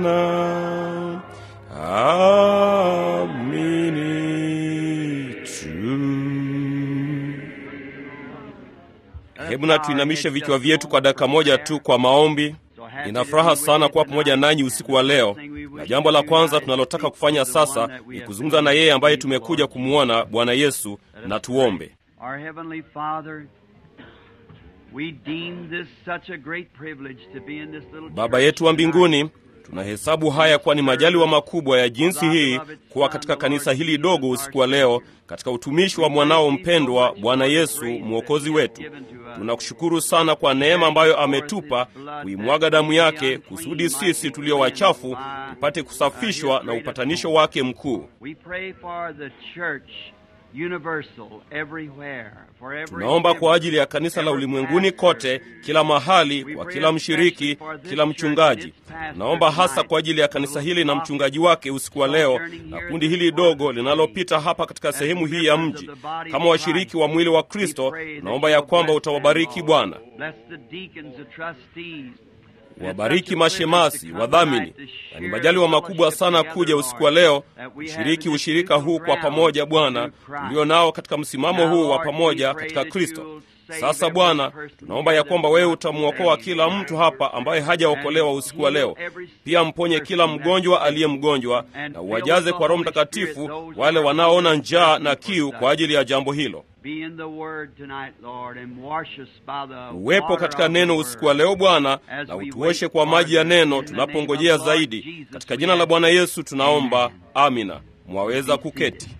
Bwana, amini tu. Hebu na tuinamishe vichwa vyetu kwa dakika moja tu kwa maombi. Nina furaha sana kuwa pamoja nanyi usiku wa leo, na jambo la kwanza tunalotaka kufanya sasa ni kuzungumza na yeye ambaye tumekuja kumwona, Bwana Yesu, na tuombe. Our Heavenly Father, we deem this such a great privilege to be in this little Baba church yetu wa tonight. mbinguni, tunahesabu haya kuwa ni majaliwa makubwa ya jinsi hii kuwa katika kanisa hili dogo usiku wa leo, katika utumishi wa mwanao mpendwa Bwana Yesu mwokozi wetu. Tunakushukuru sana kwa neema ambayo ametupa kuimwaga damu yake, kusudi sisi tulio wachafu tupate kusafishwa na upatanisho wake mkuu. We pray for the church universal everywhere, for every Tunaomba kwa ajili ya kanisa la every ulimwenguni pastor. kote, kila mahali, kwa kila mshiriki, kila mchungaji. Tunaomba hasa kwa ajili ya kanisa hili na mchungaji wake usiku wa leo, na kundi hili dogo linalopita hapa katika sehemu hii ya mji. Kama washiriki wa mwili wa Kristo, tunaomba ya kwamba utawabariki Bwana, Bless the deacons, the trustees. wabariki mashemasi, wadhamini, na ni majaliwa makubwa sana kuja usiku wa leo kushiriki ushirika huu kwa pamoja, Bwana, ulio nao katika msimamo huu wa pamoja katika Kristo. Sasa Bwana, tunaomba ya kwamba wewe utamwokoa kila mtu hapa ambaye hajaokolewa usiku wa leo. Pia mponye kila mgonjwa aliye mgonjwa, na uwajaze kwa Roho Mtakatifu wale wanaoona njaa na kiu kwa ajili ya jambo hilo. Be in the word tonight, Lord, and wash us by the Uwepo water katika of the neno word. usiku wa leo Bwana, As na we utuoshe wait kwa for maji ya it, neno in the name tunapongojea of the Lord zaidi. Jesus, Katika we jina la ask. Bwana Yesu tunaomba, amina. Mwaweza kuketi.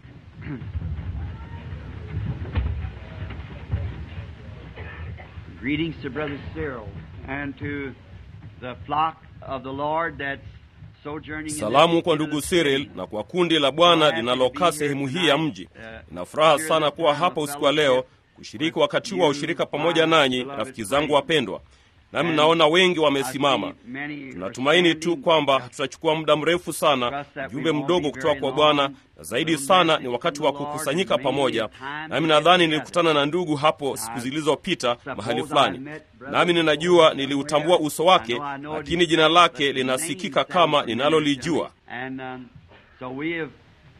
Greetings to Brother Cyril and to the flock of the Lord that's sojourning in Salamu this kwa ndugu little Cyril city. na kwa kundi la Bwana linalokaa sehemu hii ya mji. Nina furaha sana kuwa hapa usiku wa leo kushiriki wakati huu wa ushirika pamoja nanyi, rafiki zangu wapendwa. Nami naona wengi wamesimama. Tunatumaini tu kwamba hatutachukua muda mrefu sana, ujumbe mdogo kutoka kwa Bwana, na zaidi sana ni wakati wa kukusanyika pamoja. Nami nadhani nilikutana na ndugu hapo siku zilizopita mahali fulani, nami ninajua niliutambua uso wake, lakini jina lake linasikika kama ninalolijua. And um, so we have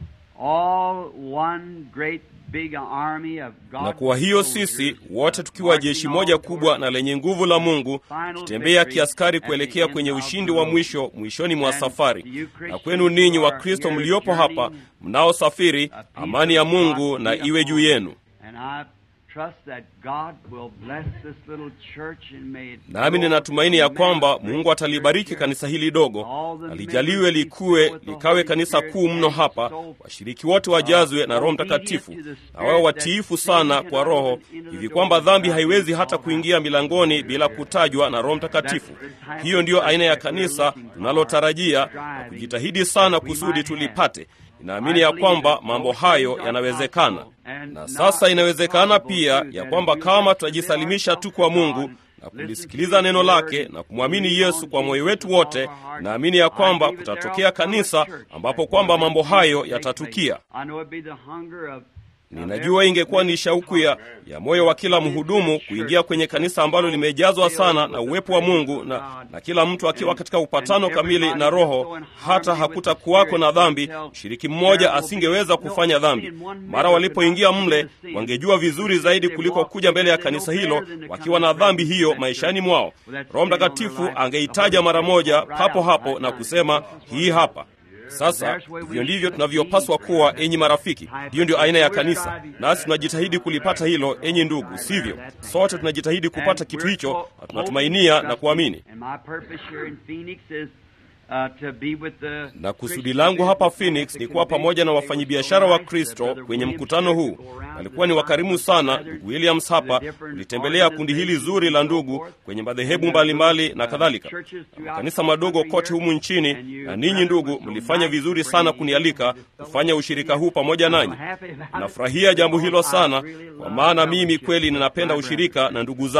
all one great big army of God Na kwa hiyo sisi wote tukiwa jeshi moja kubwa na lenye nguvu la Mungu, tutembea kiaskari kuelekea kwenye ushindi wa mwisho mwishoni mwa safari. Na kwenu ninyi wa Kristo mliopo hapa mnaosafiri, amani ya Mungu na iwe juu yenu. And I trust that God will bless this little church and may it Nami grow ninatumaini ya kwamba tremendously. Mungu atalibariki kanisa hili dogo, na lijaliwe likuwe likawe kanisa kuu mno hapa, washiriki wote wajazwe na Roho Mtakatifu na wawe watiifu sana kwa Roho, hivi kwamba dhambi haiwezi hata kuingia milangoni bila kutajwa na Roho Mtakatifu. Hiyo ndiyo aina ya kanisa tunalotarajia na kujitahidi sana kusudi tulipate. Ninaamini ya kwamba mambo hayo yanawezekana, na sasa inawezekana pia ya kwamba kama tutajisalimisha tu kwa Mungu na kulisikiliza neno lake na kumwamini Yesu kwa moyo wetu wote, naamini ya kwamba kutatokea kanisa ambapo kwamba mambo hayo yatatukia. I know it'd be the hunger of Ninajua ingekuwa ni shauku ya, ya moyo wa kila mhudumu kuingia kwenye kanisa ambalo limejazwa sana na uwepo wa Mungu na, na kila mtu akiwa katika upatano kamili na Roho, hata hakutakuwako na dhambi. Mshiriki mmoja asingeweza kufanya dhambi. Mara walipoingia mle, wangejua vizuri zaidi kuliko kuja mbele ya kanisa hilo wakiwa na dhambi hiyo maishani mwao. Roho Mtakatifu angeitaja mara moja papo hapo na kusema hii hapa. Sasa hivyo ndivyo tunavyopaswa kuwa, enyi marafiki. Hiyo ndio aina ya kanisa, nasi tunajitahidi kulipata hilo, enyi ndugu, sivyo? Sote tunajitahidi kupata kitu hicho, na tunatumainia na kuamini. And my purpose here in Phoenix is uh, to be with the Na kusudi langu hapa Phoenix ni kuwa pamoja na wafanyabiashara wa Kristo kwenye mkutano huu. Alikuwa ni wakarimu sana. Ndugu Williams hapa ulitembelea kundi hili zuri la ndugu kwenye madhehebu mbalimbali na kadhalika, na makanisa madogo kote humu nchini, na ninyi ndugu mlifanya vizuri sana kunialika kufanya ushirika huu pamoja nanyi. Nafurahia jambo hilo sana, kwa maana mimi kweli ninapenda ushirika na ndugu zangu.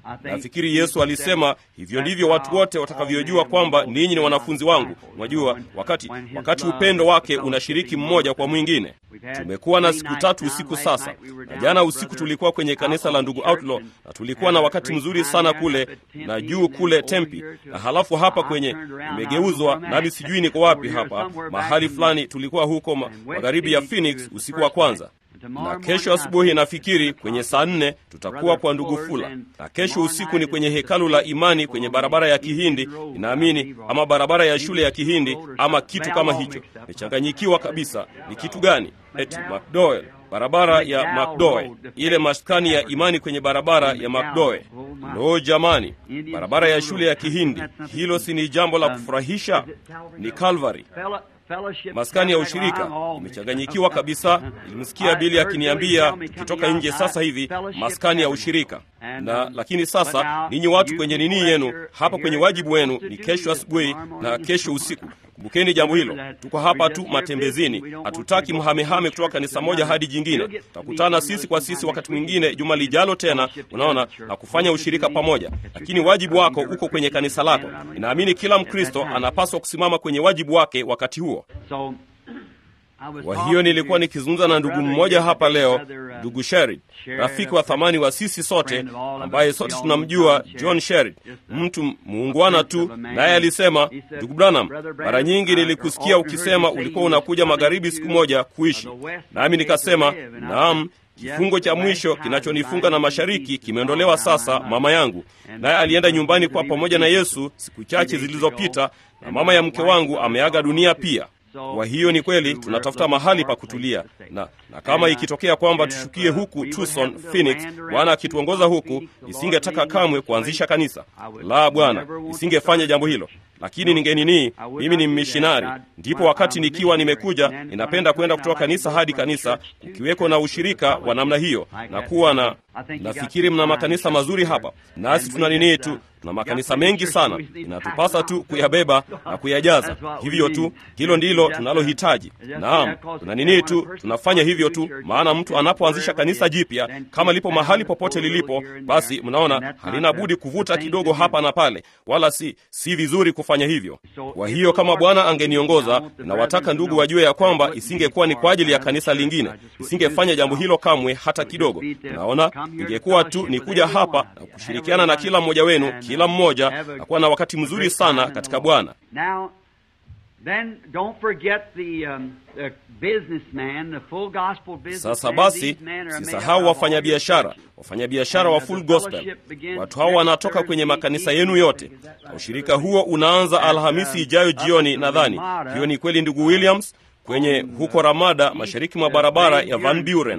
Nafikiri Yesu alisema hivyo ndivyo watu wote watakavyojua kwamba ninyi ni wanafunzi wangu. Mwajua, wakati wakati upendo wake unashiriki mmoja kwa mwingine. Tumekuwa na siku tatu usiku sasa, na jana usiku tulikuwa kwenye kanisa la ndugu Outlaw na tulikuwa na wakati mzuri sana kule na juu kule Tempi, na halafu hapa kwenye imegeuzwa, nami sijui niko wapi hapa mahali fulani. Tulikuwa huko magharibi ya Phoenix usiku wa kwanza na kesho asubuhi nafikiri kwenye saa nne tutakuwa kwa ndugu Fula, na kesho usiku ni kwenye hekalu la imani kwenye barabara ya Kihindi, inaamini ama barabara ya shule ya Kihindi ama kitu kama hicho. Nimechanganyikiwa kabisa, ni kitu gani? Eti McDowell, barabara ya McDowell, ile maskani ya imani kwenye barabara ya McDowell. Lo, jamani, barabara ya shule ya Kihindi, hilo si ni jambo la kufurahisha? Ni Calvary maskani ya ushirika. Imechanganyikiwa kabisa. Ilimsikia Bili akiniambia tukitoka nje sasa hivi, maskani ya ushirika na lakini sasa, ninyi watu kwenye nini yenu hapa, kwenye wajibu wenu ni kesho asubuhi na kesho usiku. Kumbukeni jambo hilo. Tuko hapa tu matembezini, hatutaki mhamehame kutoka kanisa moja hadi jingine. Tutakutana sisi kwa sisi wakati mwingine juma lijalo tena, unaona, na kufanya ushirika pamoja, lakini wajibu wako uko kwenye kanisa lako. Ninaamini kila Mkristo anapaswa kusimama kwenye wajibu wake wakati huo. Kwa hiyo nilikuwa nikizungumza na ndugu mmoja hapa leo, ndugu Sherid, rafiki wa thamani wa sisi sote, ambaye sote tunamjua John Sherid, mtu muungwana tu, naye alisema, ndugu Branham, mara nyingi nilikusikia ukisema ulikuwa unakuja magharibi siku moja kuishi, nami nikasema naam. Kifungo cha mwisho kinachonifunga na mashariki kimeondolewa sasa, mama yangu. Naye alienda nyumbani kwa pamoja na Yesu siku chache zilizopita, na mama ya mke wangu ameaga dunia pia. Kwa hiyo ni kweli tunatafuta mahali pa kutulia, na, na kama ikitokea kwamba tushukie huku Tucson, Phoenix, Bwana akituongoza huku, isingetaka kamwe kuanzisha kanisa la Bwana, isingefanya jambo hilo lakini ningenini, mimi ni mmishinari. Ndipo wakati nikiwa nimekuja, ninapenda kwenda kutoka kanisa hadi kanisa, ukiweko na ushirika wa namna hiyo na kuwa na nafikiri mna makanisa mazuri hapa, nasi tuna nini tu, tuna makanisa mengi sana, inatupasa tu kuyabeba na kuyajaza. Hivyo tu, hilo ndilo tunalohitaji. Naam, tuna nini tu, tunafanya hivyo tu, maana mtu anapoanzisha kanisa jipya, kama lipo mahali popote lilipo, basi mnaona halina budi kuvuta kidogo hapa na pale, wala si si vizuri kufanya hivyo. Kwa hiyo kama Bwana angeniongoza, na wataka ndugu wajue ya kwamba isingekuwa ni kwa ajili ya kanisa lingine, isingefanya jambo hilo kamwe hata kidogo. Naona ingekuwa tu ni kuja hapa na kushirikiana na kila mmoja wenu, kila mmoja na kuwa na wakati mzuri sana katika Bwana. Sasa basi, sisahau wafanyabiashara, wafanyabiashara wa full gospel. Watu hao wanatoka kwenye makanisa yenu yote, na ushirika huo unaanza Alhamisi ijayo jioni. Nadhani hiyo ni kweli, ndugu Williams, kwenye huko Ramada, mashariki mwa barabara ya Van Buren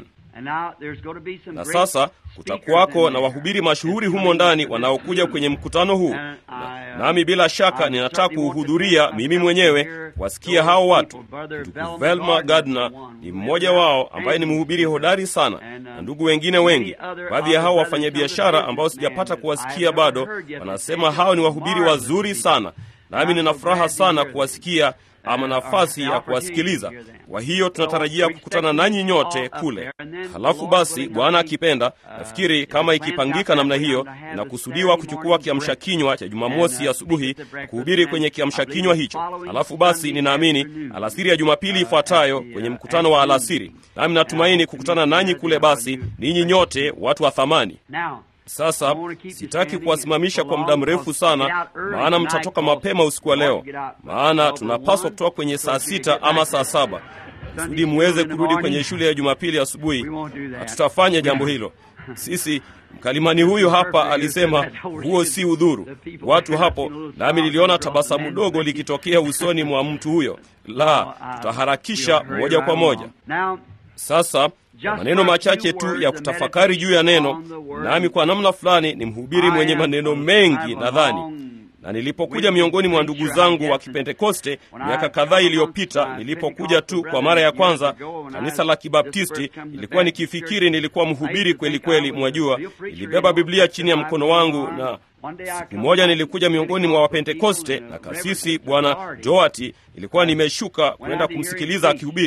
na sasa kutakuwako na wahubiri mashuhuri humo ndani wanaokuja kwenye mkutano huu, na, nami bila shaka ninataka kuhudhuria mimi mwenyewe kuwasikia hao watu. Ndugu Velma Gardner ni mmoja wao ambaye ni mhubiri hodari sana, na ndugu wengine wengi. Baadhi ya hao wafanyabiashara ambao sijapata kuwasikia bado wanasema hao ni wahubiri wazuri sana, nami nina furaha sana kuwasikia ama nafasi ya kuwasikiliza. Kwa hiyo tunatarajia kukutana nanyi nyote kule. Halafu basi, Bwana akipenda, nafikiri kama ikipangika namna hiyo, inakusudiwa kuchukua kiamsha kinywa cha Jumamosi asubuhi kuhubiri kwenye kiamsha kinywa hicho. Halafu basi, ninaamini alasiri ya Jumapili ifuatayo kwenye mkutano wa alasiri, nami natumaini kukutana nanyi kule. Basi ninyi nyote watu wa thamani sasa sitaki kuwasimamisha kwa muda mrefu sana, maana mtatoka mapema usiku wa leo, maana tunapaswa kutoka kwenye saa sita ama saa saba kusudi muweze kurudi kwenye shule ya Jumapili asubuhi. Hatutafanya jambo hilo sisi. Mkalimani huyu hapa alisema huo si udhuru watu hapo, nami niliona tabasamu dogo likitokea usoni mwa mtu huyo. La, tutaharakisha moja kwa moja sasa maneno machache tu ya kutafakari juu ya neno, nami kwa namna fulani ni mhubiri mwenye maneno mengi nadhani. Na nilipokuja miongoni mwa ndugu zangu wa Kipentekoste miaka kadhaa iliyopita, nilipokuja tu kwa mara ya kwanza kanisa la Kibaptisti, ilikuwa nikifikiri nilikuwa mhubiri kweli kweli. Mwajua, nilibeba Biblia chini ya mkono wangu, na siku moja nilikuja miongoni mwa Wapentekoste na kasisi Bwana Joati, nilikuwa nimeshuka kwenda kumsikiliza akihubiri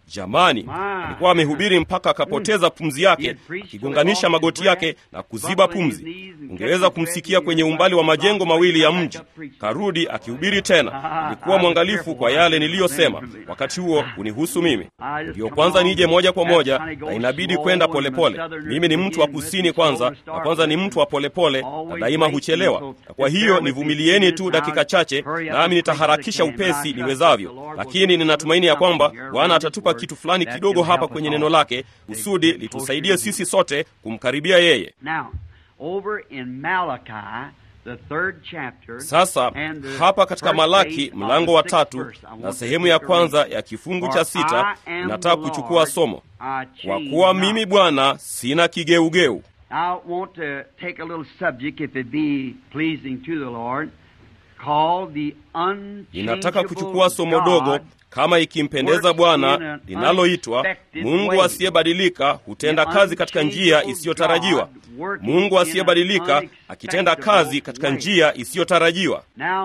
Jamani, alikuwa amehubiri mpaka akapoteza pumzi yake, akigonganisha magoti yake na kuziba pumzi. Ungeweza kumsikia kwenye umbali wa majengo mawili ya mji. Karudi akihubiri tena. Nilikuwa mwangalifu kwa yale niliyosema wakati huo unihusu mimi. Ndiyo kwanza nije moja kwa moja, na inabidi kwenda polepole. Mimi ni mtu wa kusini kwanza, na kwanza ni mtu wa polepole na daima huchelewa, na kwa hiyo nivumilieni tu dakika chache, nami nitaharakisha upesi niwezavyo, lakini ninatumaini ya kwamba Bwana atatupa kitu fulani kidogo hapa kwenye neno lake kusudi litusaidie sisi sote kumkaribia yeye. Sasa hapa katika Malaki mlango wa tatu na sehemu ya kwanza ya kifungu cha sita nataka kuchukua somo, kwa kuwa mimi Bwana sina kigeugeu. Ninataka kuchukua somo dogo kama ikimpendeza Bwana linaloitwa Mungu asiyebadilika hutenda kazi katika njia isiyotarajiwa. Mungu asiyebadilika akitenda kazi katika njia isiyotarajiwa.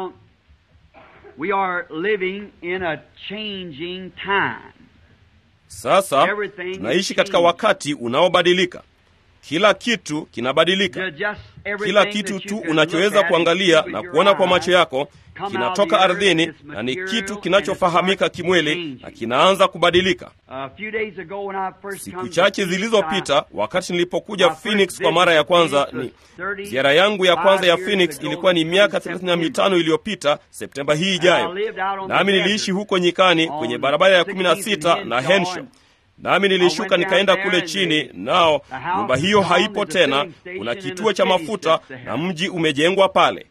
Sasa tunaishi katika wakati unaobadilika. Kila kitu kinabadilika. Kila kitu tu unachoweza kuangalia na kuona kwa macho yako kinatoka ardhini na ni kitu kinachofahamika kimwili na kinaanza kubadilika. Siku chache zilizopita, wakati nilipokuja Phoenix kwa mara ya kwanza, ni ziara yangu ya kwanza ya Phoenix ilikuwa ni miaka 35 iliyopita, Septemba hii ijayo, nami niliishi huko nyikani kwenye barabara ya 16 na Henshaw nami nilishuka nikaenda kule chini, nao nyumba hiyo haipo tena. Kuna kituo cha mafuta na mji umejengwa pale,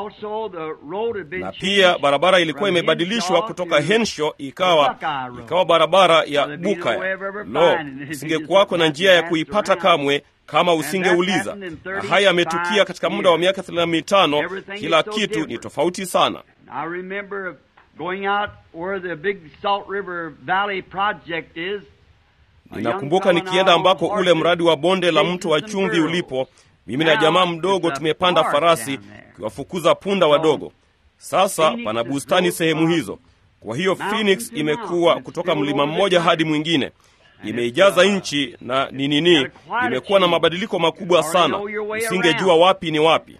na pia barabara ilikuwa imebadilishwa kutoka Henshaw ikawa ikawa barabara ya Bukaya. Lo, usingekuwako na njia ya kuipata kamwe kama usingeuliza. Na haya yametukia katika muda wa miaka thelathini na mitano. Kila kitu ni tofauti sana. Ninakumbuka nikienda ambako ule mradi wa bonde la mto wa chumvi ulipo. Mimi na jamaa mdogo tumepanda farasi kuwafukuza punda wadogo. Sasa pana bustani sehemu hizo. Kwa hiyo Phoenix imekuwa kutoka mlima mmoja hadi mwingine, imeijaza nchi na ni nini, imekuwa na mabadiliko makubwa sana, usingejua wapi ni wapi.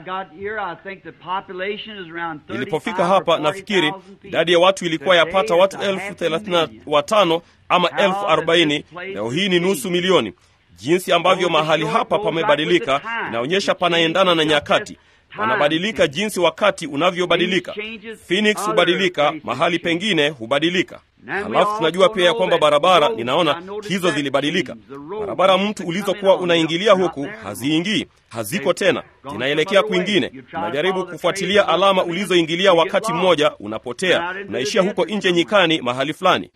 Nilipofika hapa, nafikiri idadi ya watu ilikuwa yapata watu elfu thelathini na watano ama elfu arobaini. Leo hii ni nusu milioni. Jinsi ambavyo mahali hapa pamebadilika inaonyesha panaendana na nyakati, panabadilika jinsi wakati unavyobadilika. Phoenix hubadilika, mahali pengine hubadilika. Halafu tunajua pia ya kwamba barabara, ninaona hizo zilibadilika. Barabara mtu ulizokuwa unaingilia huku haziingii, haziko tena, zinaelekea kwingine. Unajaribu kufuatilia alama ulizoingilia wakati mmoja, unapotea, unaishia huko nje nyikani, mahali fulani.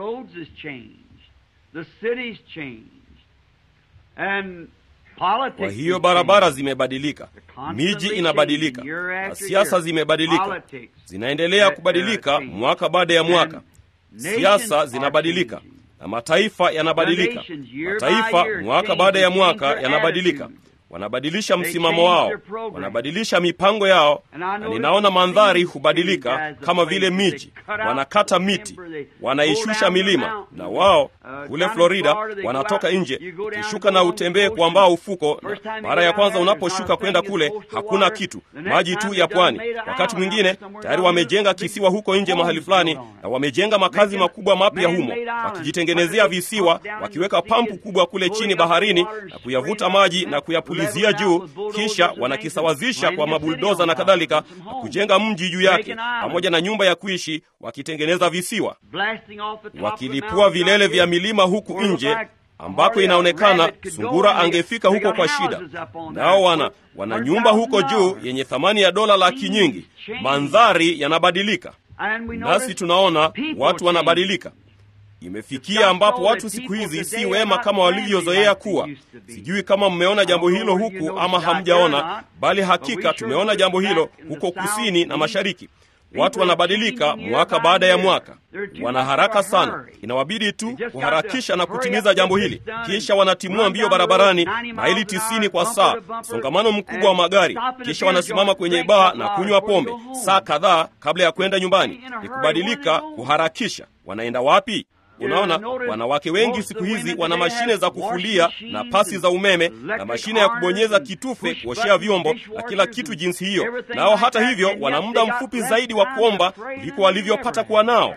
Kwa hiyo barabara zimebadilika, miji inabadilika, na siasa zimebadilika, zinaendelea kubadilika mwaka baada ya mwaka. Siasa zinabadilika na mataifa yanabadilika. Mataifa mwaka baada ya mwaka yanabadilika, wanabadilisha msimamo wao, wanabadilisha mipango yao, na ninaona mandhari hubadilika, kama vile miji, wanakata miti, wanaishusha milima, na wao kule Florida wanatoka nje, ukishuka na utembee kuambaa ufuko. Mara ya kwanza unaposhuka kwenda kule, hakuna kitu, maji tu ya pwani. Wakati mwingine tayari wamejenga kisiwa huko nje mahali fulani, na wamejenga makazi makubwa mapya humo, wakijitengenezea visiwa, wakiweka pampu kubwa kule chini baharini na kuyavuta maji na kuyapulizia juu, kisha wanakisawazisha kwa mabuldoza na kadhalika, na kujenga mji juu yake pamoja na nyumba ya kuishi, wakitengeneza visiwa, wakilipua vilele vya milima huku nje ambako inaonekana sungura angefika huko kwa shida. Nao wana wana nyumba huko juu yenye thamani ya dola laki nyingi. Mandhari yanabadilika, nasi tunaona watu wanabadilika. Imefikia ambapo watu siku hizi si wema kama walivyozoea kuwa. Sijui kama mmeona jambo hilo huku ama hamjaona, bali hakika tumeona jambo hilo huko kusini na mashariki. Watu wanabadilika mwaka baada ya mwaka, wana haraka sana. Inawabidi tu kuharakisha na kutimiza jambo hili, kisha wanatimua mbio barabarani maili tisini kwa saa, msongamano mkubwa wa magari, kisha wanasimama kwenye baa na kunywa pombe saa kadhaa kabla ya kwenda nyumbani. Ni kubadilika, kuharakisha. Wanaenda wapi? Unaona, wanawake wengi siku hizi wana mashine za kufulia na pasi za umeme na mashine ya kubonyeza kitufe kuoshea vyombo na kila kitu jinsi hiyo, nao hata hivyo wana muda mfupi zaidi wa kuomba kuliko walivyopata kuwa nao.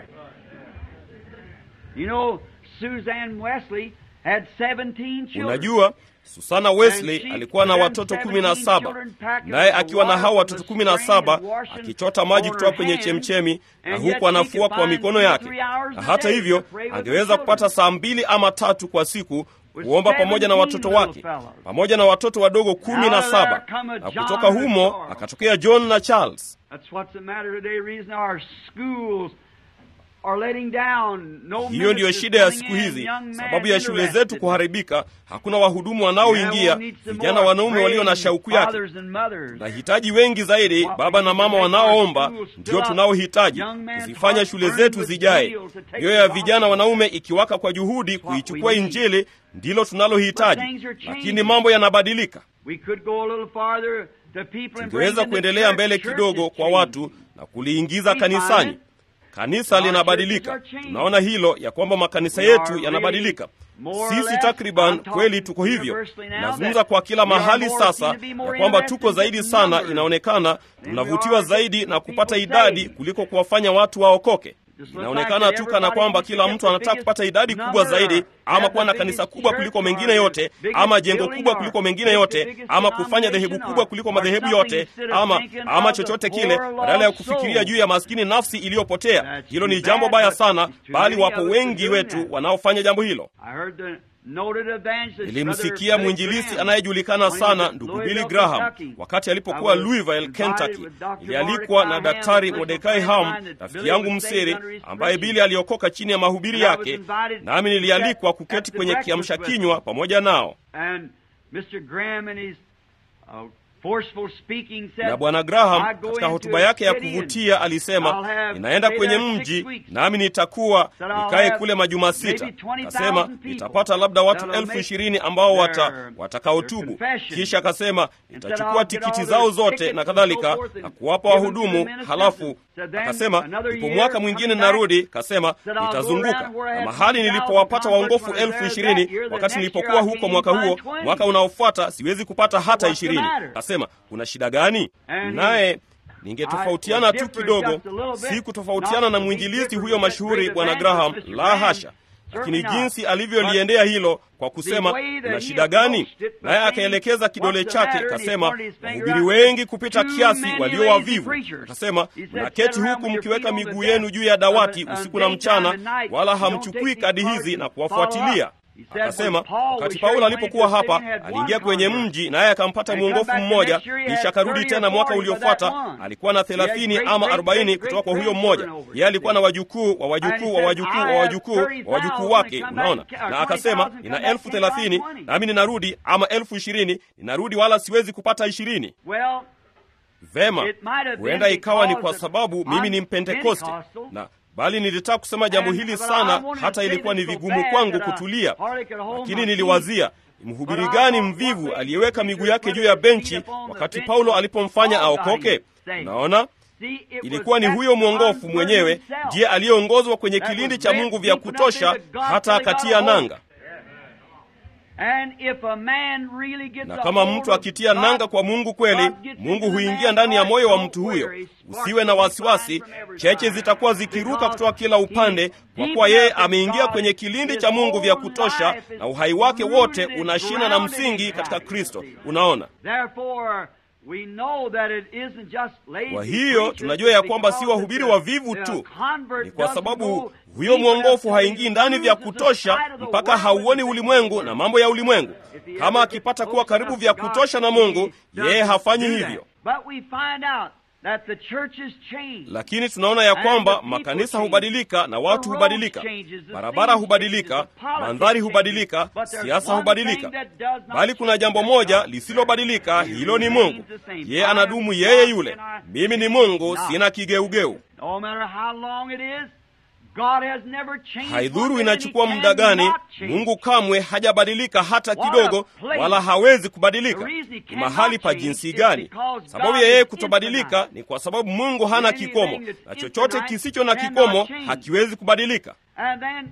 You know, Suzanne Wesley had 17 children. Unajua, Susana Wesley alikuwa na watoto kumi na saba naye akiwa na hao watoto kumi na saba akichota maji kutoka kwenye chemchemi na huku anafua kwa mikono yake, na hata hivyo angeweza kupata saa mbili ama tatu kwa siku kuomba pamoja na watoto wake pamoja na watoto wadogo kumi na saba na kutoka humo akatokea John na Charles. That's what's the matter today. Reason our schools are letting down. No Hiyo ndiyo ministers shida ya coming siku in, hizi, young men sababu ya shule zetu interested. kuharibika. Hakuna wahudumu wanaoingia, Yeah, we'll need some vijana more wanaume walio na praying shauku yake. fathers and mothers. Nahitaji wengi zaidi, baba na mama wanaoomba, ndio tunaohitaji kuzifanya shule zetu zijae. Mioyo ya vijana wanaume ikiwaka kwa juhudi kuichukua Injili, ndilo tunalohitaji, lakini mambo yanabadilika. We could go a little farther to people and bring Tungeweza them to kuendelea church. mbele Church kidogo is kwa changed. watu na kuliingiza kanisani. Kanisa linabadilika, tunaona hilo ya kwamba makanisa yetu yanabadilika. Sisi takriban kweli tuko hivyo. Nazungumza kwa kila mahali sasa ya kwamba tuko zaidi sana, inaonekana tunavutiwa zaidi na kupata idadi kuliko kuwafanya watu waokoke. Inaonekana tu kana kwamba kila mtu anataka kupata idadi kubwa zaidi, ama kuwa na kanisa kubwa kuliko mengine yote, ama jengo kubwa kuliko mengine yote, ama kufanya dhehebu kubwa kuliko madhehebu yote, ama ama chochote kile, badala ya kufikiria juu ya maskini nafsi iliyopotea. Hilo ni jambo baya sana, bali wapo wengi wetu wanaofanya jambo hilo. I heard the noted evangelist, Nilimsikia Brother mwinjilisti Graham, anayejulikana when he sana was ndugu at Billy Louisville, Graham Kentucky. wakati alipokuwa I was Louisville, invited Kentucky. with Dr. Ilialikwa na Mordecai daktari Ham, Mordekai personal friend Ham, of mine that rafiki Billy yangu was saved msiri, under his ambaye preaching. Bili aliokoka chini ya mahubiri And I was yake, invited nami to nilialikwa sit kuketi at the kwenye breakfast kiamsha with kinywa pamoja nao. And Mr. Graham in his uh, forceful speaking said, na bwana Graham "I go katika into hotuba a yake ya city and kuvutia I'll alisema, have- ninaenda stay kwenye there six mji weeks. nami nitakuwa Said I'll nikae have kule majuma sita. maybe 20,000 Akasema people nitapata labda watu that'll elfu make ishirini ambao wata, their- watakaotubu. their confession. Kisha akasema said nitachukua I'll get tikiti all zao their zote tickets na and kadhalika so forth and na kuwapa give them to wahudumu. the ministers. Halafu Said then akasema another ipo year mwaka mwingine coming back, narudi, kasema said I'll go nitazunguka around where I na had mahali 2,000 nilipowapata waongofu converts when I was elfu there that ishirini year, the wakati next nilipokuwa year I huko can't mwaka find huo, 20. mwaka unaofuata siwezi kupata hata What's the ishirini. matter? Kasema kuna shida gani? And Naye ningetofautiana I tu was kidogo, different just a little bit. si kutofautiana Not na to be mwinjilisti different huyo with that mashuhuri great bwana evangelist, Graham, Mr. la Graham. hasha, lakini Certainly not. jinsi alivyoliendea hilo kwa kusema the way that kuna he shida gani, approached it, naye but akaelekeza then kidole what's the chake matter? And he kasema, pointed his finger wahubiri out, wengi kupita too kiasi many walio lazy wavivu. preachers. Akasema He said, mnaketi sit around huku with your mkiweka feet on the miguu desk yenu juu ya dawati of a- usiku on na daytime mchana, and night. wala You don't hamchukui take these kadi cards hizi na and follow kuwafuatilia. up. He said, Akasema when Paul was wakati here, Paulo he alipokuwa went to hapa the city and had aliingia one kwenye convert. mji naye akampata And mwongofu come back the mmoja, next year, he had kisha akarudi 30 or tena mwaka 40 by uliofuata that one. alikuwa na He had thelathini great, ama great, arobaini great, kutoka kwa great huyo mmoja. grandchildren over Yeye alikuwa na there. wajukuu wa wajukuu wa wajukuu wa wajukuu wa wajukuu wake, unaona. Na akasema nina elfu thelathini nami ninarudi, ama elfu ishirini ninarudi, wala siwezi kupata ishirini. Well, Vema, It might have been huenda ikawa ni because kwa of- sababu mimi ni I'm Mpentekoste Pentecostal. na bali nilitaka kusema jambo And- hili but I sana, wanted to hata say ilikuwa ni this so vigumu bad kwangu that I kutulia, hardly could hold lakini my niliwazia mhubiri But I gani thought, mvivu what aliyeweka makes miguu the yake juu preacher ya put his benchi feet upon the wakati bench Paulo when alipomfanya Paul got aokoke? him saved. Unaona, See, it was ilikuwa ni that huyo mwongofu convert mwenyewe himself ndiye aliyeongozwa kwenye that kilindi was cha bent Mungu vya deep enough kutosha into God hata till he got akatia a hold. nanga. And if a man really gets Na a kama hold mtu of akitia God, nanga kwa Mungu kweli, God gets Mungu into the huingia man's ndani ya heart, moyo wa don't mtu huyo. worry, Usiwe na wasiwasi, from every cheche side. zitakuwa zikiruka Because kutoka kila upande, he's kwa deep kuwa yeye enough that ameingia God kwenye is- kilindi his cha Mungu vya whole kutosha, life is na uhai wake wote rooted and una shina na grounded in msingi Christ. katika Kristo. Unaona, Therefore, we know that it isn't just lazy kwa hiyo preachers, tunajua ya it's kwamba si because wahubiri the- wavivu the tu, convert ni kwa doesn't sababu go huyo deep enough mwongofu till haingii he ndani vya loses the kutosha sight of the mpaka world hauoni and the ulimwengu things of na the mambo ya ulimwengu. If he Kama ever akipata gets kuwa close karibu enough vya to God, kutosha na he Mungu, yeye doesn't hafanyi do that. hivyo. But we find out that the church has changed. lakini tunaona ya And kwamba the people makanisa change. hubadilika na The watu road hubadilika, changes, the barabara things hubadilika, changes, the politics mandhari changes. hubadilika, But there's siasa one hubadilika, thing that does not bali kuna change, jambo that's moja God. lisilobadilika, hilo ni remains Mungu. the same. Yeye I am anadumu God yeye yule. and I Mimi ni change Mungu, not. sina kigeugeu. No matter how long it is, God has never changed. Haidhuru one bit, inachukua and he muda gani, cannot change. Mungu kamwe hajabadilika hata What a kidogo, place. wala hawezi kubadilika. The reason he Ni cannot mahali pa change jinsi is gani? because Sababu God ya yeye is kutobadilika infinite. ni kwa sababu Mungu hana Anything kikomo, that's na chochote infinite kisicho na cannot kikomo change. hakiwezi kubadilika. And then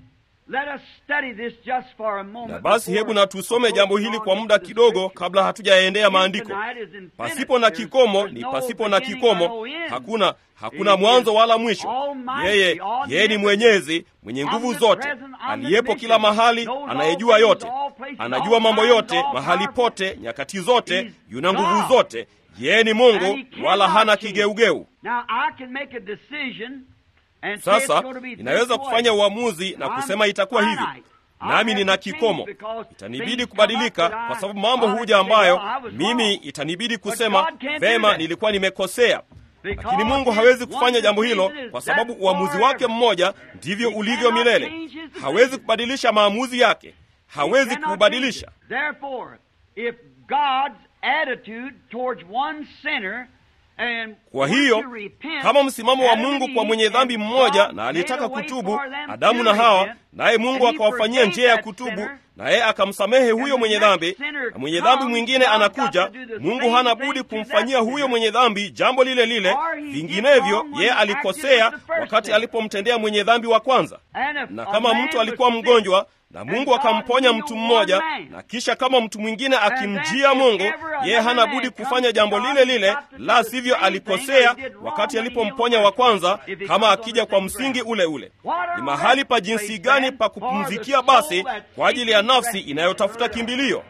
let us study this just for a moment na basi before- hebu na tusome before jambo we hili go kwa on muda into the kidogo scripture. kabla hatujaendea maandiko Tonight is infinite. pasipo na There's- kikomo there's ni no pasipo na beginning or no kikomo end. hakuna hakuna He mwanzo is wala mwisho almighty, yeye yeye ni omnipotent, mwenyezi mwenye nguvu omnipresent, zote omniscient, aliyepo kila mahali knows all anayejua things, yote all places, anajua all mambo times, yote all mahali powerful. pote nyakati zote He's yuna nguvu God. zote yeye ni And mungu he cannot wala hana change. kigeugeu Now, I can make a decision and say it's sasa going to be this inaweza way. kufanya uamuzi na I'm kusema itakuwa hivi finite. I nami have nina to change kikomo because itanibidi things kubadilika come up that kwa I- sababu mambo I huja say, ambayo well, I was mimi wrong. itanibidi But kusema God can't do vema that. nilikuwa nimekosea Because lakini mungu his hawezi one kufanya jambo hilo decision is kwa sababu that uamuzi forever. wake mmoja ndivyo He ulivyo cannot milele change his decision. hawezi kubadilisha maamuzi yake hawezi cannot kuubadilisha change it. Therefore, if God's attitude towards one sinner and kwa wants hiyo to repent, kama msimamo wa Adam and mungu kwa Eve, mwenye dhambi and mmoja God na alitaka made a way kutubu for them adamu to na hawa repent, naye mungu and he akawafanyia forgave njia ya that kutubu sinner, naye akamsamehe and huyo the mwenye next dhambi sinner na mwenye dhambi comes, mwingine God's anakuja got to do the mungu same hana thing budi to that kumfanyia huyo sinner. mwenye dhambi jambo lile lile Or he did vinginevyo wrong when yeye he acted alikosea with the first wakati sinner. alipomtendea mwenye dhambi wa kwanza And if na a kama man mtu alikuwa was sick, mgonjwa na and mungu God akamponya healed mtu one mmoja man, na kisha kama mtu mwingine then akimjia if mungu ever yeye another hana man budi comes kufanya to jambo God, lile he's lile got to do la the sivyo same alikosea thing that he did wrong wakati when he alipomponya healed wa the kwanza first, if he kama comes on akija the kwa same msingi ground. ule ule What a ni mahali pa rest jinsi place gani then pa for the kupumzikia soul basi that kwa ajili ya seeks nafsi rest. inayotafuta kimbilio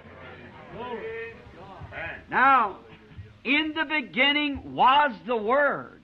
Now, in the beginning was the Word,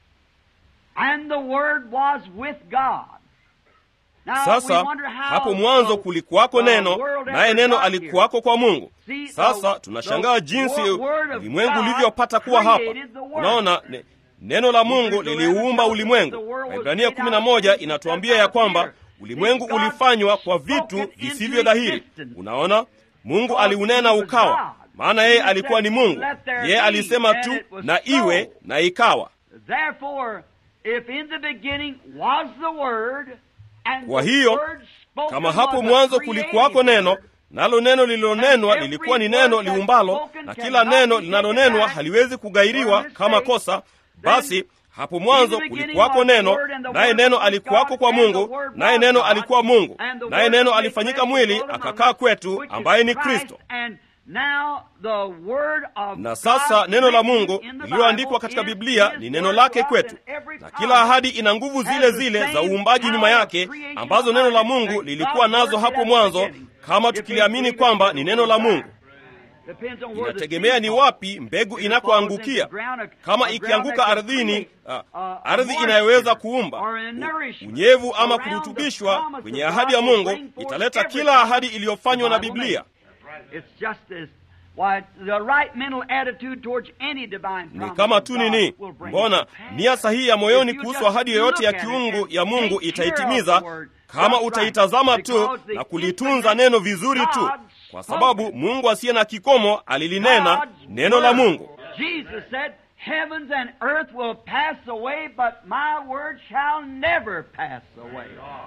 and the Word was with God. Now, sasa we wonder how hapo mwanzo the- kulikuwako the neno world naye ever neno got alikuwako kwa mungu See, the- sasa tunashangaa the jinsi wo- word of ulimwengu God ulivyopata kuwa hapa created the world. unaona ne, neno la mungu Hebrews 11 liliuumba tells us ulimwengu that the world was waibrania made kumi out na of moja things inatuambia that ya are kwamba here. ulimwengu God ulifanywa kwa spoke vitu it into visivyo dhahiri existence. unaona mungu God aliunena was ukawa God. maana yeye He alikuwa said, ni mungu "Let there yeye be," alisema and tu it was na so. iwe na ikawa Therefore, if in the beginning was the Word, and kwa the hiyo Word spoken kama hapo was a mwanzo created kulikuwako neno word, nalo neno lililonenwa And lilikuwa ni every neno word that's liumbalo spoken na kila cannot neno be linalonenwa taken back haliwezi kugairiwa for a kama mistake. kosa Then basi hapo mwanzo in the beginning kulikuwako was the neno Word, and the naye Word neno was with alikuwako God, kwa and the mungu Word naye was neno God, alikuwa mungu and the naye Word neno was made alifanyika flesh mwili and dwelt among akakaa us, kwetu which is ambaye ni Christ, kristo and now the Word of na sasa God neno la written mungu in the lililoandikwa Bible katika is biblia His ni neno word lake to us, kwetu and every na promise kila ahadi ina nguvu has zile the zile za same uumbaji nyuma power of yake creation ambazo neno la behind it mungu that lilikuwa God nazo worked hapo at the mwanzo beginning. kama If we tukiliamini believe it, kwamba it's ni the neno la word of mungu God. Depends on where the inategemea seed ni falls. wapi mbegu If it inakoangukia falls into ground, a- kama a ground ikianguka that can ardhini create, ah, uh, a ardhi moisture inayoweza kuumba or a nourishment unyevu ama around the kurutubishwa promise kwenye of ahadi God ya will mungu bring forth italeta every kila promise ahadi iliyofanywa na the Bible biblia makes. It's just as why the right mental attitude towards any divine ni promise kama of tu God nini will bring mbona it to pass. nia sahihi ya moyoni If you kuhusu just ahadi yoyote ya look at it kiungu and ya mungu take care itaitimiza of the word kama just utaitazama right, tu because the na kulitunza infinite neno vizuri tu God kwa spoke sababu it. mungu asiye na kikomo alilinena God's neno la word. mungu Jesus said, Heavens and earth will pass away, but my word shall never pass away.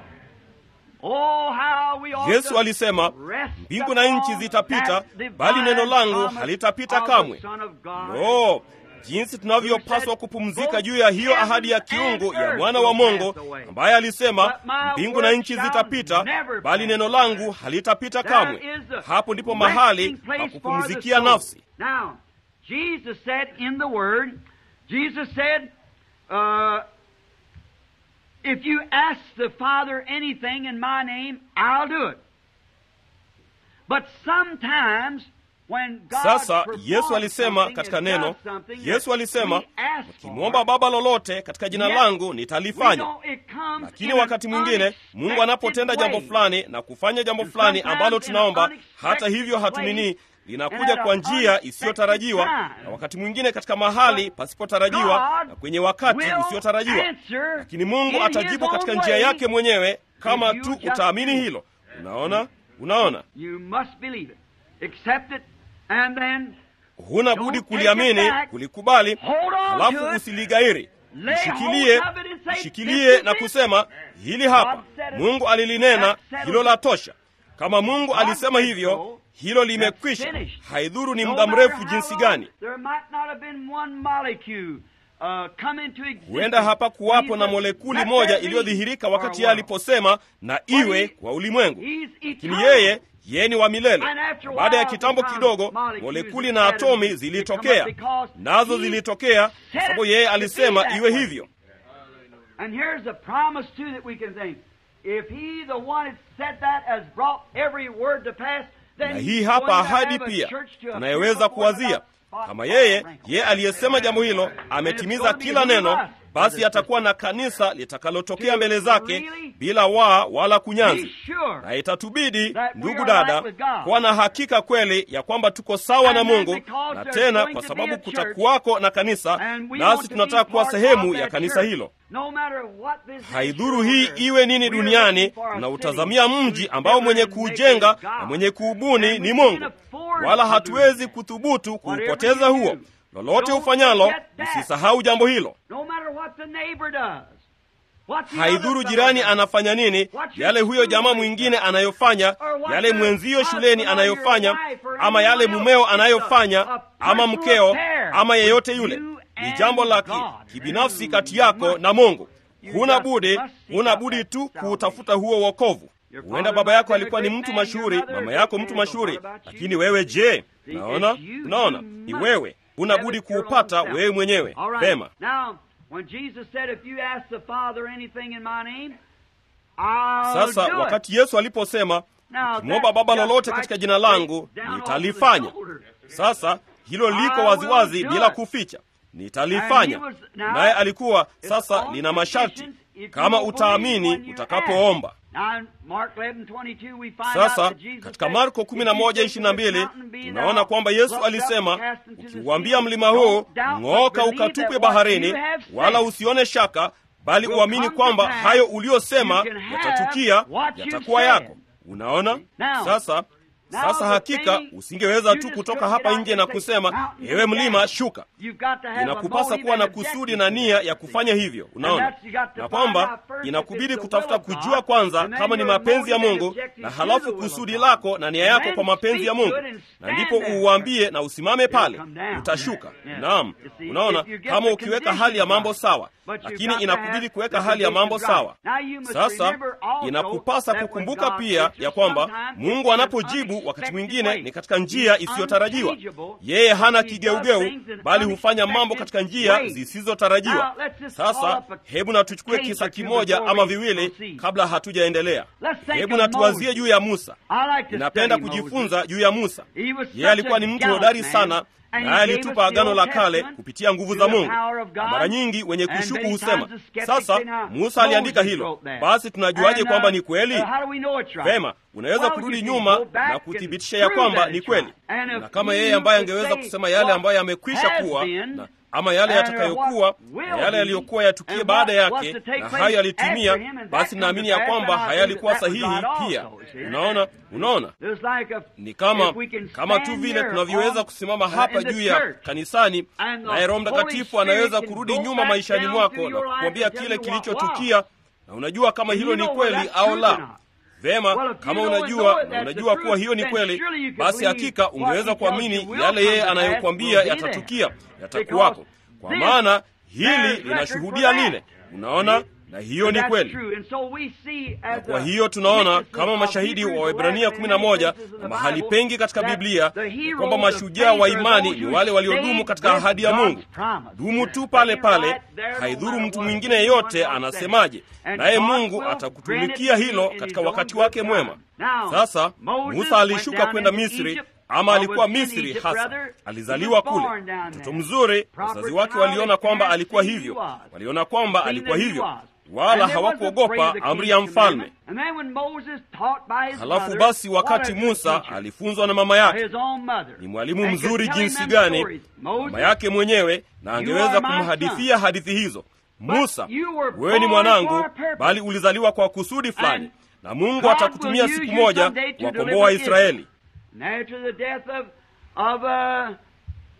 Oh, how we ought yesu to alisema rest mbingu na nchi upon zitapita that divine bali neno langu promise halitapita of the kamwe Son of God. no jinsi tunavyopaswa kupumzika juu ya hiyo ahadi ya kiungu ya mwana wa mungu ambaye alisema mbingu na nchi zitapita bali neno langu halitapita kamwe hapo ndipo mahali pa kupumzikia nafsi Now, Jesus said in the Word, Jesus said, uh, if you ask the Father anything in my name, I'll do it. But sometimes when God sasa performs yesu alisema something katika and neno does something yesu that alisema we ask ukimwomba for, baba lolote katika jina Yet, langu we nitalifanya know it comes lakini in an wakati mwingine mungu unexpected anapotenda jambo way. fulani na kufanya jambo And fulani sometimes ambalo in an tunaomba unexpected hata hivyo hatunini way, linakuja and at kwa an njia unexpected isiyotarajiwa time. na wakati mwingine katika mahali pasipotarajiwa God na kwenye wakati will usiotarajiwa answer lakini mungu in atajibu his katika own njia way yake mwenyewe kama if you tu just utaamini do. hilo unaona unaona You must believe it. Accept it, and then huna Don't budi take it kuliamini back. kulikubali hold on halafu to it. usiligairi Lay ishikilie hold of it and say, ishikilie "This is na it." kusema hili hapa God said it. mungu alilinena That settles hilo it. la tosha kama mungu God alisema said hivyo so. hilo That's limekwisha finished. haidhuru ni No muda matter mrefu how jinsi long, gani There might not have been one molecule huenda hapa kuwapo na molekuli moja iliyodhihirika wakati yeye aliposema na iwe kwa ulimwengu lakini yeye yeye ni wa milele baada ya kitambo kidogo molekuli na atomi zilitokea nazo zilitokea kwa sababu yeye alisema iwe hivyo And here's a promise too that we can think. If he, the one that said that, has brought every word to pass, then na he's hii hapa going to ahadi have a pia church to appear tunayeweza before kuwazia the kama yeye yeye aliyesema jambo hilo ametimiza kila neno basi atakuwa na kanisa litakalotokea mbele zake bila waa wala Be kunyanzi sure na itatubidi that we ndugu are dada right with God. kuwa na hakika kweli ya kwamba tuko sawa na And then mungu because na there's tena going kwa to sababu be a church, kutakuwako na kanisa and we nasi want to tunataka be kuwa part sehemu of ya that kanisa church. hilo No matter what this haidhuru nation hii or iwe nini we are duniani looking for a tunautazamia city mji whose ambao mwenye builder and kuujenga maker is na God. mwenye kuubuni And ni we mungu can't afford wala to do hatuwezi kuthubutu Whatever kuupoteza you huo do, lolote don't ufanyalo forget that. usisahau jambo hilo No matter what the neighbor does. What the haidhuru other jirani fellow does. anafanya nini yale huyo jamaa mwingine anayofanya yale mwenzio shuleni anayofanya ama yale mumeo anayofanya ama mkeo ama yeyote yule ni jambo la ki- kibinafsi kati yako na mungu huna budi huna budi tu kuutafuta huo wokovu huenda baba yako alikuwa ni mtu mashuhuri mama yako mtu mashuhuri lakini wewe je unaona unaona ni wewe huna budi kuupata wewe mwenyewe All right. vema Now, when Jesus said, if you ask the Father anything in my name, I'll sasa do it. wakati yesu aliposema Now, ukimwomba that baba just lolote right katika jina langu down off nitalifanya the shoulder. sasa hilo liko I waziwazi will do bila it. kuficha nitalifanya And he was- now, naye alikuwa It's sasa on lina masharti condition if kama you will utaamini believe when you utakapoomba ask. Now, in Mark 11:22 we find out sasa that Jesus katika said, marko "If you 11 say to this 22 mountain, be tunaona thou kwamba yesu plucked up, alisema cast into the ukiuambia sea, mlima huu don't doubt, but ng'ooka believe ukatupwe that what baharini you have said wala usione shaka bali will uamini come to kwamba pass. hayo uliyosema You can have yatatukia what you yatakuwa said. yako unaona Now, sasa now sasa the hakika thing, usingeweza you tu just kutoka couldn't hapa get out nje and na say, kusema "Mountain, ewe mlima down." shuka You've got to have a inakupasa motive kuwa na and kusudi objective na to nia it. ya kufanya hivyo unaona that's- you got to na find kwamba out first if inakubidi it's the kutafuta will of God, kujua kwanza and then kama ni your mapenzi ya motive and mungu objective na to halafu the will of kusudi God. lako na nia And yako then kwa mapenzi ya speak mungu to it and na stand ndipo there. uuambie na usimame pale come down. utashuka Yeah. naam You see, unaona if you get kama the ukiweka hali ya conditions mambo right. sawa But you've lakini got to inakubidi have kuweka the hali ya mambo conditions sawa right. Now you must sasa remember also inakupasa that when kukumbuka God pia answers ya kwamba sometimes mungu it's an anapojibu wakati unexpected mwingine way. ni katika njia He's isiyotarajiwa unchangeable. yeye hana He does kigeugeu things in bali hufanya mambo unexpected katika njia ways. zisizotarajiwa Now, let's just call sasa up a hebu na tuchukue case kisa or two kimoja before ama we viwili proceed. kabla hatujaendelea Let's think hebu of na tuwazie Moses. juu ya musa I like to ninapenda study kujifunza Moses. juu ya musa He was yeye alikuwa such ni a mtu gallant hodari man, sana and he naye gave alitupa us the agano Old la kale Testament kupitia nguvu through za the mungu power of na God. mara nyingi wenye And kushuku many husema times the skeptics sasa say, now, musa aliandika Moses hilo wrote that. basi tunajuaje And, kwamba uh, ni kweli uh, how do we know it's right? vema unaweza Well, kurudi you can nyuma go back na and kuthibitisha ya prove kwamba that ni it's kweli right. And if na kama he yeye who ambaye could angeweza say kusema yale what ambayo yamekwisha has kuwa been, na ama yale and yatakayokuwa what will na yale be, yaliyokuwa yatukie and baada what was yake to take na place hayo yalitimia after him, and that basi come naamini to ya pass, kwamba and I haya believe yalikuwa that was sahihi right also, pia you see. unaona unaona There's like a, ni kama if we can kama tu stand vile here tunavyoweza on- kusimama uh, hapa in the juu ya church, kanisani and the naye roho Holy mtakatifu Spirit anaweza can kurudi go nyuma back maishani down mwako through na your life kukwambia and tell kile you what kilichotukia na unajua kama And hilo you ni know kweli whether that's au true or la not. vema Well, if you kama know and unajua know it, na that's unajua the kuwa truth, hiyo ni then kweli surely you can basi believe hakika what ungeweza he tells you kuamini will yale come yeye to pass anayokwambia will be there. yatatukia yatakuwako Because kwa this maana hili bears linashuhudia record for lile that. unaona na hiyo And ni that's kweli true. And so we see na as kwa the hiyo tunaona witnesses kama of mashahidi Hebrews wa Waebrania 11 kumi na moja places in na the mahali Bible, pengi katika that Biblia the ya heroes kwamba of mashujaa faith wa are imani those ni who wale waliodumu stayed katika with ahadi ya God's Mungu. promise. Dumu tu Stay pale pale, right there no haidhuru matter mtu what mwingine anyone yeyote else anasemaje, says. naye And God Mungu will atakutumikia grant it hilo in katika his wakati own wake good mwema. time. Now, Sasa Moses Musa went alishuka down kwenda into Misri Egypt, ama or alikuwa was in Misri Egypt, hasa, rather. He alizaliwa was kule, born down mtoto there. mzuri. Proper Wazazi wake child, waliona kwamba parents alikuwa knew he hivyo, was. waliona kwamba Seen alikuwa that he hivyo, was. wala And they wasn't hawakuogopa afraid of the amri king's ya mfalme. commandment. And then when Moses taught by his Halafu mother, basi, what wakati a good Musa teacher. alifunzwa na mama yake, His own mother. ni mwalimu And could mzuri tell him jinsi them gani, stories. Moses, mama yake mwenyewe, na you angeweza are my kumhadithia hadithi hizo. Musa, you were wewe ni born mwanangu, for a purpose. bali ulizaliwa kwa kusudi fulani, And na Mungu God atakutumia will siku use you moja someday to kuwakomboa deliver Israeli. And after the death of, of uh,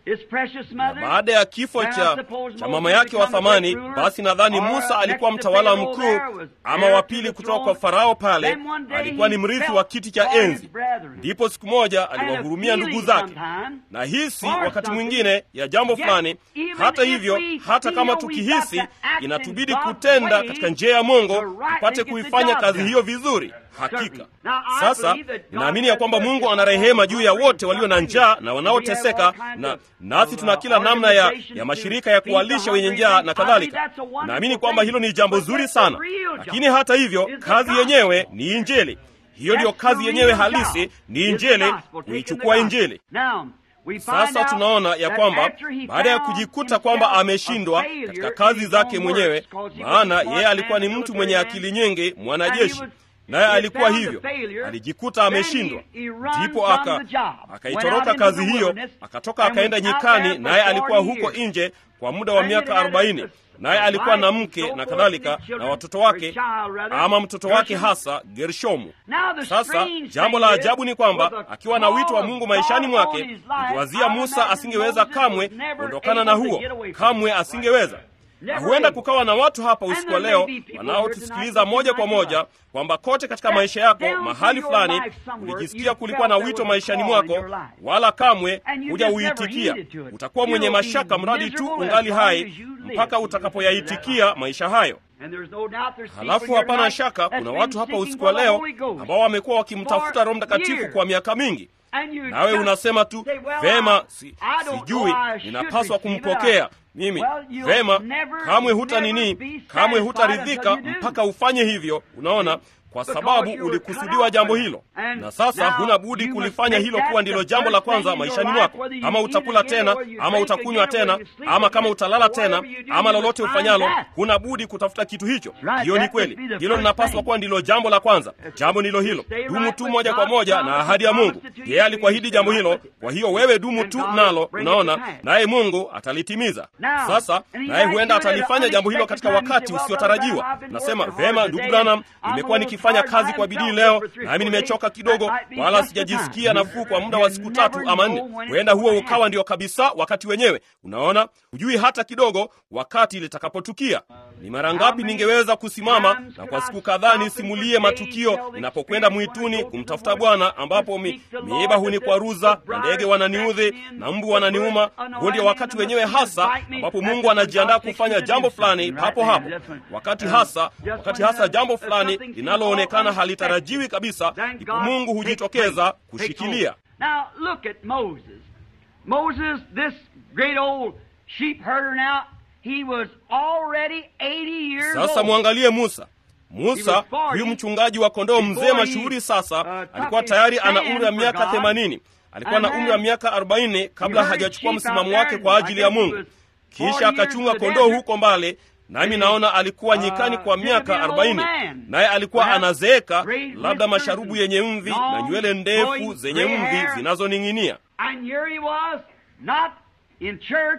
his precious na mother. baada ya kifo Then I cha, suppose cha Moses mama yake wa become a thamani great ruler, basi nadhani or musa alikuwa next to mtawala Pharaoh mkuu there was ama heir wa to pili the kutoka throne. kwa farao pale Then one day alikuwa ni he mrithi felt wa kiti cha for his enzi brethren. ndipo siku moja And a aliwahurumia ndugu feeling zake sometime na hisi for wakati something. mwingine ya jambo Yet, fulani even hata if hivyo we hata kama feel we tukihisi got to act inatubidi in God's kutenda way katika njia ya mungu to rightly tupate get the kuifanya job kazi done. hiyo vizuri hakika Certainly. Now, I sasa believe that God ninaamini ya has kwamba mercy mungu upon ana rehema all juu ya hungry wote walio na and njaa suffering. na We wanaoteseka have all kinds na of, nasi uh, tuna kila namna ya, organizations ya to mashirika ya feed the kuwalisha wenye hungry njaa and na I believe kadhalika that's a wonderful naamini kwamba thing. hilo ni jambo But zuri that's the sana real job. lakini hata hivyo Is the kazi gospel. yenyewe ni injili hiyo ndiyo That's the kazi yenyewe real halisi job. ni Is the injili gospel, taking kuichukua the injili gospel. Now, we find sasa out tunaona ya that kwamba after he baada ya found kujikuta kwamba himself a ameshindwa failure katika in kazi his zake own mwenyewe works, 'cause he was maana a smart yeye alikuwa man, ni a mtu military mwenye man, akili nyingi and mwanajeshi he was- naye he had alikuwa found hivyo the failure, alijikuta then he- ameshindwa he run ndipo from aka the job, went akaitoroka out into kazi the hiyo wilderness, akatoka and akaenda was out nyikani there for naye alikuwa 40 huko years. nje kwa muda wa And miaka he had arobaini a- naye a alikuwa na wife and mke so na forth, kadhalika and children, na watoto or wake child rather, ama mtoto wake Gershom. hasa gershomu Now the sasa strange jambo thing la is, ajabu ni kwamba with the akiwa na wito wa call mungu of maishani God mwake on his life, ukiwazia I musa imagine asingeweza Moses kamwe was never kuondokana na able to huo get away from kamwe it. asingeweza na Never huenda able. kukawa na watu hapa And usiku wa there leo may be people wanaotusikiliza here tonight moja kwa who might moja like kwamba kote katika That maisha yako down mahali through your fulani life somewhere, ulijisikia you kulikuwa na felt there wito was a maishani call in mwako your life. wala kamwe And you huja just never uitikia heeded to it. utakuwa mwenye You'll be mashaka mradi tu miserable ungali as long hai as you live. mpaka You utakapoyaitikia maisha hayo And there's no doubt there's people halafu here hapana tonight shaka that's kuna been watu hapa seeking usiku wa for the leo Holy Ghost. ambao wamekuwa wakimtafuta for roho mtakatifu years. kwa miaka mingi And you nawe just unasema tu say, well, vema si, I don't sijui know, I should ninapaswa receive it. kumpokea I- mimi Well, you'll vema never- kamwe huta never nini be kamwe satisfied hutaridhika until you do. mpaka ufanye hivyo unaona kwa Because sababu you were ulikusudiwa cut jambo out for hilo that. And na sasa now huna budi you must kulifanya make hilo that kuwa ndilo the jambo la first thing kwanza in your maishani life, mwako whether you ama eat utakula again tena or you ama drink utakunywa again or tena you sleep ama kama again, utalala tena whatever you do, ama you lolote must find ufanyalo that. huna budi kutafuta kitu hicho Right, hiyo ni that kweli must be the hilo first linapaswa thing. kuwa ndilo jambo la kwanza jambo ndilo hilo Stay dumu right tu with moja kwa God's moja na promise, ahadi ya mungu promise to you, yeye alikuahidi you jambo stay hilo right with it. kwa hiyo wewe dumu And tu God will nalo bring it to unaona pass. naye mungu atalitimiza Now, sasa and he naye might huenda do it at an atalifanya jambo hilo unexpected katika time. You wakati say, well, usiotarajiwa Brother Branham, I've been nasema working hard vema ndugu today. branham I'm a nimekuwa little nikifanya tired. kazi I kwa haven't bidii felt leo good for three, nami four nimechoka days. kidogo That might be wala just the sijajisikia time. nafuu kwa muda wa You siku never tatu ama nne know when it's huenda huo gonna ukawa happen. ndio kabisa wakati wenyewe unaona hujui hata kidogo wakati litakapotukia ni mara ngapi ningeweza kusimama na kwa siku kadhaa nisimulie matukio ninapokwenda mwituni kumtafuta bwana ambapo mi, miiba hunikwaruza na ndege wananiudhi na mbu wananiuma huo ndio wakati wenyewe hasa ambapo mungu anajiandaa kufanya jambo fulani papo hapo wakati hasa wakati hasa jambo fulani linaloonekana halitarajiwi kabisa ndipo mungu hujitokeza kushikilia Now look at Moses. Moses, this great old sheep herder now, he was already 80 years sasa old. mwangalie musa musa huyu mchungaji wa kondoo mzee mashuhuri sasa alikuwa tayari ana umri wa miaka themanini alikuwa na umri wa miaka arobaini kabla hajachukua msimamo wake kwa ajili ya mungu kisha akachunga kondoo huko mbale nami naona alikuwa nyikani kwa miaka arobaini naye alikuwa anazeeka labda masharubu yenye mvi na nywele ndefu zenye mvi zinazoning'inia And here he was, not in church.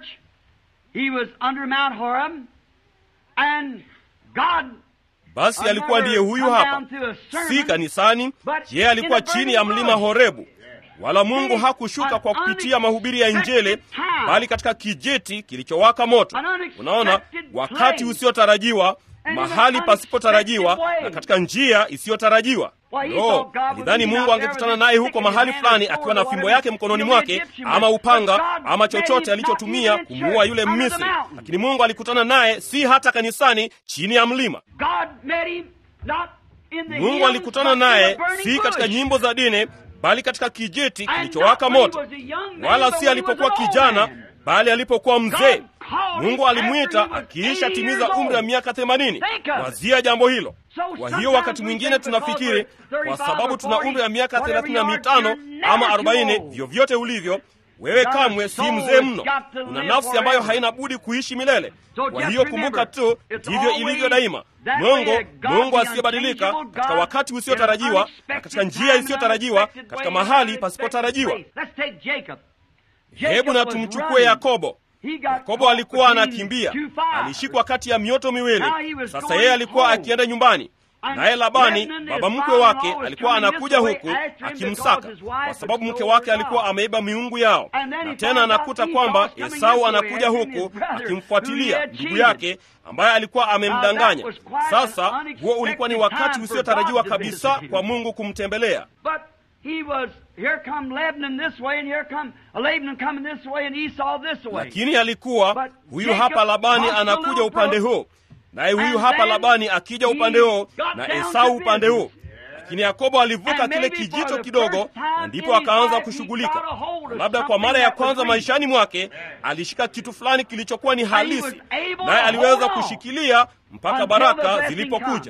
He was under Mount Horeb. And God basi alikuwa ndiye huyu hapa si kanisani yeye alikuwa chini ya mlima horebu wala mungu hakushuka kwa kupitia mahubiri ya injili bali katika kijiti kilichowaka moto unaona wakati usiotarajiwa mahali pasipotarajiwa na katika njia isiyotarajiwa no alidhani mungu angekutana naye huko mahali fulani akiwa na fimbo yake mkononi mwake ama upanga ama chochote alichotumia kumuua yule mmisri lakini mungu alikutana naye si hata kanisani chini ya mlima God met him not in the mungu hymns, alikutana but in naye the burning si katika bush. nyimbo za dini bali katika kijiti And kilichowaka not when he moto was a young man, wala but si when he was alipokuwa an old kijana man. bali alipokuwa mzee God called mungu him alimwita after he was akiisha 80 timiza years umri wa old. miaka themanini Think of it. wazia jambo hilo So kwa hiyo sometimes wakati we mwingine think because tunafikiri we're kwa 35 sababu or tuna 40, umri wa miaka whatever thelathini na you are, mitano you're never ama too arobaini old. vyovyote ulivyo wewe Got a kamwe si soul mzee that's mno got to una live nafsi ambayo forever. haina budi kuishi milele So kwa just hiyo kumbuka remember, tu it's ndivyo always ilivyo daima that way mungu that God, mungu the asiyebadilika unchangeable katika God, wakati in an usiotarajiwa na unexpected katika njia time, in an isiyotarajiwa unexpected katika way, mahali in an pasipotarajiwa unexpected place. Let's take Jacob. hebu Jacob na was tumchukue running. yakobo He got yakobo caught alikuwa between anakimbia two fires. alishikwa kati ya mioto miwili Now he was sasa going yeye alikuwa home. akienda nyumbani naye Labani baba mkwe wake alikuwa anakuja huku akimsaka, kwa sababu mke wake alikuwa ameiba miungu yao. Na tena anakuta kwamba Esau anakuja huku akimfuatilia ndugu yake ambaye alikuwa amemdanganya. Sasa huo ulikuwa ni wakati usiotarajiwa kabisa kwa Mungu kumtembelea. Lakini alikuwa huyu hapa Labani anakuja upande huu naye huyu hapa Labani akija upande huo na Esau upande huo. Lakini Yakobo alivuka kile kijito kidogo, na ndipo akaanza kushughulika. Na labda kwa mara ya kwanza maishani mwake alishika kitu fulani kilichokuwa ni halisi, naye aliweza kushikilia mpaka baraka zilipokuja.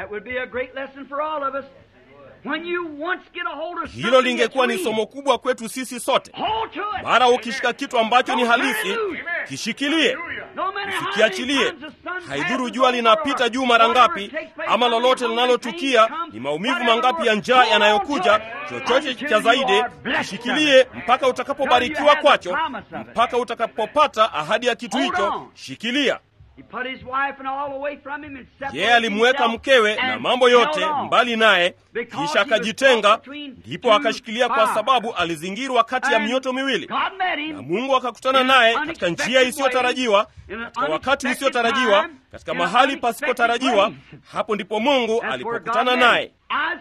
Hilo lingekuwa ni somo kubwa kwetu sisi sote. Mara ukishika kitu ambacho ni halisi, kishikilie, usikiachilie. Haidhuru jua linapita juu mara ngapi, ama lolote linalotukia, ni maumivu mangapi ya njaa yanayokuja, chochote cha zaidi, kishikilie mpaka utakapobarikiwa kwacho, mpaka utakapopata ahadi ya kitu hicho, shikilia. Yeye alimweka mkewe na mambo yote mbali naye, kisha akajitenga, ndipo akashikilia, kwa sababu alizingirwa kati ya mioto miwili, na Mungu akakutana naye katika njia isiyotarajiwa, katika wakati usiotarajiwa, katika mahali pasipotarajiwa. Hapo ndipo Mungu alipokutana naye.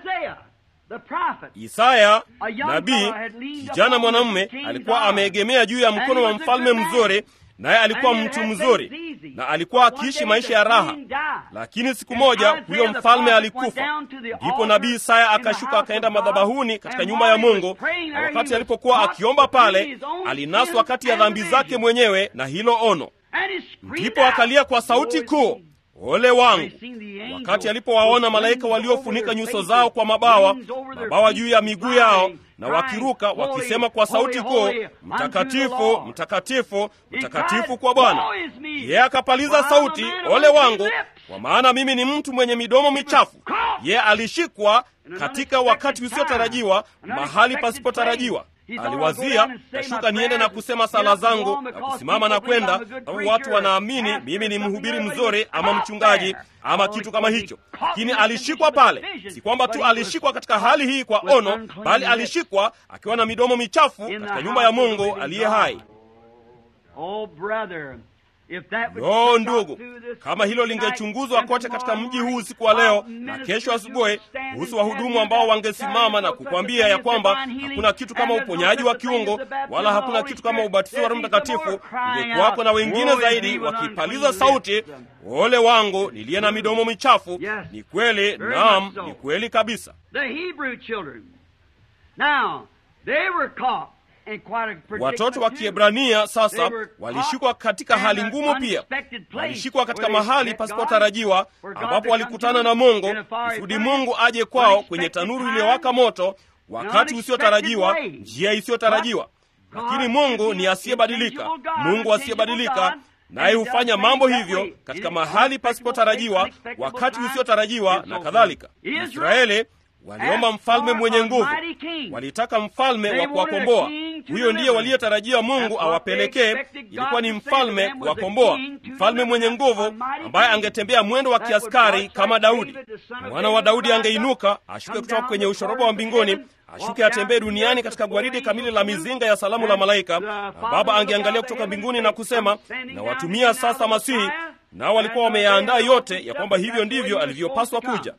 Isaya nabii, kijana mwanamume, alikuwa ameegemea juu ya mkono wa mfalme mzuri naye alikuwa mtu mzuri na alikuwa akiishi maisha ya raha. Lakini siku moja huyo mfalme alikufa. Ndipo nabii Isaya akashuka akaenda madhabahuni katika nyumba ya Mungu, na wakati alipokuwa akiomba pale, alinaswa kati ya dhambi zake mwenyewe na hilo ono. Ndipo akalia kwa sauti kuu, ole wangu! Wakati alipowaona malaika waliofunika nyuso zao kwa mabawa, mabawa juu ya miguu yao na wakiruka wakisema kwa sauti kuu, mtakatifu, mtakatifu, mtakatifu kwa Bwana. Yeye akapaliza sauti, ole wangu, kwa maana mimi ni mtu mwenye midomo michafu. Yeye alishikwa katika wakati usiotarajiwa, mahali pasipotarajiwa. Aliwazia, tashuka niende na kusema sala zangu na kusimama na kwenda, sababu watu wanaamini mimi ni mhubiri mzuri ama mchungaji ama kitu kama hicho. Lakini alishikwa pale, si kwamba tu alishikwa katika hali hii kwa ono, bali alishikwa akiwa na midomo michafu katika nyumba ya Mungu aliye hai. Lo, ndugu, kama hilo lingechunguzwa kote katika mji huu usiku wa leo na kesho asubuhi, kuhusu wahudumu ambao wangesimama na kukwambia ya kwamba hakuna kitu kama uponyaji wa kiungo wala hakuna kitu kama ubatizo wa Roho Mtakatifu, ungekuwako na wengine zaidi wakipaliza sauti, ole wangu niliye na midomo michafu. Ni kweli, naam, ni kweli kabisa. Watoto wa Kiebrania sasa walishikwa katika hali ngumu pia. Walishikwa katika mahali pasipotarajiwa, ambapo walikutana na Mungu kusudi Mungu aje kwao kwenye tanuru iliyowaka moto, wakati usiotarajiwa, njia isiyotarajiwa. Lakini Mungu ni asiyebadilika, Mungu asiyebadilika, naye hufanya mambo hivyo katika mahali pasipotarajiwa, wakati usiotarajiwa na kadhalika. Israeli waliomba mfalme mwenye nguvu, walitaka mfalme wa kuwakomboa. Huyo ndiye waliyotarajia Mungu awapelekee. Ilikuwa ni mfalme kuwakomboa, mfalme mwenye nguvu ambaye angetembea mwendo wa kiaskari kama Daudi. Mwana wa Daudi angeinuka ashuke kutoka kwenye ushoroba wa mbinguni, ashuke atembee duniani katika gwaridi kamili la mizinga ya salamu la malaika, na Baba angeangalia kutoka mbinguni na kusema, na watumia sasa Masihi. Nao walikuwa wameyaandaa yote ya kwamba hivyo ndivyo alivyopaswa kuja.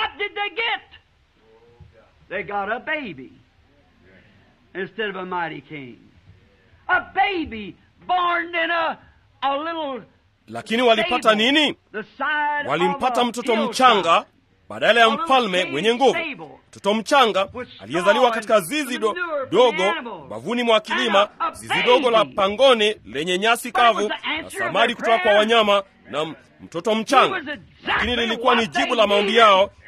They got a baby instead of a mighty king. A baby born in a, a little Lakini walipata nini? Walimpata mtoto mchanga badala ya mfalme mwenye nguvu, mtoto mchanga aliyezaliwa katika zizi do, dogo bavuni mwa kilima, zizi dogo la pangoni lenye nyasi kavu na samadi kutoka kwa wanyama na mtoto mchanga. Lakini lilikuwa ni jibu la maombi yao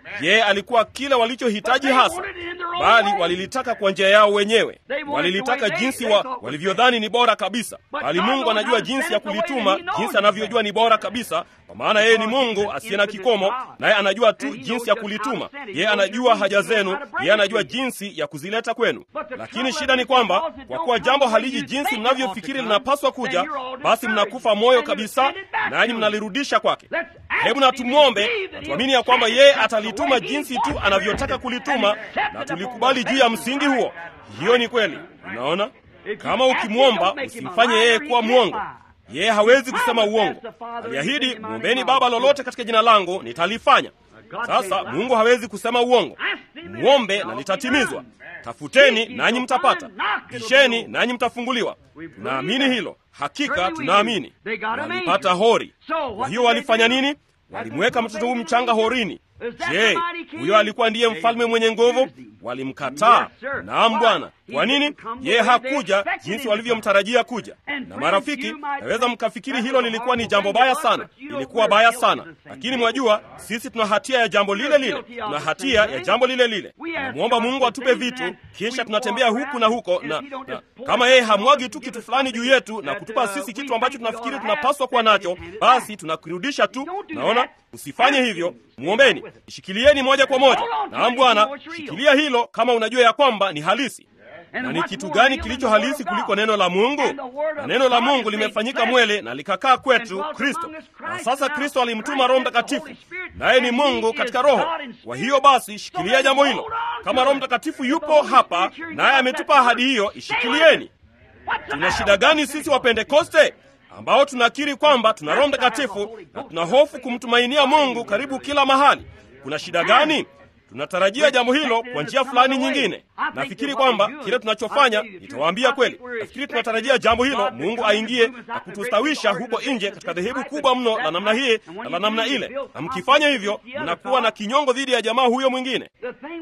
yeye alikuwa kile walichohitaji hasa, bali walilitaka kwa njia yao wenyewe. Walilitaka jinsi wa, walivyodhani ni bora kabisa, bali Mungu anajua jinsi ya kulituma, jinsi anavyojua ni bora kabisa, kwa maana yeye ni Mungu asiye na kikomo, naye anajua tu jinsi ya kulituma. Yeye anajua haja zenu, yeye anajua jinsi ya kuzileta kwenu. Lakini shida ni kwamba kwa kuwa jambo haliji jinsi mnavyofikiri linapaswa kuja, basi mnakufa moyo kabisa, nanyi mnalirudisha kwake. Hebu na tumwombe na tuamini ya kwamba yeye atalituma jinsi tu anavyotaka kulituma, na tulikubali juu ya msingi huo. Hiyo ni kweli. Unaona, kama ukimwomba usimfanye yeye kuwa mwongo. Yeye hawezi kusema uongo. Aliahidi, mwombeni Baba lolote katika jina langu nitalifanya. Sasa Mungu hawezi kusema uongo. Mwombe na litatimizwa. Tafuteni nanyi mtapata, bisheni nanyi mtafunguliwa. Tunaamini hilo, hakika tunaamini. Walipata hori. Kwa hiyo walifanya nini? Walimweka mtoto huyu mchanga horini. Je, huyo alikuwa ndiye mfalme mwenye nguvu? Walimkataa. Naam, Bwana. Kwa nini? Yeye hakuja jinsi walivyomtarajia kuja. Na marafiki, naweza mkafikiri hilo lilikuwa ni jambo baya sana, ilikuwa baya sana, lakini mwajua, sisi tuna hatia ya jambo lile lile, tuna hatia ya jambo lile lile. Tunamwomba Mungu atupe vitu, kisha tunatembea huku na huko na, na kama yeye hamwagi tu kitu fulani juu yetu na kutupa sisi kitu ambacho tunafikiri tunapaswa kuwa nacho, basi tunakirudisha tu. Naona, usifanye hivyo. Mwombeni, shikilieni moja kwa moja. Naam Bwana, shikilia hilo kama unajua ya kwamba ni halisi. Na ni kitu gani kilicho halisi kuliko neno la Mungu? Na neno la Mungu limefanyika mwele na likakaa kwetu, Kristo. Na sasa Kristo alimtuma Roho Mtakatifu, naye ni Mungu katika Roho. Kwa hiyo basi, shikilia jambo hilo. Kama Roho Mtakatifu yupo hapa, naye ametupa ahadi hiyo, ishikilieni. Tuna shida gani sisi wa Pentekoste ambao tunakiri kwamba tuna Roho Mtakatifu na tuna hofu kumtumainia Mungu karibu kila mahali? Kuna shida gani? Tunatarajia jambo hilo kwa njia fulani nyingine. Nafikiri kwamba kile tunachofanya, nitawaambia kweli, nafikiri tunatarajia jambo hilo, Mungu aingie na kutustawisha huko nje katika dhehebu kubwa mno la namna hii na la namna ile, na mkifanya hivyo, mnakuwa na kinyongo dhidi ya jamaa huyo mwingine.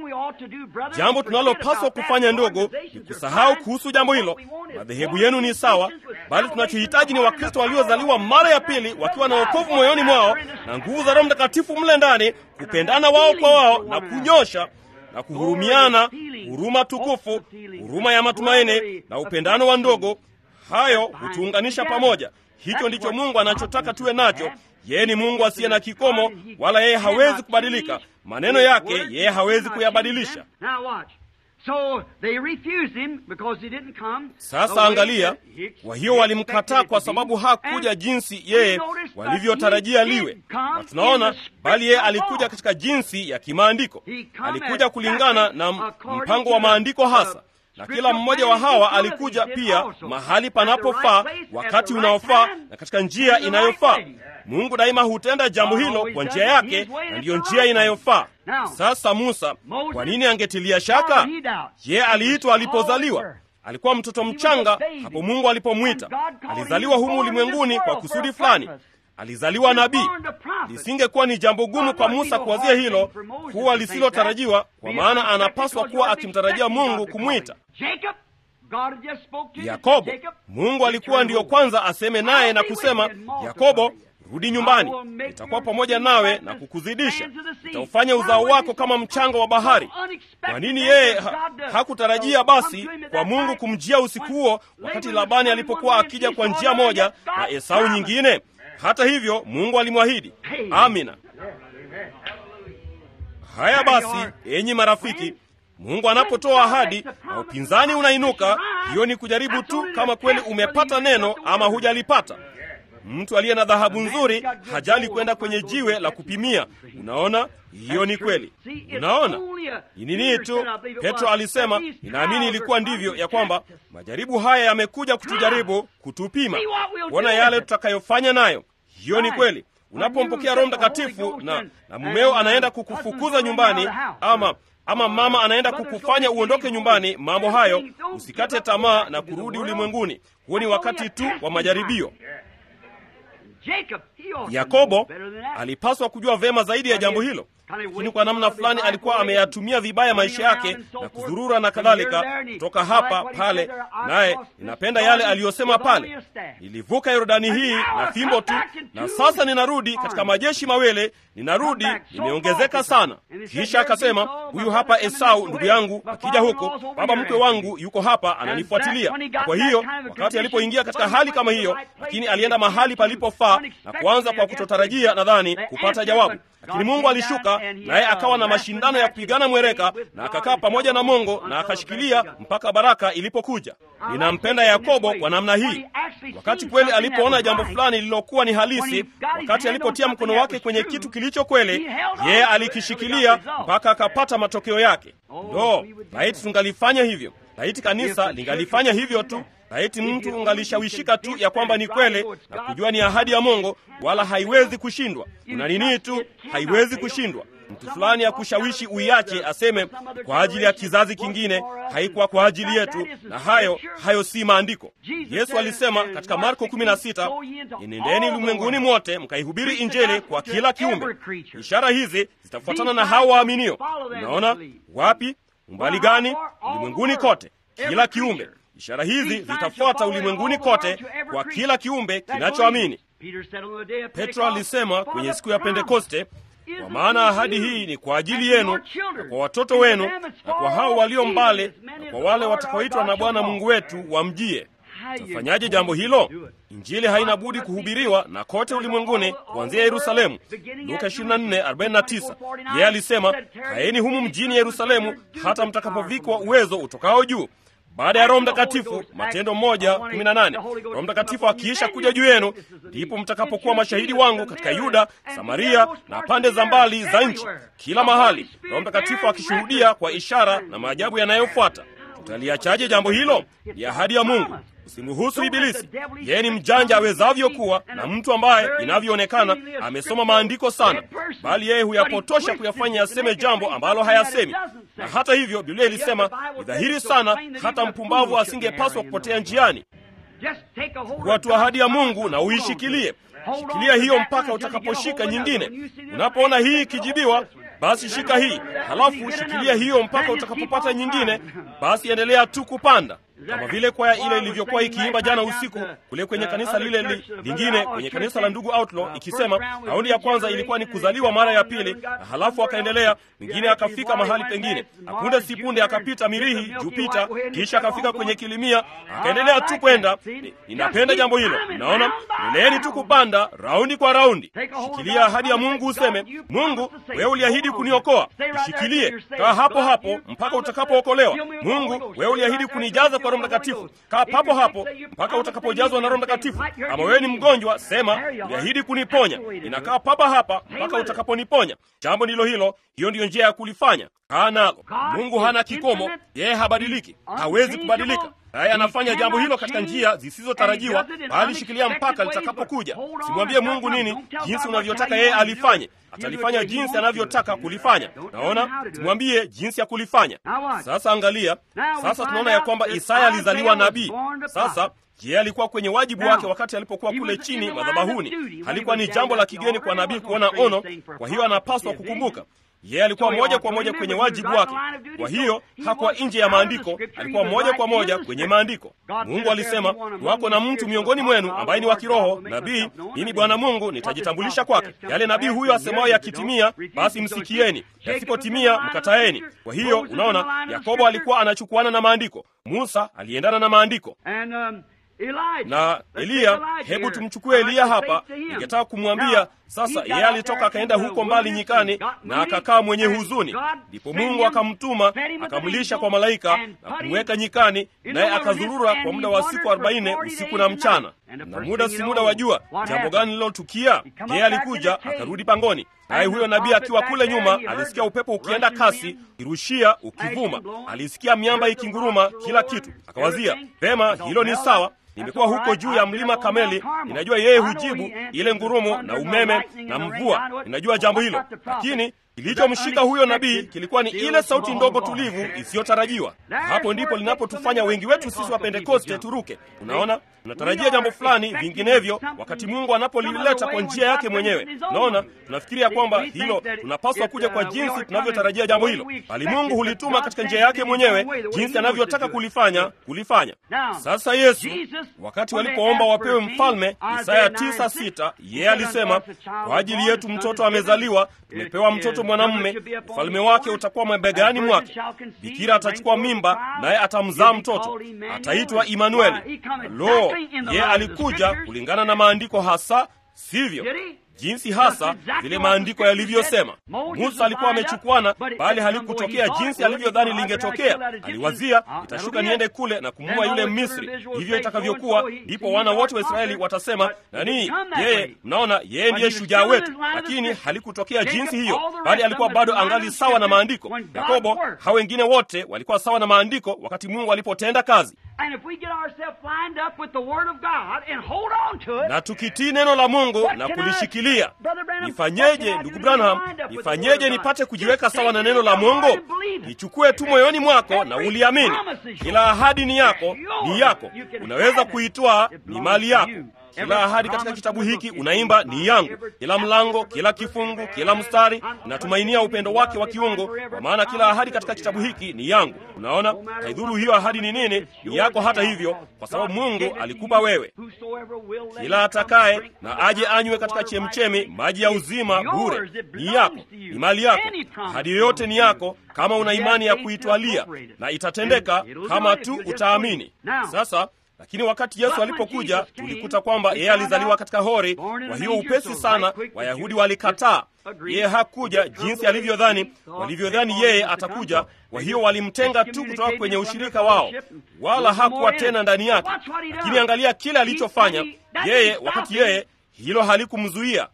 Jambo tunalopaswa kufanya, ndogo, ni kusahau kuhusu jambo hilo. Madhehebu yenu ni sawa, bali tunachohitaji ni Wakristo waliozaliwa mara ya pili, wakiwa na wokovu moyoni mwao na nguvu za Roho Mtakatifu mle ndani, kupendana wao kwa wao na kunyosha na kuhurumiana, huruma tukufu, huruma ya matumaini na upendano wa ndogo. Hayo hutuunganisha pamoja. Hicho ndicho Mungu anachotaka tuwe nacho. Yeye ni Mungu asiye na kikomo, wala yeye hawezi kubadilika. Maneno yake yeye hawezi kuyabadilisha. Sasa angalia, kwa hiyo walimkataa kwa sababu hakuja jinsi yeye walivyotarajia liwe, na tunaona bali yeye alikuja katika jinsi ya kimaandiko. Alikuja kulingana na mpango wa maandiko hasa, na kila mmoja wa hawa alikuja pia mahali panapofaa, wakati unaofaa, na katika njia inayofaa. Mungu daima hutenda jambo hilo kwa njia yake, na ndiyo njia inayofaa. Sasa Musa, kwa nini angetilia shaka? Yeye aliitwa alipozaliwa, alikuwa mtoto mchanga hapo Mungu alipomwita. Alizaliwa humu ulimwenguni kwa kusudi fulani, alizaliwa nabii. Lisingekuwa ni jambo gumu kwa Musa kuwazia hilo kuwa lisilotarajiwa, kwa maana anapaswa kuwa akimtarajia Mungu kumwita. Yakobo, Mungu alikuwa ndiyo kwanza aseme naye na kusema, Yakobo, rudi nyumbani, nitakuwa pamoja nawe na kukuzidisha, nitaufanya uzao wako kama mchanga wa bahari. Kwa nini yeye ha, hakutarajia basi kwa Mungu kumjia usiku huo, wakati Labani alipokuwa akija kwa njia moja na Esau nyingine? Hata hivyo Mungu alimwahidi. Amina. Haya basi, enyi marafiki, Mungu anapotoa ahadi na upinzani unainuka, hiyo ni kujaribu tu kama kweli umepata neno ama hujalipata. Mtu aliye na dhahabu nzuri hajali kwenda kwenye jiwe la kupimia. Unaona, hiyo ni kweli. Unaona ni nini tu Petro alisema, ninaamini ilikuwa ndivyo, ya kwamba majaribu haya yamekuja kutujaribu, kutupima, kuona yale tutakayofanya nayo. Hiyo ni kweli. Unapompokea Roho Mtakatifu na, na mumeo anaenda kukufukuza nyumbani ama ama mama anaenda kukufanya uondoke nyumbani, mambo hayo, usikate tamaa na kurudi ulimwenguni. Huo ni wakati tu wa majaribio. Yakobo alipaswa kujua vema zaidi ya jambo hilo, lakini kwa namna fulani alikuwa ameyatumia vibaya maisha yake na kudhurura na kadhalika, kutoka hapa pale. Naye ninapenda yale aliyosema pale, nilivuka Yordani hii na fimbo tu, na sasa ninarudi katika majeshi mawele, ninarudi nimeongezeka sana. Kisha akasema, huyu hapa Esau ndugu yangu akija huko, baba mkwe wangu yuko hapa ananifuatilia. Kwa hiyo wakati alipoingia katika hali kama hiyo, lakini alienda mahali palipofaa na kuanza kwa kutotarajia, nadhani kupata jawabu lakini Mungu alishuka naye akawa na mashindano ya kupigana mwereka, na akakaa pamoja na Mungu na akashikilia mpaka baraka ilipokuja. Ninampenda Yakobo kwa namna hii. Wakati kweli alipoona jambo fulani lililokuwa ni halisi, wakati alipotia mkono wake kwenye kitu kilicho kweli, yeye alikishikilia mpaka akapata matokeo yake. Ndo laiti tungalifanya hivyo, laiti kanisa lingalifanya hivyo tu laiti mtu ungalishawishika tu ya kwamba ni kweli na kujua ni ahadi ya Mungu, wala haiwezi kushindwa. Kuna nini tu, haiwezi kushindwa. Mtu fulani ya kushawishi uiache, aseme kwa ajili ya kizazi kingine, haikuwa kwa ajili yetu, na hayo hayo si maandiko. Yesu alisema katika Marko 16, enendeni ulimwenguni mote mkaihubiri Injili kwa kila kiumbe. Ishara hizi zitafuatana na hao waaminio. Unaona wapi? Umbali gani? Ulimwenguni kote, kila kiumbe Ishara hizi zitafuata ulimwenguni kote kwa kila kiumbe kinachoamini. Petro alisema kwenye siku ya Pentekoste, kwa maana ahadi hii ni kwa ajili yenu na kwa watoto wenu na kwa hao walio mbali na kwa wale watakaoitwa na Bwana Mungu wetu wamjie. Tafanyaje jambo hilo? Injili haina budi kuhubiriwa na kote ulimwenguni kuanzia Yerusalemu. Luka 24:49. Yeye alisema, kaeni humu mjini Yerusalemu hata mtakapovikwa uwezo utokao juu baada ya Roho Mtakatifu. Matendo moja kumi na nane. Roho Mtakatifu akiisha kuja juu yenu, ndipo mtakapokuwa mashahidi wangu katika Yuda, Samaria na pande za mbali za nchi, kila mahali. Roho Mtakatifu akishuhudia kwa ishara na maajabu yanayofuata. Tutaliachaje jambo hilo? Ni ahadi ya Mungu. Usimruhusu Ibilisi. Yeye ni mjanja awezavyo kuwa, na mtu ambaye inavyoonekana amesoma maandiko sana, bali yeye huyapotosha kuyafanya yaseme jambo ambalo hayasemi. Na hata hivyo, Biblia ilisema ni dhahiri sana, hata mpumbavu asingepaswa kupotea njiani. Kuwa tu ahadi ya Mungu na uishikilie. Shikilia hiyo mpaka utakaposhika nyingine. Unapoona hii ikijibiwa basi shika hii, halafu shikilia hiyo mpaka utakapopata nyingine. Basi endelea tu kupanda, kama vile kwaya ile ilivyokuwa ikiimba jana usiku kule kwenye kanisa lile li, lingine kwenye kanisa la ndugu Outlaw, ikisema raundi ya kwanza ilikuwa ni kuzaliwa mara ya pili, na halafu akaendelea, mwingine akafika mahali pengine, apunde sipunde akapita Mirihi, Jupita, kisha akafika kwenye Kilimia, akaendelea tu kwenda. Ninapenda jambo hilo. Naona endeleeni tu kupanda raundi kwa raundi. Shikilia ahadi ya Mungu, useme Mungu, wewe uliahidi kuniokoa. Ishikilie, kaa hapo hapo mpaka utakapookolewa. Mungu, wewe uliahidi kunijaza kwa Roho Mtakatifu. Kaa papo hapo mpaka utakapojazwa na Roho Mtakatifu. Kama wewe ni mgonjwa, sema uliahidi kuniponya. Ninakaa papa hapa mpaka utakaponiponya. Jambo ndilo hilo, hiyo ndiyo njia ya kulifanya. Kaa nalo. Mungu hana kikomo, yeye habadiliki, hawezi kubadilika. Naye anafanya jambo hilo katika njia zisizotarajiwa, bali shikilia mpaka litakapokuja. Simwambie Mungu nini jinsi unavyotaka yeye alifanye, atalifanya jinsi anavyotaka kulifanya. Naona, simwambie jinsi ya kulifanya. Sasa angalia, sasa tunaona ya kwamba Isaya alizaliwa nabii. Sasa je, alikuwa kwenye wajibu wake wakati alipokuwa kule chini madhabahuni? Halikuwa ni jambo la kigeni kwa nabii kuona ono, kwa hiyo anapaswa kukumbuka yeye alikuwa moja kwa moja kwenye wajibu wake. Kwa hiyo hakuwa nje ya maandiko, alikuwa moja kwa moja kwenye maandiko. Mungu alisema, wako na mtu miongoni mwenu ambaye ni wa kiroho, nabii, mimi Bwana Mungu nitajitambulisha kwake. Yale nabii huyo asemayo yakitimia, basi msikieni, yasipotimia mkataeni. Kwa hiyo unaona, Yakobo alikuwa anachukuana na maandiko, Musa aliendana na maandiko na Eliya. Hebu tumchukue Eliya hapa. Ningetaka kumwambia sasa, yeye alitoka akaenda huko mbali nyikani na akakaa mwenye huzuni, ndipo Mungu akamtuma akamlisha kwa malaika na kumweka nyikani, naye akazurura kwa muda wa siku arobaini usiku na mchana. Na muda si muda wa jua, jambo gani lilotukia? Yeye alikuja akarudi pangoni, naye huyo nabii akiwa kule nyuma alisikia upepo ukienda kasi, ukirushia, ukivuma, alisikia miamba ikinguruma, kila kitu. Akawazia vema, hilo ni sawa nimekuwa huko juu ya mlima Kameli, ninajua yeye hujibu ile ngurumo na umeme na mvua, ninajua jambo hilo. Lakini Kilichomshika huyo nabii kilikuwa ni ile sauti ndogo tulivu isiyotarajiwa. Hapo ndipo linapotufanya wengi wetu sisi wa Pentekoste turuke. Unaona, tunatarajia jambo fulani, vinginevyo wakati Mungu anapolileta kwa njia yake mwenyewe, unaona, tunafikiria kwamba hilo tunapaswa kuja kwa jinsi tunavyotarajia jambo hilo, bali Mungu hulituma katika njia yake mwenyewe, jinsi anavyotaka kulifanya kulifanya. Sasa Yesu, wakati walipoomba wapewe mfalme, Isaya tisa sita, yeye alisema kwa ajili yetu mtoto amezaliwa, tumepewa mtoto mwanamume, ufalme wake utakuwa mabegani mwake, bikira atachukua mimba, naye atamzaa mtoto, ataitwa Imanueli. Lo, yeye alikuja kulingana na maandiko hasa, sivyo? jinsi hasa vile maandiko yalivyosema. Musa alikuwa amechukwana, bali halikutokea jinsi alivyodhani lingetokea. Aliwazia, itashuka niende kule na kumua yule Misri, hivyo itakavyokuwa. Ndipo wana wote wa Israeli watasema nani? Yeye, mnaona, yeye ndiye shujaa wetu. Lakini halikutokea jinsi hiyo, bali alikuwa bado angali sawa na maandiko. Yakobo, hao wengine wote walikuwa sawa na maandiko wakati Mungu alipotenda kazi na tukitii neno la Mungu na kulishikilia. Nifanyeje ndugu Branham? Nifanyeje nipate kujiweka sawa na neno la Mungu? Ichukue tu moyoni mwako na uliamini. Kila ahadi ni yako, ni yako, unaweza kuitwaa, ni mali yako. Kila ahadi katika kitabu hiki unaimba ni yangu, kila mlango, kila kifungu, kila mstari. Natumainia upendo wake wa kiungu, kwa maana kila ahadi katika kitabu hiki ni yangu. Unaona, haidhuru hiyo ahadi ni nini, ni yako hata hivyo, kwa sababu Mungu alikupa wewe. Kila atakaye na aje anywe katika chemchemi maji ya uzima bure, ni yako, ni mali yako. Ahadi yoyote ni yako kama una imani ya kuitwalia, na itatendeka kama tu utaamini. Sasa lakini wakati Yesu alipokuja tulikuta kwamba yeye alizaliwa katika hori. Kwa hiyo upesi sana Wayahudi walikataa. Yeye hakuja jinsi alivyodhani, walivyodhani yeye atakuja. Kwa hiyo walimtenga tu kutoka kwenye ushirika wao, wala hakuwa tena ndani yake. Lakini angalia kile alichofanya yeye, wakati yeye hilo halikumzuia.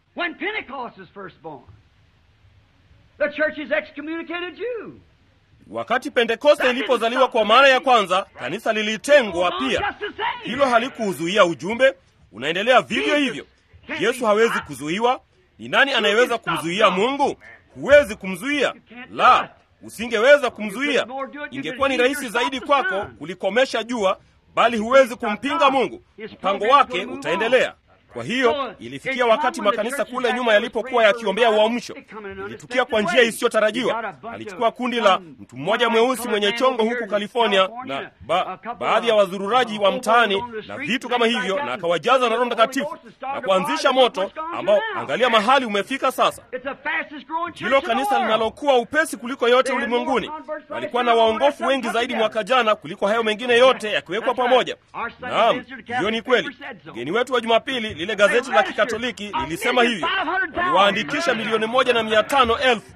Wakati Pentekoste ilipozaliwa kwa mara ya kwanza, kanisa lilitengwa pia. Hilo halikuuzuia ujumbe, unaendelea vivyo hivyo. Yesu hawezi kuzuiwa. Ni nani anayeweza kumzuia Mungu? Huwezi kumzuia, la, usingeweza kumzuia. Ingekuwa ni rahisi zaidi kwako kulikomesha jua, bali huwezi kumpinga Mungu. Mpango wake utaendelea. Kwa hiyo ilifikia wakati makanisa kule nyuma yalipokuwa yakiombea uamsho, ilitukia kwa njia isiyotarajiwa. Alichukua kundi la mtu mmoja mweusi mwenye chongo huku California na ba, baadhi ya wazururaji wa mtaani na vitu kama hivyo, na akawajaza na Roho Mtakatifu na kuanzisha moto ambao, angalia mahali umefika sasa. Hilo kanisa linalokuwa upesi kuliko yote ulimwenguni. Walikuwa na waongofu wengi zaidi mwaka jana kuliko hayo mengine yote yakiwekwa pamoja. Naam, hiyo ni kweli. Mgeni wetu wa Jumapili lile gazeti la Kikatoliki lilisema hivyo, waliwaandikisha milioni moja na mia tano elfu.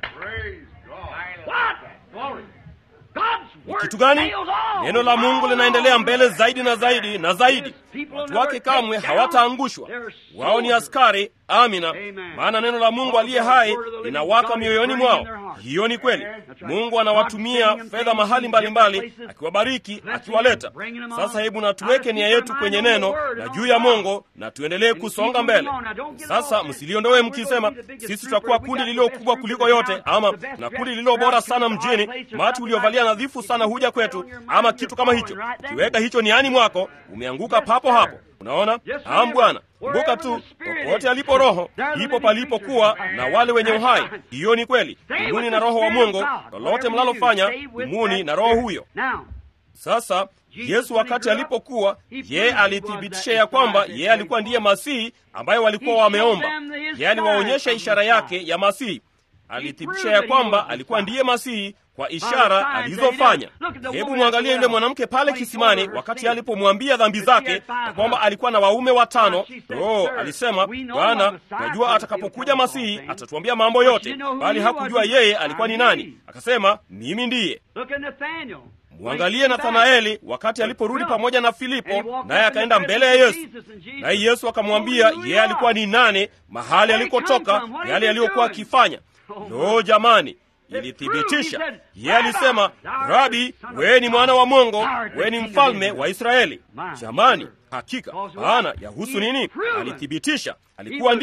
Ni kitu gani? Neno la Mungu linaendelea mbele zaidi na zaidi na zaidi. Watu wake kamwe hawataangushwa. Wao ni askari. Amina, maana neno la Mungu aliye hai linawaka mioyoni mwao. Hiyo ni kweli. Mungu anawatumia fedha mahali mbalimbali, akiwabariki, akiwaleta. Sasa hebu na tuweke nia yetu kwenye neno na juu ya Mungu na tuendelee kusonga mbele. Sasa msiliondoe mkisema sisi tutakuwa kundi lililo kubwa kuliko yote, ama na kundi lililo bora sana mjini, matu uliovalia nadhifu sana huja kwetu, ama kitu kama hicho. Ukiweka hicho niani mwako, umeanguka papo hapo. Unaona? Am Bwana, kumbuka tu, popote alipo Roho ipo palipokuwa na wale wenye uhai. Hiyo ni kweli. Dumuni na Roho wa Mungu, lolote mlalofanya, dumuni na Roho huyo. Sasa Yesu wakati alipokuwa, yeye alithibitisha ya kwamba yeye alikuwa ndiye Masihi ambaye walikuwa wameomba. Yeye aliwaonyesha ishara yake ya Masihi, alithibitisha ya kwamba alikuwa ndiye Masihi kwa ishara alizofanya. Hebu mwangalie yule mwanamke pale kisimani, wakati alipomwambia dhambi zake na kwamba alikuwa na waume watano. Oh, alisema Bwana, najua atakapokuja Masihi atatuambia mambo yote, bali hakujua yeye alikuwa ni nani. Akasema, mimi ndiye. Mwangalie Nathanaeli wakati aliporudi pamoja na Filipo, naye akaenda mbele ya Yesu, naye Yesu akamwambia yeye alikuwa ni nani, mahali alikotoka, yale aliyokuwa akifanya. Lo, jamani ilithibitisha yeye alisema, Rabi, wewe ni mwana wa Mungu, wewe ni mfalme wa Israeli. Jamani, hakika maana yahusu nini? Alithibitisha alikuwa ndiye,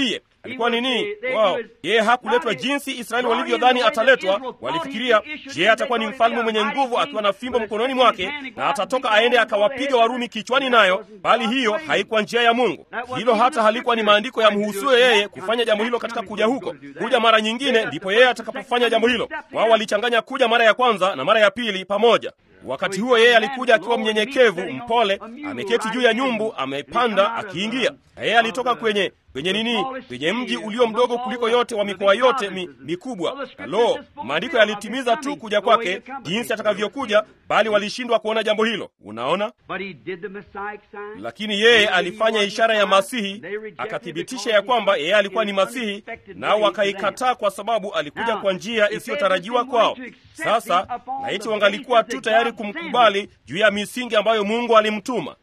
alikuwa nini wao yeye hakuletwa jinsi israeli walivyodhani ataletwa walifikiria je atakuwa ni mfalme mwenye nguvu akiwa na fimbo mkononi mwake na atatoka aende akawapiga warumi kichwani nayo bali hiyo haikuwa njia ya mungu hilo hata halikuwa ni maandiko ya mhusuyo yeye kufanya jambo hilo katika kuja huko kuja mara nyingine ndipo yeye atakapofanya jambo hilo wao walichanganya kuja mara ya kwanza na mara ya pili pamoja wakati huo yeye alikuja akiwa mnyenyekevu mpole ameketi juu ya nyumbu amepanda akiingia na yeye alitoka kwenye kwenye nini kwenye mji ulio mdogo kuliko yote wa mikoa yote mi, mikubwa na lo maandiko yalitimiza tu kuja kwake jinsi atakavyokuja bali walishindwa kuona jambo hilo unaona lakini yeye alifanya ishara ya masihi akathibitisha ya kwamba yeye alikuwa ni masihi nao wakaikataa kwa sababu alikuja kwa njia isiyotarajiwa kwao sasa laiti wangalikuwa tu tayari kumkubali juu ya misingi ambayo mungu alimtuma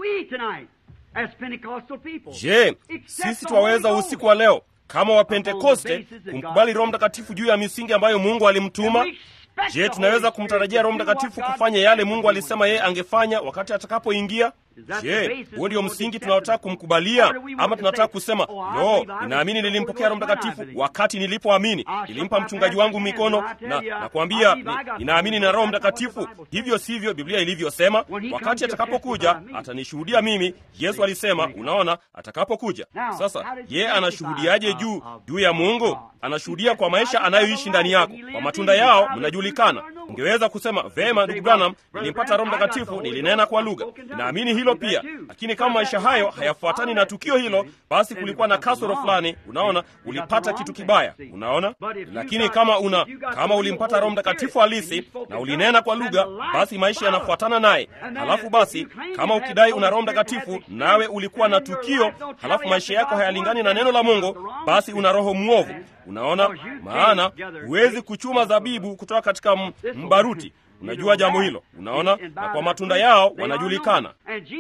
je sisi twaweza usiku wa leo kama wapentekoste kumkubali roho mtakatifu juu ya misingi ambayo mungu alimtuma je tunaweza kumtarajia roho mtakatifu kufanya yale mungu alisema yeye angefanya wakati atakapoingia je huo ndio msingi tunaotaka kumkubalia ama tunataka kusema lo ninaamini nilimpokea roho mtakatifu wakati nilipoamini nilimpa mchungaji wangu mikono na nakwambia ni, ninaamini na roho mtakatifu hivyo sivyo biblia ilivyosema wakati atakapokuja atanishuhudia mimi yesu alisema unaona atakapokuja sasa ye anashuhudiaje juu juu ya mungu anashuhudia kwa maisha anayoishi ndani yako kwa matunda yao mnajulikana ungeweza kusema vema ndugu branham nilimpata roho mtakatifu nilinena kwa lugha ninaamini hilo pia lakini kama maisha hayo hayafuatani na tukio hilo basi kulikuwa na kasoro fulani unaona ulipata kitu kibaya unaona lakini kama una kama ulimpata roho mtakatifu halisi na ulinena kwa lugha basi maisha yanafuatana naye halafu basi kama ukidai una roho mtakatifu nawe ulikuwa na tukio halafu maisha yako hayalingani na neno la mungu basi una roho mwovu unaona maana huwezi kuchuma zabibu kutoka katika mbaruti unajua jambo hilo unaona na kwa matunda yao wanajulikana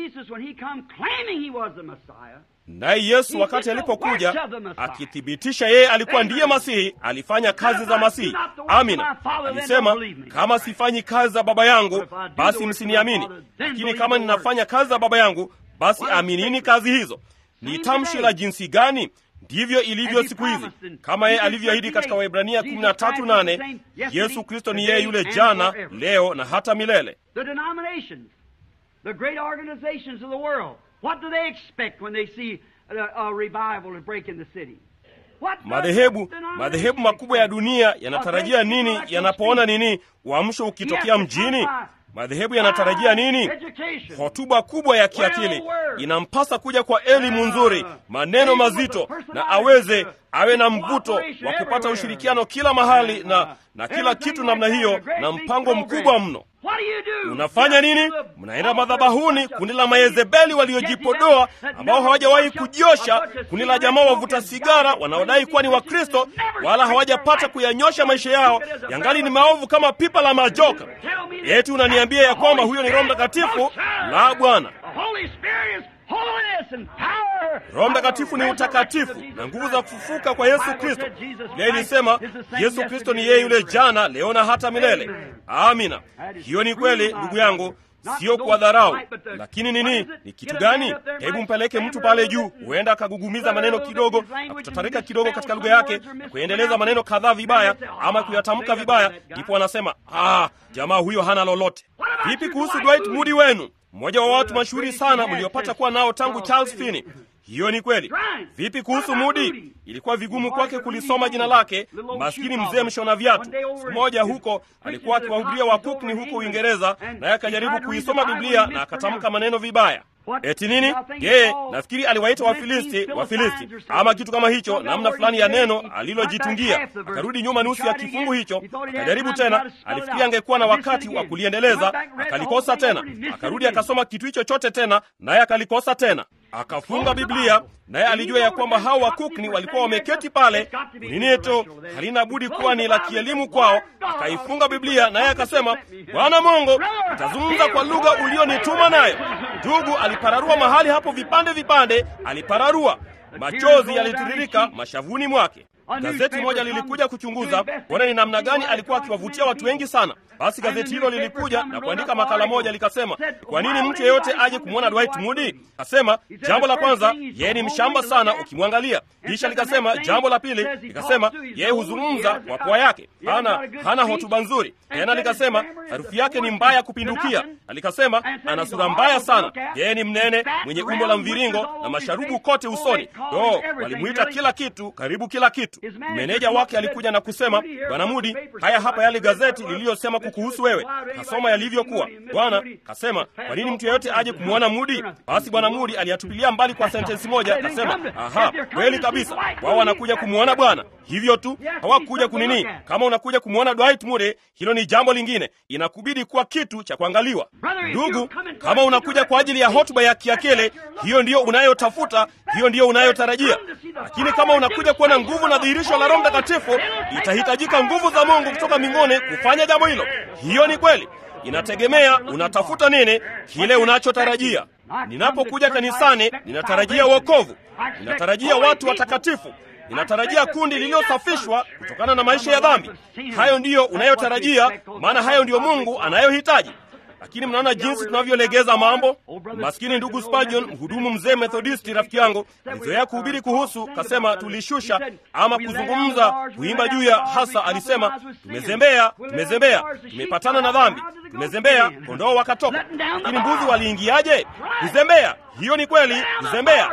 naye yesu wakati alipokuja akithibitisha yeye alikuwa ndiye masihi alifanya kazi za masihi amina alisema kama sifanyi kazi za baba yangu basi msiniamini lakini kama ninafanya kazi za baba yangu basi aminini kazi hizo ni tamshi la jinsi gani ndivyo ilivyo siku hizi kama yeye alivyoahidi katika waibrania 138 yesu kristo ni yeye yule jana leo na hata milele madhehebu madhehebu makubwa ya dunia yanatarajia nini yanapoona nini uamsho ukitokea mjini madhehebu yanatarajia nini hotuba kubwa ya kiakili inampasa kuja kwa elimu nzuri maneno mazito na aweze awe na mvuto wa kupata ushirikiano kila mahali na na kila kitu namna hiyo na mpango mkubwa mno unafanya nini mnaenda madhabahuni kundi la mayezebeli waliojipodoa ambao hawajawahi kujiosha kundi la jamaa wavuta sigara wanaodai kuwa ni wakristo wala hawajapata kuyanyosha maisha yao yangali ni maovu kama pipa la majoka eti unaniambia ya kwamba huyo ni roho mtakatifu la bwana roho mtakatifu ni utakatifu na nguvu za kufufuka kwa yesu kristo biblia ilisema yesu kristo ni yeye yule jana leo na hata milele amina hiyo ni kweli ndugu yangu sio kwa dharau lakini nini ni kitu gani hebu mpeleke mtu pale juu huenda akagugumiza maneno kidogo na kutatarika kidogo katika lugha yake na kuendeleza maneno kadhaa vibaya ama kuyatamka vibaya ndipo anasema ah jamaa huyo hana lolote vipi kuhusu dwight mudi wenu mmoja wa watu mashuhuri sana mliopata kuwa nao tangu charles finney hiyo ni kweli vipi kuhusu mudi ilikuwa vigumu kwake kulisoma jina lake maskini mzee mshona viatu siku moja huko alikuwa akiwahubiria wakukni huko uingereza naye akajaribu kuisoma biblia na akatamka maneno vibaya eti nini je nafikiri aliwaita wafilisti wafilisti ama kitu kama hicho namna fulani ya neno alilojitungia akarudi nyuma nusu ya kifungu hicho akajaribu tena alifikiri angekuwa na wakati wa kuliendeleza akalikosa tena akarudi akasoma kitu hicho chote tena naye akalikosa tena akafunga biblia naye alijua ya kwamba hao wakukni walikuwa wameketi pale nineto halina budi kuwa ni la kielimu kwao akaifunga biblia naye akasema bwana mungu nitazungumza kwa lugha ulionituma nayo ndugu alipararua mahali hapo vipande vipande alipararua machozi yalitiririka mashavuni mwake Gazeti moja lilikuja kuchunguza kuona ni namna gani alikuwa akiwavutia watu wengi sana. Basi gazeti hilo lilikuja na kuandika makala moja, likasema kwa nini mtu yeyote aje kumwona Dwight Moody? Kasema jambo la kwanza, yeye ni mshamba sana ukimwangalia. Kisha likasema jambo la pili, likasema yeye huzungumza kwa pua yake, hana hana hotuba nzuri. Tena likasema harufu yake ni mbaya kupindukia, na likasema ana sura mbaya sana. Yeye ni mnene, mwenye umbo la mviringo na masharubu kote usoni. Do, walimuita kila kitu, karibu kila kitu. Meneja wake alikuja na kusema, Bwana Mudi, haya hapa yale gazeti liliyosema kukuhusu wewe. Kasoma yalivyokuwa. Bwana kasema, kwa nini mtu yeyote aje kumwona Mudi? Basi Bwana Mudi aliyatupilia mbali kwa sentensi moja, akasema, aha, kweli kabisa, wao wanakuja kumwona Bwana. Hivyo tu hawakuja kunini. Kama unakuja kumwona Dwight Moody, hilo ni jambo lingine, inakubidi kuwa kitu cha kuangaliwa. Ndugu, kama unakuja kwa ajili ya hotuba ya kiakele, hiyo ndiyo unayotafuta, hiyo ndiyo unayotarajia. Lakini kama unakuja kuona nguvu na dhihirisho la Roho Mtakatifu, itahitajika nguvu za Mungu kutoka mbinguni kufanya jambo hilo. Hiyo ni kweli. Inategemea unatafuta nini, kile unachotarajia. Ninapokuja kanisani, ninatarajia wokovu, ninatarajia watu watakatifu, ninatarajia kundi lililosafishwa kutokana na maisha ya dhambi. Hayo ndiyo unayotarajia, maana hayo ndiyo Mungu anayohitaji. Lakini mnaona jinsi tunavyolegeza mambo. Maskini ndugu Spurgeon, mhudumu mzee Methodisti, rafiki yangu, alizoea kuhubiri kuhusu, kasema tulishusha ama kuzungumza, kuimba juu ya hasa, alisema tumezembea, tumezembea, tumepatana na dhambi, tumezembea, kondoo wakatoka. Lakini mbuzi waliingiaje? Kuzembea. Hiyo ni kweli, kuzembea.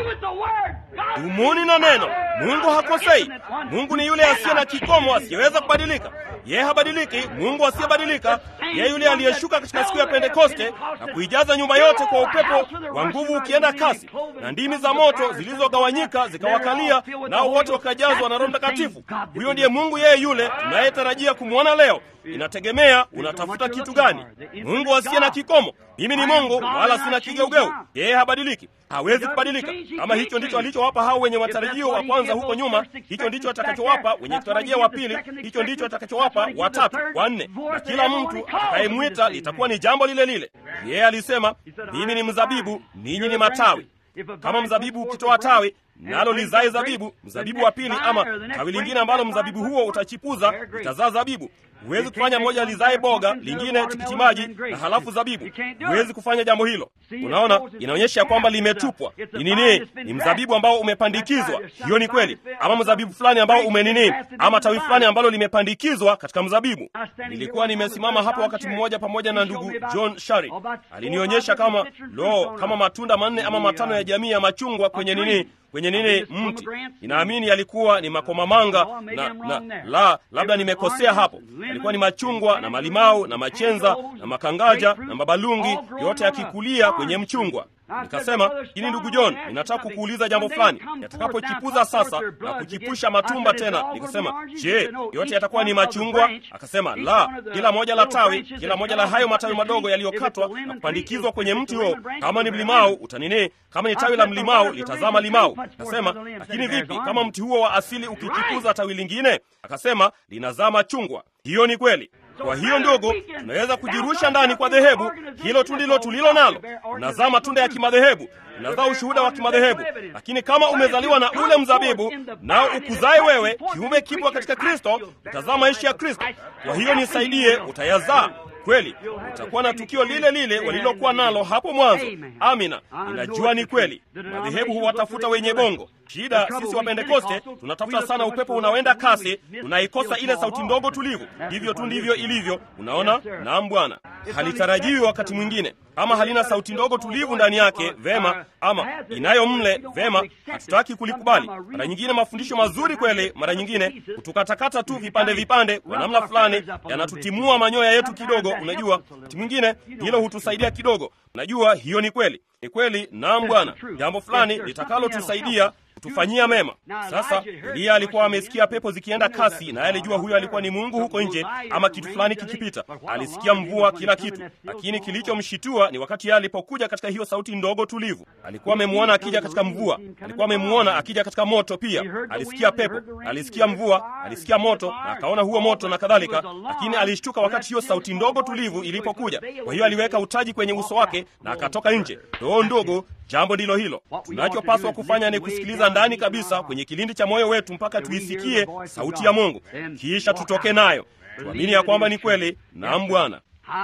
Dumuni na neno. Mungu hakosei. Mungu ni yule asiye na kikomo, asiyeweza kubadilika. Yeye habadiliki. Mungu asiyebadilika, yeye yule aliyeshuka katika siku ya Pentekoste na kuijaza nyumba yote kwa upepo wa nguvu ukienda kasi, na ndimi za moto zilizogawanyika zikawakalia, nao wote wakajazwa na Roho Mtakatifu. Huyo ndiye Mungu, yeye yule tunayetarajia kumwona leo. Inategemea unatafuta kitu gani. Mungu asiye na kikomo. Mimi ni Mungu wala sina kigeugeu. Yeye habadiliki, hawezi kubadilika. Kama hicho ndicho alichowapa hao wenye matarajio wa kwanza huko nyuma, hicho ndicho atakachowapa wenye kutarajia wa pili, hicho ndicho atakachowapa watatu, wa nne, na kila mtu atakayemwita litakuwa ni jambo lile lile. Yeye alisema, mimi ni mzabibu, ninyi ni matawi. Kama mzabibu ukitoa tawi nalo lizae zabibu, mzabibu wa pili ama tawi lingine ambalo mzabibu huo utachipuza litazaa zabibu. Huwezi kufanya moja lizae boga, lingine tikiti maji na halafu zabibu. Huwezi kufanya jambo hilo. Unaona, inaonyesha kwamba limetupwa. Ni nini? Ni mzabibu ambao umepandikizwa. Hiyo ni kweli, ama mzabibu fulani ambao umenini, ama tawi fulani ambalo limepandikizwa katika mzabibu. Nilikuwa nimesimama hapo wakati mmoja pamoja na ndugu John Shari, alinionyesha kama lo, kama matunda manne ama matano ya jamii ya machungwa kwenye nini kwenye nini mti. Ninaamini yalikuwa ni makomamanga na, na la lakini nimekosea hapo. Yalikuwa ni machungwa na malimau na machenza na makangaja na mabalungi, yote yakikulia kwenye mchungwa. Nikasema, lakini ndugu John, ninataka kukuuliza jambo fulani. Yatakapochipuza sasa na kuchipusha matumba tena, nikasema, je, yote yatakuwa ni machungwa? Akasema, la, kila moja la tawi, kila moja la hayo matawi madogo yaliyokatwa na kupandikizwa kwenye mti huo, kama ni mlimau utanini, kama ni tawi la mlimau litazaa malimau. Akasema, lakini vipi kama mti huo wa asili ukichipuza tawi lingine? Akasema, linazaa machungwa. Hiyo ni kweli. Kwa hiyo ndogo, tunaweza kujirusha ndani kwa dhehebu hilo tu ndilo tulilo nalo. Unazaa matunda ya kimadhehebu, unazaa ushuhuda wa kimadhehebu. Lakini kama umezaliwa na ule mzabibu, nao ukuzae wewe, kiume kipwa katika Kristo, utazaa maisha ya Kristo. Kwa hiyo nisaidie, utayazaa kweli. Utakuwa na tukio lile lile walilokuwa nalo hapo mwanzo. Amina, ninajua ni kweli. Madhehebu huwatafuta wenye bongo. Shida sisi wa Pentekoste tunatafuta sana upepo unaoenda kasi, tunaikosa ile sauti ndogo tulivu. Hivyo tu ndivyo ilivyo. Unaona? Naam Bwana, halitarajiwi wakati mwingine. Ama halina sauti ndogo tulivu ndani yake, vema. Ama inayo mle, vema. Hatutaki kulikubali. Mara nyingine mafundisho mazuri kweli, mara nyingine kutukatakata tu vipande vipande, kwa namna fulani yanatutimua manyoya yetu kidogo. Unajua, wakati mwingine hilo hutusaidia kidogo. Unajua, hiyo ni kweli, ni kweli. Naam Bwana, jambo fulani litakalotusaidia kutufanyia mema. Sasa Eliya alikuwa amesikia pepo zikienda kasi, naye alijua huyo alikuwa ni Mungu huko nje, ama kitu fulani kikipita. Alisikia mvua, kila kitu, lakini kilichomshitua ni wakati yeye alipokuja katika hiyo sauti ndogo tulivu. Alikuwa amemwona akija katika mvua, alikuwa amemwona akija katika moto pia. Alisikia pepo, alisikia mvua, alisikia moto na akaona huo moto na kadhalika, lakini alishtuka wakati hiyo sauti ndogo tulivu ilipokuja. Kwa hiyo aliweka utaji kwenye uso wake na akatoka nje. Roho ndogo, jambo ndilo hilo tunachopaswa kufanya ni kusikiliza ndani kabisa kwenye kilindi cha moyo wetu mpaka tuisikie sauti ya mungu kisha tutoke nayo tuamini ya kwamba ni kweli naam bwana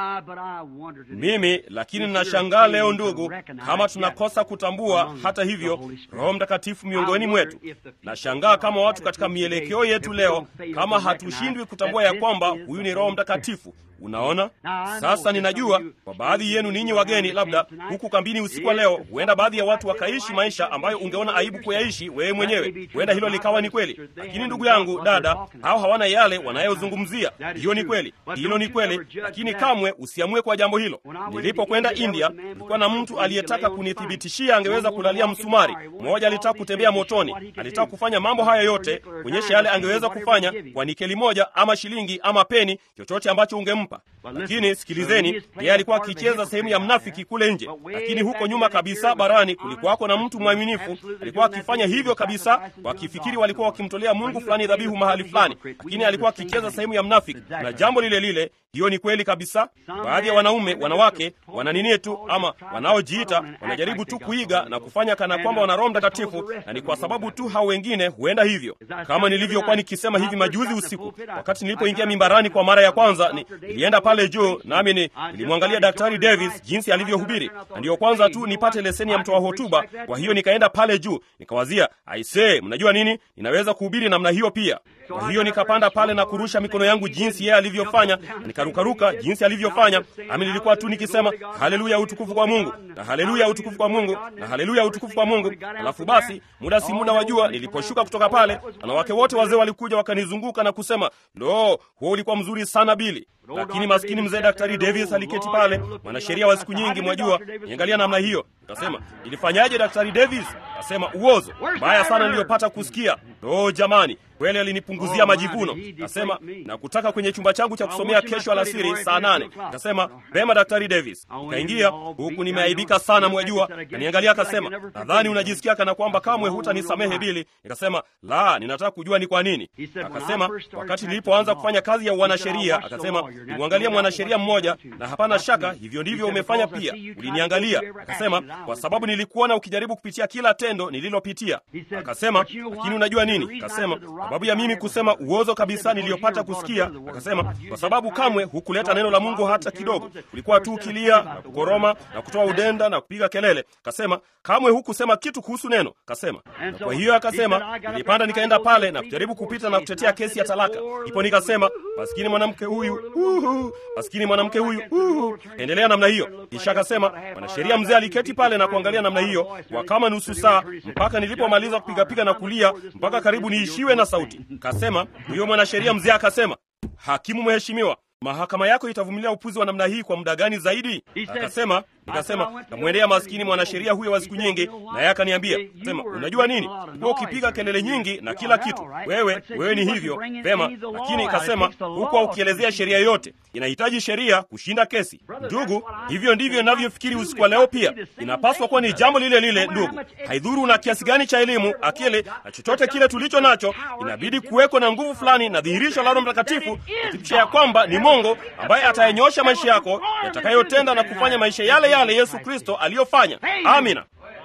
mimi lakini ninashangaa leo ndugu kama tunakosa kutambua hata hivyo roho mtakatifu miongoni mwetu nashangaa kama watu katika mielekeo yetu leo kama hatushindwi kutambua ya kwamba huyu ni roho mtakatifu unaona sasa ninajua kwa baadhi yenu ninyi wageni labda huku kambini usiku wa leo huenda baadhi ya watu wakaishi maisha ambayo ungeona aibu kuyaishi wewe mwenyewe huenda hilo likawa ni kweli lakini ndugu yangu dada hao hawana yale wanayozungumzia hiyo ni kweli hilo ni kweli lakini kamwe usiamue kwa jambo hilo nilipokwenda india kulikuwa na mtu aliyetaka kunithibitishia angeweza kulalia msumari mmoja alitaka kutembea motoni alitaka kufanya mambo haya yote kuonyesha yale angeweza kufanya kwa nikeli moja ama shilingi ama peni chochote ambacho ungempa lakini sikilizeni yeye alikuwa akicheza sehemu ya mnafiki kule nje lakini huko nyuma kabisa barani kulikuwako na mtu mwaminifu alikuwa akifanya hivyo kabisa wakifikiri walikuwa wakimtolea mungu fulani dhabihu mahali fulani lakini alikuwa akicheza sehemu ya mnafiki na jambo lile lile hiyo ni kweli kabisa baadhi ya wanaume wanawake wananini tu ama wanaojiita wanajaribu tu kuiga na kufanya kana kwamba wana roho mtakatifu na ni kwa sababu tu hao wengine huenda hivyo kama nilivyokuwa nikisema hivi majuzi usiku wakati nilipoingia mimbarani kwa mara ya kwanza ni, nilienda pale juu nami ni, nilimwangalia daktari davis jinsi alivyohubiri na ndiyo kwanza tu nipate leseni ya mtoa hotuba kwa hiyo nikaenda pale juu nikawazia aisee mnajua nini ninaweza kuhubiri namna hiyo pia kwa hiyo nikapanda pale na kurusha mikono yangu jinsi yeye alivyofanya na nikarukaruka jinsi alivyofanya nami nilikuwa tu nikisema haleluya utukufu kwa mungu na haleluya utukufu kwa mungu na haleluya utukufu kwa mungu alafu basi muda si muda wajua niliposhuka kutoka pale wanawake wote wazee walikuja wakanizunguka na kusema lo huo ulikuwa mzuri sana bili lakini maskini mzee daktari davis aliketi pale mwanasheria wa siku nyingi mwajua niangalia namna hiyo kasema ilifanyaje daktari davis kasema uozo mbaya sana niliyopata kusikia lo jamani kweli alinipunguzia majivuno kasema na kutaka kwenye chumba changu cha kusomea kesho alasiri saa nane kasema vema daktari davis kaingia huku nimeaibika sana mwajua kaniangalia akasema nadhani unajisikia kana kwamba kamwe hutanisamehe bili nikasema la ninataka kujua ni kwa nini akasema wakati nilipoanza kufanya kazi ya uanasheria akasema nimwangalia mwanasheria mmoja na hapana shaka hivyo ndivyo umefanya pia uliniangalia akasema kwa sababu nilikuona ukijaribu kupitia kila tendo nililopitia akasema lakini unajua nini akasema sababu ya mimi kusema uozo kabisa niliyopata kusikia akasema kwa sababu kamwe hukuleta neno la mungu hata kidogo ulikuwa tu ukilia na kukoroma na kutoa udenda na kupiga kelele kasema kamwe hukusema kitu kuhusu neno kasema na kwa hiyo akasema nilipanda nikaenda pale na kujaribu kupita na kutetea kesi ya talaka ipo nikasema maskini mwanamke huyu uhu, maskini mwanamke huyu uhu. endelea namna hiyo kisha akasema mwanasheria mzee aliketi pale na kuangalia namna hiyo kwa kama nusu saa mpaka nilipomaliza kupigapiga na kulia mpaka karibu niishiwe na sauti kasema huyo mwanasheria mzee akasema hakimu mheshimiwa mahakama yako itavumilia upuzi wa namna hii kwa muda gani zaidi akasema nikasema namwendea maskini mwanasheria huyo wa siku nyingi naye akaniambia sema unajua nini kuwa ukipiga kelele nyingi na kila kitu wewe wewe ni hivyo vema lakini ikasema hukuwa ukielezea sheria yote inahitaji sheria kushinda kesi ndugu hivyo ndivyo inavyofikiri usiku wa leo pia inapaswa kuwa ni jambo lile lile ndugu haidhuru na kiasi gani cha elimu akili na chochote kile tulicho nacho inabidi kuweko na nguvu fulani na dhihirisho la roho mtakatifu kuthibitisha ya kwamba ni mungu ambaye atayanyosha maisha yako yatakayotenda na kufanya maisha yale yale yesu kristo aliyofanya amina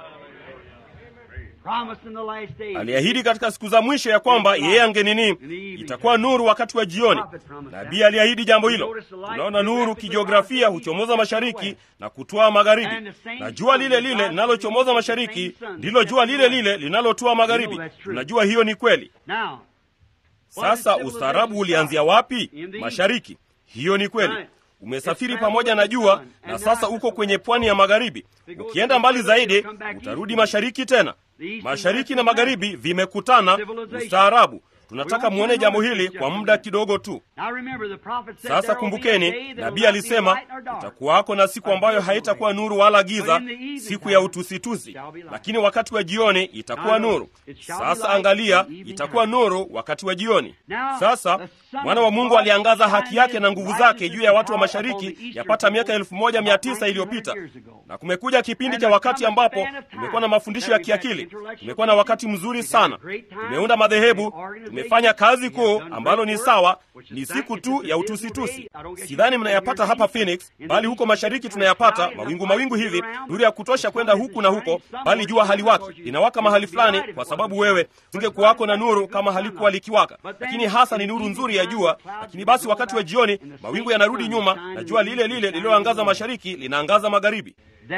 aliahidi katika siku za mwisho ya kwamba yeye angenini itakuwa nuru wakati wa jioni nabii aliahidi jambo hilo tunaona nuru kijiografia huchomoza mashariki na kutoa magharibi na jua lile lile linalochomoza mashariki ndilo jua lile lile linalotoa magharibi tunajua hiyo ni kweli sasa ustaarabu ulianzia wapi mashariki hiyo ni kweli umesafiri pamoja na jua na sasa uko kwenye pwani ya magharibi ukienda mbali zaidi utarudi mashariki tena mashariki na magharibi vimekutana ustaarabu tunataka mwone jambo hili kwa muda kidogo tu sasa kumbukeni nabii alisema utakuwako na siku ambayo haitakuwa nuru wala giza siku ya utusitusi lakini wakati wa jioni itakuwa nuru sasa angalia itakuwa nuru wakati wa jioni sasa mwana wa mungu aliangaza haki yake na nguvu zake juu ya watu wa mashariki yapata miaka elfu moja mia tisa iliyopita na kumekuja kipindi cha wakati ambapo tumekuwa na mafundisho ya kiakili tumekuwa na wakati mzuri sana tumeunda madhehebu tume amefanya kazi kuu ambalo ni sawa, ni siku tu ya utusitusi. Sidhani mnayapata hapa Phoenix, bali huko mashariki tunayapata mawingu mawingu hivi, nuru ya kutosha kwenda huku na huko, bali jua haliwaki, linawaka mahali fulani, kwa sababu wewe singekuwako na nuru kama halikuwa likiwaka. Lakini hasa ni nuru nzuri ya jua. Lakini basi wakati wa jioni mawingu yanarudi nyuma na jua lile lile lililoangaza mashariki linaangaza magharibi.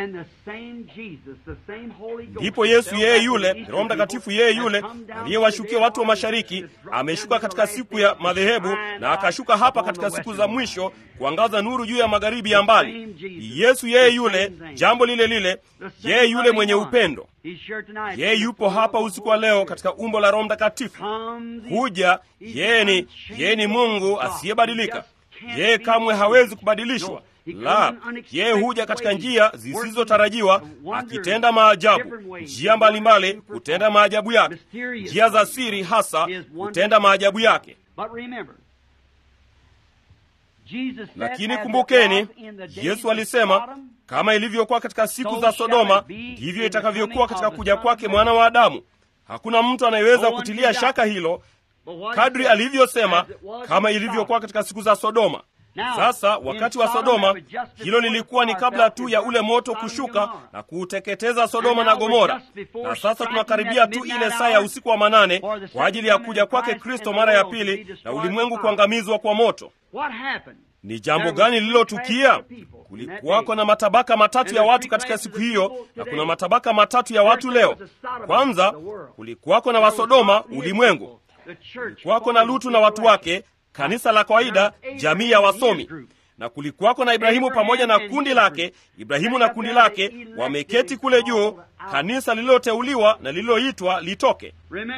Ndipo Yesu yeye yule, Roho Mtakatifu yeye yule aliyewashukia watu wa mashariki ameshuka katika siku ya madhehebu na akashuka hapa katika siku za mwisho kuangaza nuru juu ya magharibi ya mbali. Yesu yeye yule, jambo lile lile, yeye yule mwenye upendo. Yeye yupo hapa usiku wa leo katika umbo la Roho Mtakatifu. Huja yeye ni yeye ni Mungu asiyebadilika. Yeye kamwe hawezi kubadilishwa. La, yeye huja katika njia zisizotarajiwa akitenda maajabu, njia mbalimbali kutenda maajabu yake, njia za siri hasa kutenda maajabu yake. Lakini kumbukeni, Yesu alisema kama ilivyokuwa katika siku za Sodoma, ndivyo itakavyokuwa katika kuja kwake mwana wa Adamu. Hakuna mtu anayeweza kutilia shaka hilo, kadri alivyosema, kama ilivyokuwa katika siku za Sodoma. Sasa wakati wa Sodoma, hilo lilikuwa ni kabla tu ya ule moto kushuka na kuuteketeza Sodoma na Gomora, na sasa tunakaribia tu ile saa ya usiku wa manane kwa ajili ya kuja kwake Kristo mara ya pili na ulimwengu kuangamizwa kwa moto. Ni jambo gani lililotukia? Kulikuwako na matabaka matatu ya watu katika siku hiyo, na kuna matabaka matatu ya watu leo. Kwanza kulikuwako na Wasodoma, ulimwengu. Kulikuwako na Lutu na watu wake kanisa la kawaida, jamii ya wasomi, na kulikuwako na Ibrahimu pamoja na kundi lake. Ibrahimu na kundi lake wameketi kule juu, kanisa lililoteuliwa na lililoitwa litoke.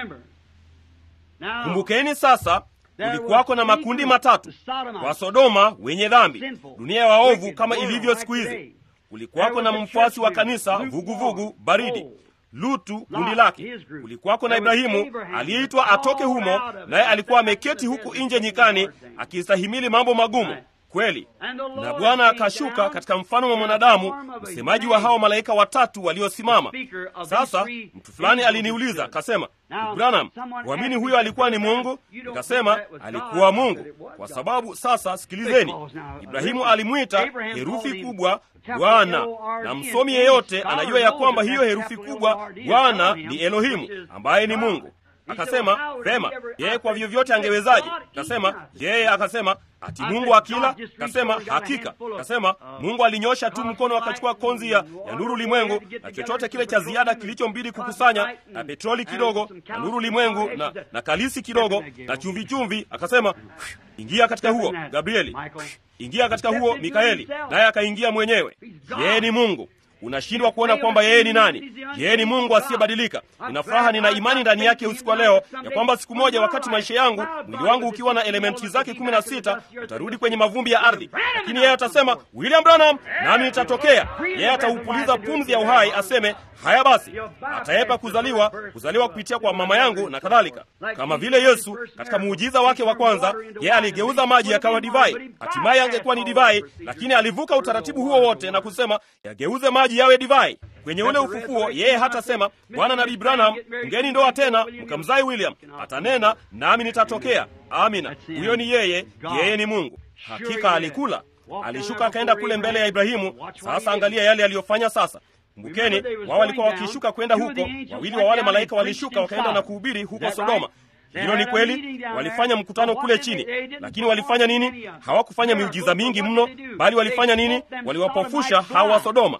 Kumbukeni sasa, kulikuwako na makundi matatu: Wasodoma wenye dhambi, dunia ya waovu kama ilivyo siku hizi. Kulikuwako na mfuasi wa kanisa vuguvugu vugu, baridi Lutu kundi lake. Kulikuwako na Ibrahimu aliyeitwa atoke humo, naye alikuwa ameketi huku nje nyikani akistahimili mambo magumu kweli. Na Bwana akashuka katika mfano wa mwanadamu, msemaji wa hao malaika watatu waliosimama. Sasa mtu fulani aliniuliza akasema, Branham, huamini huyo alikuwa ni Mungu? Nikasema alikuwa Mungu, kwa sababu sasa, sikilizeni, Ibrahimu alimwita herufi kubwa Bwana, na msomi yeyote anajua ya kwamba hiyo herufi kubwa Bwana ni Elohimu, ambaye ni Mungu. Akasema vema, yeye kwa vyovyote angewezaje? Akasema yeye, akasema ati Mungu akila? Akasema hakika. Akasema Mungu alinyosha tu mkono akachukua konzi ya, ya nuru limwengu na chochote kile cha ziada kilichombidi kukusanya na petroli kidogo na nuru limwengu na, na kalisi kidogo na chumvi chumvi, akasema ingia katika huo Gabrieli, ingia katika huo Mikaeli, naye akaingia mwenyewe. Yeye ni Mungu. Unashindwa kuona kwamba yeye ni nani? Yeye ni Mungu asiyebadilika. Nina furaha, nina imani ndani yake usiku wa leo ya kwamba siku moja, wakati maisha yangu, mwili wangu ukiwa na elementi zake kumi na sita, utarudi kwenye mavumbi ya ardhi, lakini yeye atasema William Branham, nami nitatokea. Yeye ataupuliza pumzi ya uhai, aseme haya basi, ataepa kuzaliwa, kuzaliwa kupitia kwa mama yangu na kadhalika. Kama vile Yesu katika muujiza wake wa kwanza, yeye aligeuza maji yakawa divai. Hatimaye angekuwa ni divai, lakini alivuka utaratibu huo wote na kusema yageuze maji yawe divai. Kwenye ule ufufuo, yeye hatasema Bwana Nabii Branham, ungeni ndoa tena mkamzai William. Atanena nami nitatokea. Amina, huyo ni yeye. Yeye ni Mungu. Hakika alikula, alishuka akaenda kule mbele ya Ibrahimu. Sasa angalia yale aliyofanya sasa. Kumbukeni, wao walikuwa wakishuka kwenda huko. Wawili wa wale malaika walishuka wakaenda na kuhubiri huko Sodoma. Hilo ni kweli. Walifanya mkutano kule chini, lakini walifanya nini? Hawakufanya miujiza mingi mno, bali walifanya nini? Waliwapofusha hawa wa Sodoma.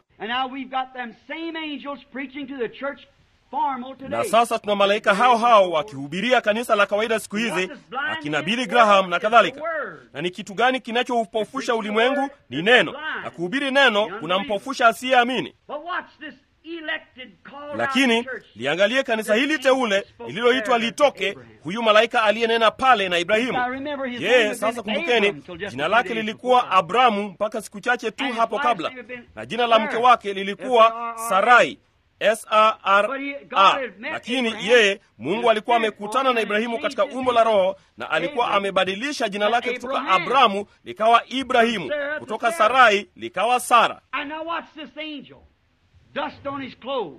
Na sasa tuna malaika hao hao wakihubiria kanisa la kawaida siku hizi, akina Billy Graham na kadhalika. Na ni kitu gani kinachoupofusha ulimwengu? Ni neno, na kuhubiri neno kunampofusha asiyeamini. Lakini liangalie kanisa hili teule lililoitwa litoke, huyu malaika aliyenena pale na Ibrahimu. Je, sasa kumbukeni, jina lake lilikuwa Abramu mpaka siku chache tu hapo kabla, na jina la mke wake lilikuwa Sarai Sara. Lakini yeye Mungu alikuwa amekutana na Ibrahimu katika umbo la Roho, na alikuwa amebadilisha jina lake kutoka Abramu likawa Ibrahimu, kutoka Sarai likawa Sara. Dust on his clothes.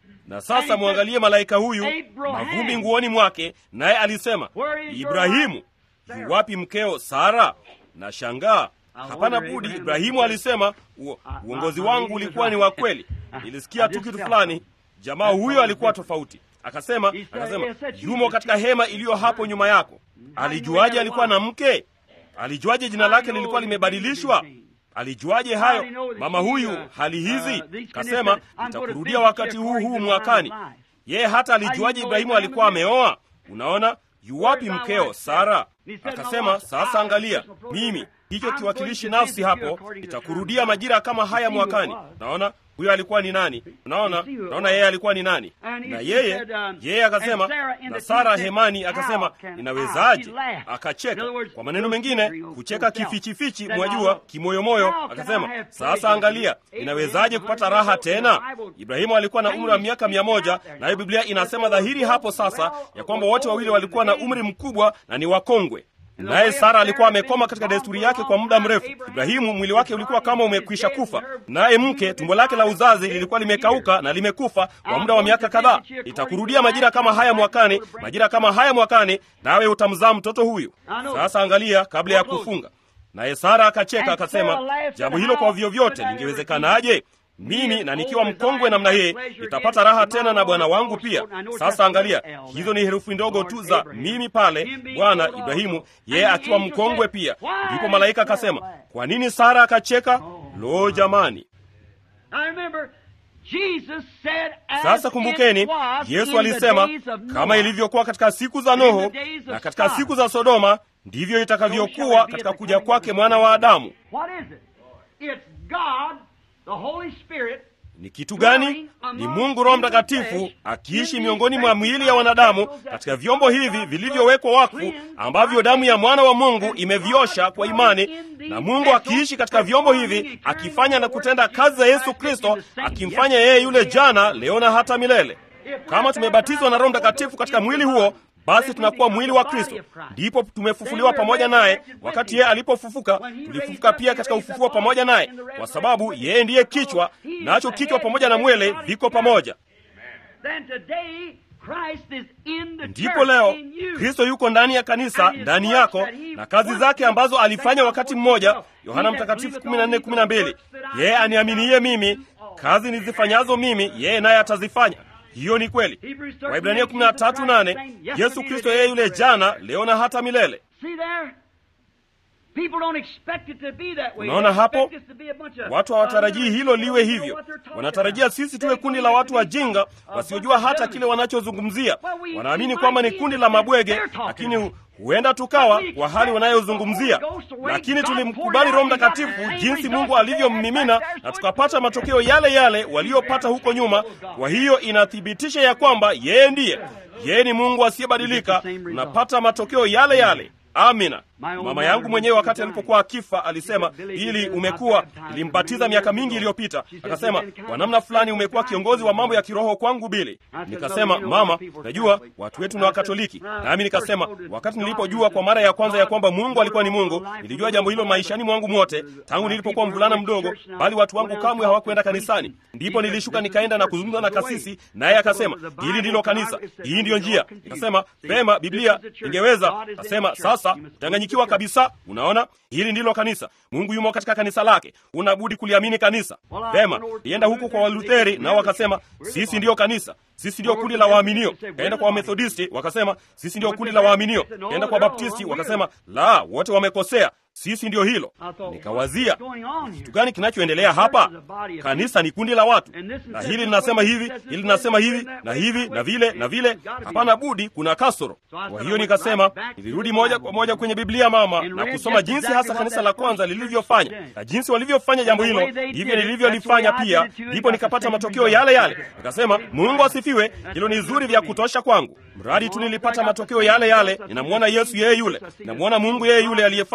na sasa mwangalie malaika huyu mavumbi nguoni mwake naye alisema ibrahimu yuwapi mkeo sara na shangaa hapana budi ibrahimu alisema "U- uongozi wangu ulikuwa ni wa kweli nilisikia tu kitu fulani jamaa huyo alikuwa tofauti akasema akasema yumo katika hema iliyo hapo nyuma yako alijuaje alikuwa na mke alijuaje jina lake lilikuwa limebadilishwa alijuaje hayo mama huyu hali hizi kasema nitakurudia wakati huu huu mwakani yeye hata alijuaje ibrahimu alikuwa ameoa unaona yuwapi mkeo sara akasema sasa angalia mimi hicho kiwakilishi nafsi hapo itakurudia majira kama haya mwakani naona huyo alikuwa ni nani unaona naona yeye alikuwa ni nani na yeye yeye akasema na sara hemani akasema ninawezaje akacheka kwa maneno mengine kucheka kifichifichi mwajua kimoyomoyo akasema sasa angalia ninawezaje kupata raha tena ibrahimu alikuwa na umri wa miaka mia moja nayo biblia inasema dhahiri hapo sasa ya kwamba wote wawili walikuwa na umri mkubwa na ni wakongwe naye sara alikuwa amekoma katika desturi yake kwa muda mrefu ibrahimu mwili wake ulikuwa kama umekwisha kufa naye mke tumbo lake la uzazi lilikuwa limekauka na limekufa kwa muda wa miaka kadhaa itakurudia majira kama haya mwakani majira kama haya mwakani nawe utamzaa mtoto huyu sasa angalia kabla ya kufunga naye sara akacheka akasema jambo hilo kwa vyovyote lingewezekanaje mimi na nikiwa mkongwe namna hii nitapata raha tena na bwana wangu pia sasa angalia hizo ni herufi ndogo tu za mimi pale bwana ibrahimu yeye akiwa mkongwe pia ndipo malaika akasema kwa nini sara akacheka lo jamani Now remember, Jesus said, as sasa kumbukeni it was yesu in the alisema days of kama Noah, ilivyokuwa katika siku za noho na katika siku za sodoma ndivyo itakavyokuwa katika kuja kwake mwana wa adamu What is it? It's God, the Holy Spirit, ni kitu gani ni mungu roho mtakatifu akiishi miongoni mwa miili ya wanadamu katika vyombo hivi vilivyowekwa wakfu ambavyo damu ya mwana wa mungu imeviosha kwa imani na mungu akiishi katika vyombo hivi akifanya na kutenda kazi za yesu kristo akimfanya yeye yule jana leo na hata milele kama tumebatizwa na roho mtakatifu katika mwili huo basi tunakuwa mwili wa kristo ndipo tumefufuliwa pamoja naye wakati yeye alipofufuka tulifufuka pia katika ufufuo pamoja naye kwa sababu yeye ndiye kichwa nacho kichwa pamoja na mwele viko pamoja then today Christ is in the ndipo church, leo in you. kristo yuko ndani ya kanisa ndani yako na kazi zake ambazo alifanya wakati mmoja yohana mtakatifu 14:12 yeye aniaminiye mimi kazi nizifanyazo mimi yeye naye atazifanya hiyo ni kweli waibrania 13:8 yesu kristo yeye yule jana leo na hata milele See there? People don't expect it to be that way. Unaona They hapo? expect us to be a bunch of watu hawatarajii hilo liwe They don't know hivyo what they're talking wanatarajia about. sisi tuwe They kundi think la it watu to be wajinga a bunch wasiojua of hata dummies. kile wanachozungumzia Well, we- wanaamini we kwamba ni might kundi be la the ones mabwege they're talking lakini about. huenda tukawa But we kwa hali expect wanayozungumzia the Holy Ghost, the way lakini God tulimkubali poured roho out, we got the mtakatifu same jinsi results mungu that they alivyommimina had back there, na so tukapata it's- matokeo yale yale waliopata huko nyuma kwa hiyo inathibitisha ya kwamba yeye ndiye yeye ni mungu asiyebadilika tunapata matokeo yale yale amina mama yangu mwenyewe wakati alipokuwa akifa alisema ili umekuwa ilimbatiza miaka mingi iliyopita akasema kwa namna fulani umekuwa kiongozi wa mambo ya kiroho kwangu bili nikasema mama najua watu wetu ni wakatoliki nami nikasema wakati nilipojua kwa mara ya kwanza ya kwamba mungu alikuwa ni mungu nilijua jambo hilo maishani mwangu mwote tangu nilipokuwa mvulana mdogo bali watu wangu kamwe hawakwenda kanisani ndipo nilishuka nikaenda na kuzungumza na kasisi naye akasema hili ndilo kanisa hii ndiyo njia nikasema pema biblia ingeweza akasema sasa utanganyikiwa kabisa unaona hili ndilo kanisa mungu yumo katika kanisa lake unabudi kuliamini kanisa pema nienda huku kwa walutheri nao wakasema sisi ndiyo kanisa sisi ndiyo kundi la waaminio kaenda kwa wamethodisti wakasema sisi ndiyo kundi la waaminio kaenda kwa baptisti wakasema la wote wamekosea sisi ndiyo hilo nikawazia kitu gani kinachoendelea hapa kanisa ni kundi la watu na hili linasema hivi hili linasema hivi na hivi na vile na vile hapana budi kuna kasoro kwa hiyo nikasema nilirudi moja kwa moja kwenye biblia mama na kusoma jinsi hasa kanisa la kwanza lilivyofanya na jinsi walivyofanya jambo hilo ndivyo nilivyolifanya pia ndipo nikapata matokeo yale yale nikasema mungu asifiwe hilo ni zuri vya kutosha kwangu mradi tu nilipata matokeo yale yale ninamwona yesu yeye yule ninamwona mungu yeye yule aliyefanya kazi katika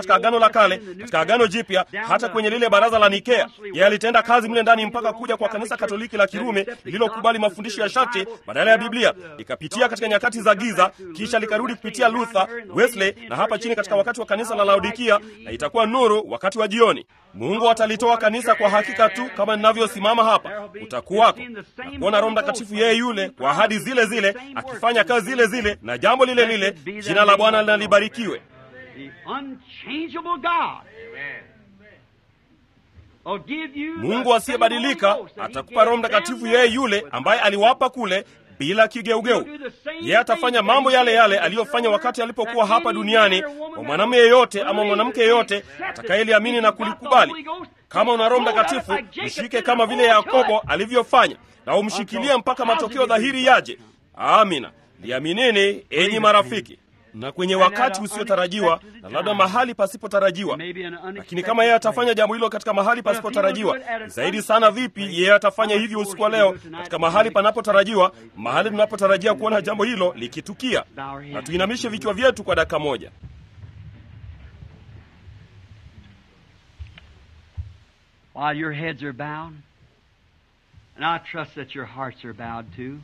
katika Agano la Kale, katika Agano Jipya, hata kwenye lile baraza la Nikea. Yeye alitenda kazi mle ndani mpaka kuja kwa kanisa Katoliki la Kirumi lililokubali mafundisho ya sharti badala ya Biblia, likapitia katika nyakati za giza, kisha likarudi kupitia Luther, Wesley na hapa chini katika wakati wa kanisa la Laodikia, na itakuwa nuru wakati wa jioni. Mungu atalitoa kanisa kwa hakika tu kama ninavyosimama hapa. Utakuwako na kuona Roho Mtakatifu yeye yule kwa ahadi zile zile akifanya kazi zile zile na jambo lile lile. Jina la Bwana linalibarikiwe. Mungu asiyebadilika atakupa Roho Mtakatifu yeye yule ambaye aliwapa kule bila kigeugeu. Yeye atafanya mambo yale yale aliyofanya wakati alipokuwa hapa duniani kwa mwanamume yeyote ama mwanamke yeyote atakayeliamini na kulikubali. Kama una Roho Mtakatifu, mshike kama vile Yakobo alivyofanya, na umshikilie mpaka matokeo dhahiri yaje. Amina. Liaminini enyi marafiki. Na kwenye wakati usiotarajiwa na labda mahali pasipotarajiwa. Lakini kama yeye atafanya jambo hilo katika mahali pasipotarajiwa, zaidi sana vipi yeye atafanya hivyo usiku wa leo katika mahali panapotarajiwa, mahali tunapotarajia kuona jambo hilo likitukia. Na tuinamishe vichwa vyetu kwa dakika moja. While your heads are bowed, and I trust that your hearts are bowed too.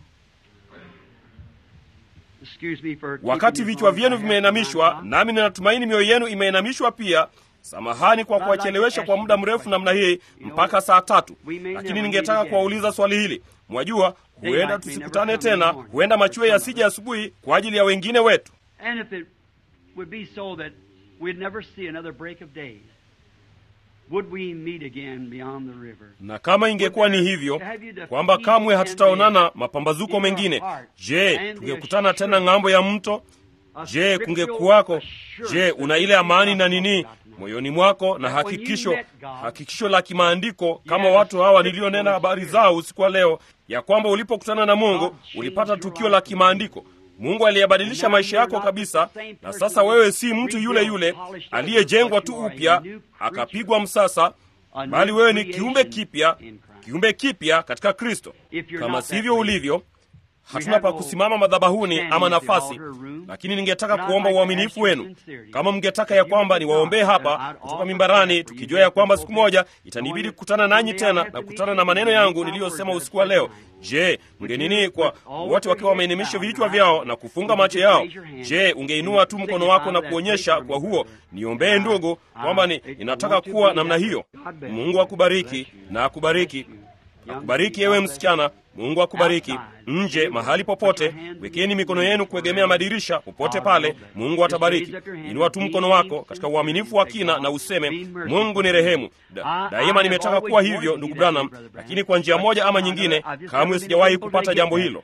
Excuse me for Wakati vichwa vyenu vimeinamishwa, nami ninatumaini mioyo yenu imeinamishwa pia. Samahani kwa kuwachelewesha kwa muda mrefu namna hii mpaka saa tatu, lakini ningetaka kuwauliza swali hili. Mwajua, huenda tusikutane tena, huenda machweo yasije asubuhi kwa ajili ya wengine wetu. And if it would be so that we'd never see another break of day, would we meet again beyond the river? Na kama ingekuwa ni hivyo kwamba kamwe hatutaonana mapambazuko mengine, je, tungekutana tena ng'ambo ya mto? Je, kungekuwako? Je, una ile amani na nini moyoni mwako na hakikisho, hakikisho la kimaandiko kama watu hawa nilionena habari zao usiku wa leo, ya kwamba ulipokutana na Mungu ulipata tukio la kimaandiko. Mungu aliyebadilisha maisha yako kabisa, na sasa wewe si mtu yule yule aliyejengwa tu upya akapigwa msasa, bali wewe ni kiumbe kipya, kiumbe kipya katika Kristo. Kama sivyo ulivyo hatuna pa kusimama madhabahuni ama nafasi, lakini ningetaka kuomba uaminifu wenu. Kama mngetaka ya kwamba niwaombee hapa kutoka mimbarani, tukijua ya kwamba siku moja itanibidi kukutana nanyi tena na kukutana na maneno yangu niliyosema usiku wa leo. Je, mngenini kwa wote wakiwa wameinamisha vichwa vyao na kufunga macho yao? Je, ungeinua tu mkono wako na kuonyesha kwa huo, niombee ndugu, kwamba ni, ninataka kuwa namna hiyo. Mungu akubariki na akubariki akubariki ewe msichana. Mungu akubariki. Nje mahali popote, wekeni mikono yenu kuegemea madirisha popote pale. Mungu atabariki. Inua tu mkono wako katika uaminifu wa kina na useme, Mungu ni rehemu. Da, daima nimetaka kuwa hivyo, ndugu Branham, lakini kwa njia moja ama nyingine kamwe sijawahi kupata jambo hilo.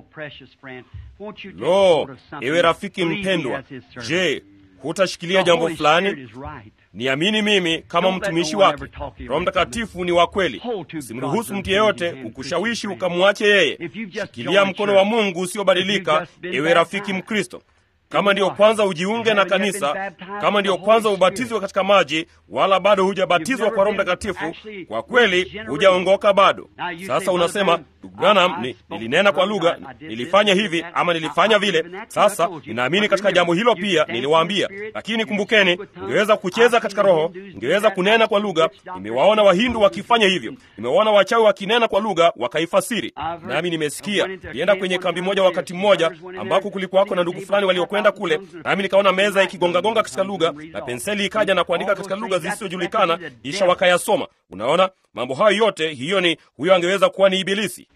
Lo, ewe rafiki mpendwa, je, hutashikilia jambo fulani? Niamini mimi kama mtumishi wake. Roho Mtakatifu ni wa kweli. Simruhusu mtu yeyote ukushawishi ukamwache yeye. Shikilia mkono wa Mungu usiobadilika, ewe rafiki Mkristo. Kama ndiyo kwanza ujiunge na kanisa, kama ndiyo kwanza ubatizwe katika maji, wala bado hujabatizwa kwa Roho Mtakatifu, kwa kweli hujaongoka bado. Sasa unasema ndugu Branham, ni, nilinena kwa lugha, nilifanya hivi ama nilifanya vile. Sasa ninaamini katika jambo hilo pia, niliwaambia. Lakini kumbukeni, ungeweza kucheza katika Roho, ungeweza kunena kwa lugha. Nimewaona Wahindu wakifanya hivyo, nimewaona wachawi wakinena kwa lugha wakaifasiri, nami nimesikia. Nilienda kwenye kambi moja wakati mmoja, ambako kulikuwako na ndugu fulani waliokwenda kule, nami nikaona meza ikigongagonga katika lugha na penseli ikaja na kuandika katika lugha zisizojulikana, kisha wakayasoma. Unaona mambo hayo yote, hiyo ni huyo angeweza kuwa ni Ibilisi.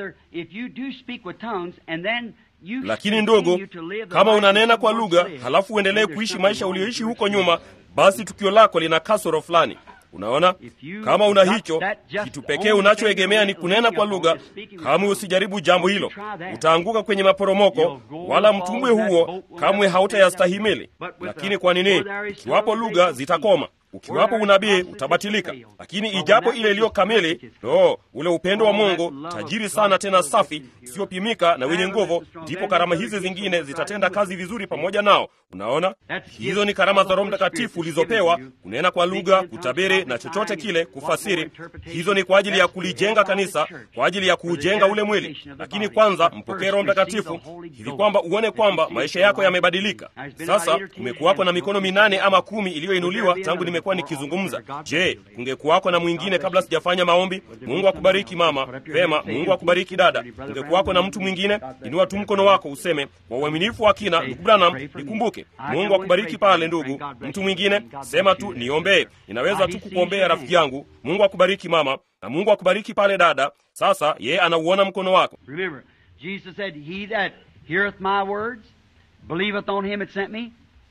Lakini ndugu, kama unanena kwa lugha halafu uendelee kuishi maisha ulioishi huko nyuma, basi tukio lako lina kasoro fulani. Unaona, kama una hicho kitu pekee unachoegemea ni kunena kwa lugha, kamwe usijaribu jambo hilo, utaanguka kwenye maporomoko, wala mtumbwe huo kamwe hautayastahimili. Lakini kwa nini? Ikiwapo lugha zitakoma ukiwapo unabii utabatilika, lakini ijapo ile iliyo kamili, lo, ule upendo wa Mungu tajiri sana tena safi isiyopimika na wenye nguvu, ndipo karama hizi zingine zitatenda kazi vizuri pamoja nao. Unaona, hizo ni karama za Roho Mtakatifu ulizopewa, kunena kwa lugha, kutabiri na chochote kile, kufasiri. Hizo ni kwa ajili ya kulijenga kanisa, kwa ajili ya kuujenga ule mwili. Lakini kwanza mpokee Roho Mtakatifu hivi kwamba uone kwamba maisha yako yamebadilika. Sasa kumekuwako na mikono minane ama kumi iliyoinuliwa tangu nimekuwa nikizungumza. Je, kungekuwako na mwingine kabla sijafanya maombi? Mungu akubariki mama. Pema, Mungu akubariki dada. Kungekuwako na mtu mwingine? Inua tu mkono wako useme, kwa uaminifu wa kina, ndugu Branham, nikumbuke. Mungu akubariki pale ndugu. Mtu mwingine sema tu, niombee. Ninaweza tu kukuombea rafiki yangu. Mungu akubariki mama, na Mungu akubariki pale dada. Sasa yeye anauona mkono wako. Remember, Jesus said, He that heareth my words, believeth on him that sent me,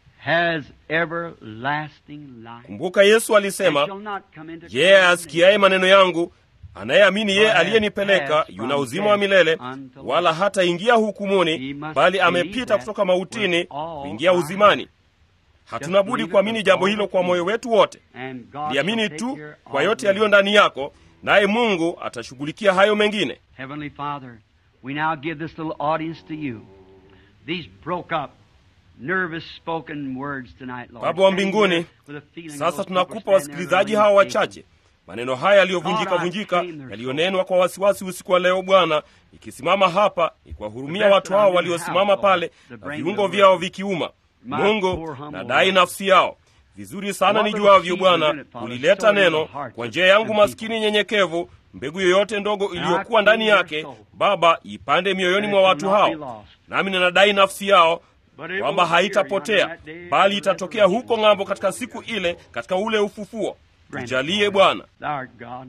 has everlasting life. Kumbuka Yesu And alisema, shall not come into yeye condemnation. asikiaye maneno yangu anayeamini yeye aliyenipeleka yuna uzima wa milele, wala hataingia hukumuni, bali amepita kutoka mautini kuingia uzimani. Hatuna budi kuamini jambo hilo kwa moyo wetu wote. And God Liamini shall take tu care kwa of yote you. yaliyo ndani yako, naye Mungu atashughulikia hayo mengine. Heavenly Father, we now give this little audience to you. These broke up, nervous spoken words tonight, Lord. Baba wa Standing mbinguni, there with a feeling Sasa those people tunakupa standing there wasikilizaji in hawa the wachache maneno haya yaliyovunjika vunjika, yaliyonenwa kwa wasiwasi usiku wa leo. Bwana, ikisimama hapa ikiwahurumia watu hao waliosimama pale na viungo vyao vikiuma. Mungu, nadai nafsi yao vizuri sana nijuavyo, Bwana, ulileta neno kwa njia yangu maskini nyenyekevu. Mbegu yoyote ndogo iliyokuwa ndani yake, Baba, ipande mioyoni mwa watu hao, nami ninadai nafsi yao kwamba haitapotea bali itatokea huko ng'ambo katika siku ile, katika ule ufufuo. Tujalie Bwana. Thou art God.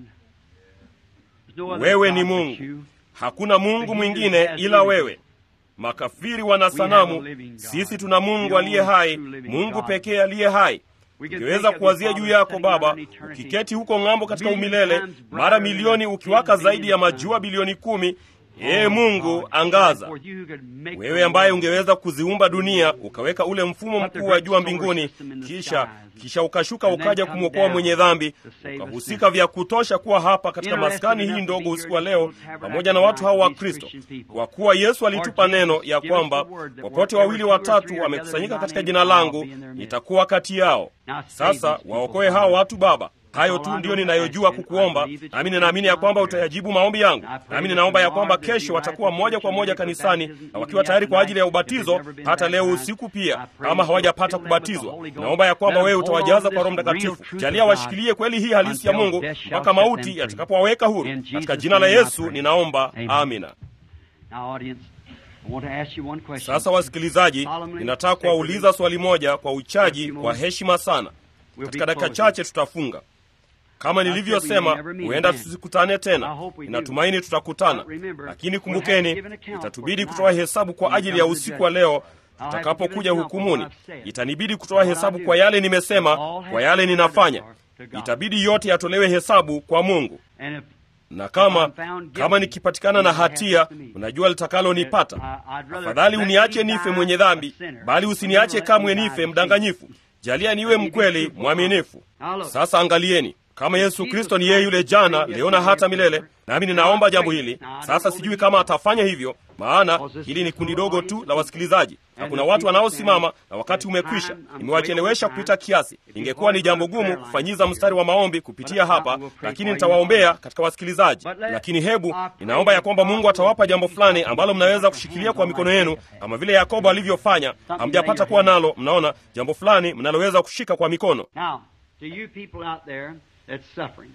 There's no other Wewe God ni but Mungu, you. hakuna Mungu mwingine ila wewe. Makafiri wana sanamu, sisi tuna Mungu aliye hai, Mungu pekee aliye hai. Ungeweza kuwazia juu yako Baba, ukiketi huko ng'ambo katika umilele, mara milioni ukiwaka zaidi ya majua bilioni kumi. Ee Mungu, angaza wewe ambaye ungeweza kuziumba dunia ukaweka ule mfumo mkuu wa jua mbinguni, kisha kisha ukashuka ukaja kumwokoa mwenye dhambi, ukahusika vya kutosha kuwa hapa katika maskani hii ndogo usiku wa leo pamoja na watu hao wa Kristo, kwa kuwa Yesu alitupa neno ya kwamba popote wawili watatu wamekusanyika katika jina langu, nitakuwa kati yao. Sasa waokoe hao watu Baba. Hayo tu ndiyo ninayojua kukuomba, nami ninaamini ya kwamba utayajibu maombi yangu. Nami ninaomba ya kwamba kesho watakuwa moja kwa moja kanisani na wakiwa tayari kwa ajili ya ubatizo, hata leo usiku pia, kama hawajapata kubatizwa. Naomba ya kwamba wewe utawajaza kwa Roho Mtakatifu. Jalia washikilie kweli hii halisi ya Mungu mpaka mauti yatakapowaweka huru. Katika jina la Yesu ninaomba, amina. Now, audience, I want to ask you one question. Sasa wasikilizaji, ninataka kuwauliza swali moja kwa uchaji, kwa heshima sana. Katika dakika chache tutafunga. Kama nilivyosema, huenda tusikutane tena. Ninatumaini tutakutana, lakini kumbukeni, itatubidi kutoa hesabu kwa ajili ya usiku wa leo tutakapokuja hukumuni. Itanibidi kutoa hesabu kwa yale nimesema, kwa yale ninafanya. Itabidi yote yatolewe hesabu kwa Mungu. And if Na kama kama nikipatikana na hatia, unajua litakalonipata. Afadhali uniache nife mwenye dhambi, bali usiniache kamwe nife mdanganyifu. Jalia niwe mkweli mwaminifu. Sasa angalieni, kama Yesu Kristo ni yeye yule jana, leo na hata milele, nami ninaomba jambo hili sasa. Sijui kama atafanya hivyo, maana hili ni kundi dogo tu la wasikilizaji na kuna watu wanaosimama na wakati umekwisha. Nimewachelewesha kupita kiasi. Ingekuwa ni jambo gumu kufanyiza mstari wa maombi kupitia hapa, lakini nitawaombea katika wasikilizaji. Lakini hebu ninaomba ya kwamba Mungu atawapa jambo fulani ambalo mnaweza kushikilia kwa mikono yenu, kama vile Yakobo alivyofanya. Hamjapata kuwa nalo, mnaona jambo fulani mnaloweza kushika kwa mikono. Now, to you people out there that's suffering,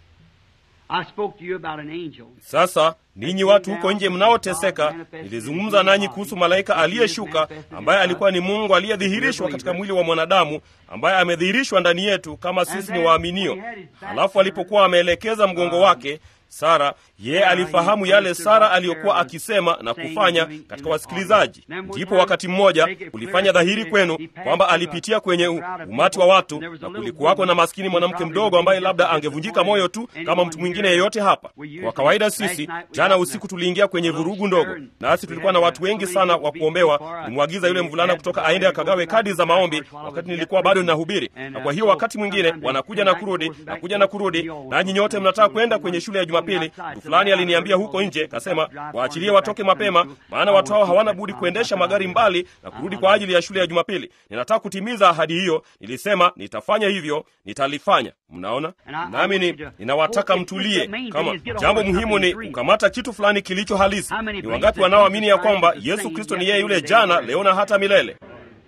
I spoke to you about an angel. Sasa ninyi watu huko nje mnaoteseka, nilizungumza nanyi kuhusu malaika aliyeshuka ambaye alikuwa ni Mungu aliyedhihirishwa katika mwili wa mwanadamu, ambaye amedhihirishwa ndani yetu kama sisi ni waaminio. Halafu alipokuwa ameelekeza mgongo wake Sara, yeye alifahamu yale Sara aliyokuwa akisema na kufanya katika wasikilizaji. Ndipo wakati mmoja ulifanya dhahiri kwenu kwamba alipitia kwenye u- umati wa watu, na kulikuwako na maskini mwanamke mdogo ambaye labda angevunjika moyo tu kama mtu mwingine yeyote hapa. Kwa kawaida sisi jana Jana usiku tuliingia kwenye vurugu ndogo, nasi tulikuwa na watu wengi sana wa kuombewa. Nimwagiza yule mvulana kutoka aende akagawe kadi za maombi wakati nilikuwa bado ninahubiri, na kwa hiyo wakati mwingine wanakuja na kurudi na kuja na kurudi, nanyi nyote mnataka kwenda kwenye shule ya Jumapili. Mtu fulani aliniambia huko nje, kasema waachilie watoke mapema, maana watu hao hawana budi kuendesha magari mbali na kurudi kwa ajili ya shule ya Jumapili. Ninataka kutimiza ahadi hiyo. Nilisema nitafanya hivyo, nitalifanya. Mnaona, nami ni ninawataka mtulie. Kama jambo muhimu ni kukamata kitu fulani kilicho halisi. Ni wangapi wanaoamini ya kwamba Yesu Kristo ni yeye yule jana, leo na hata milele?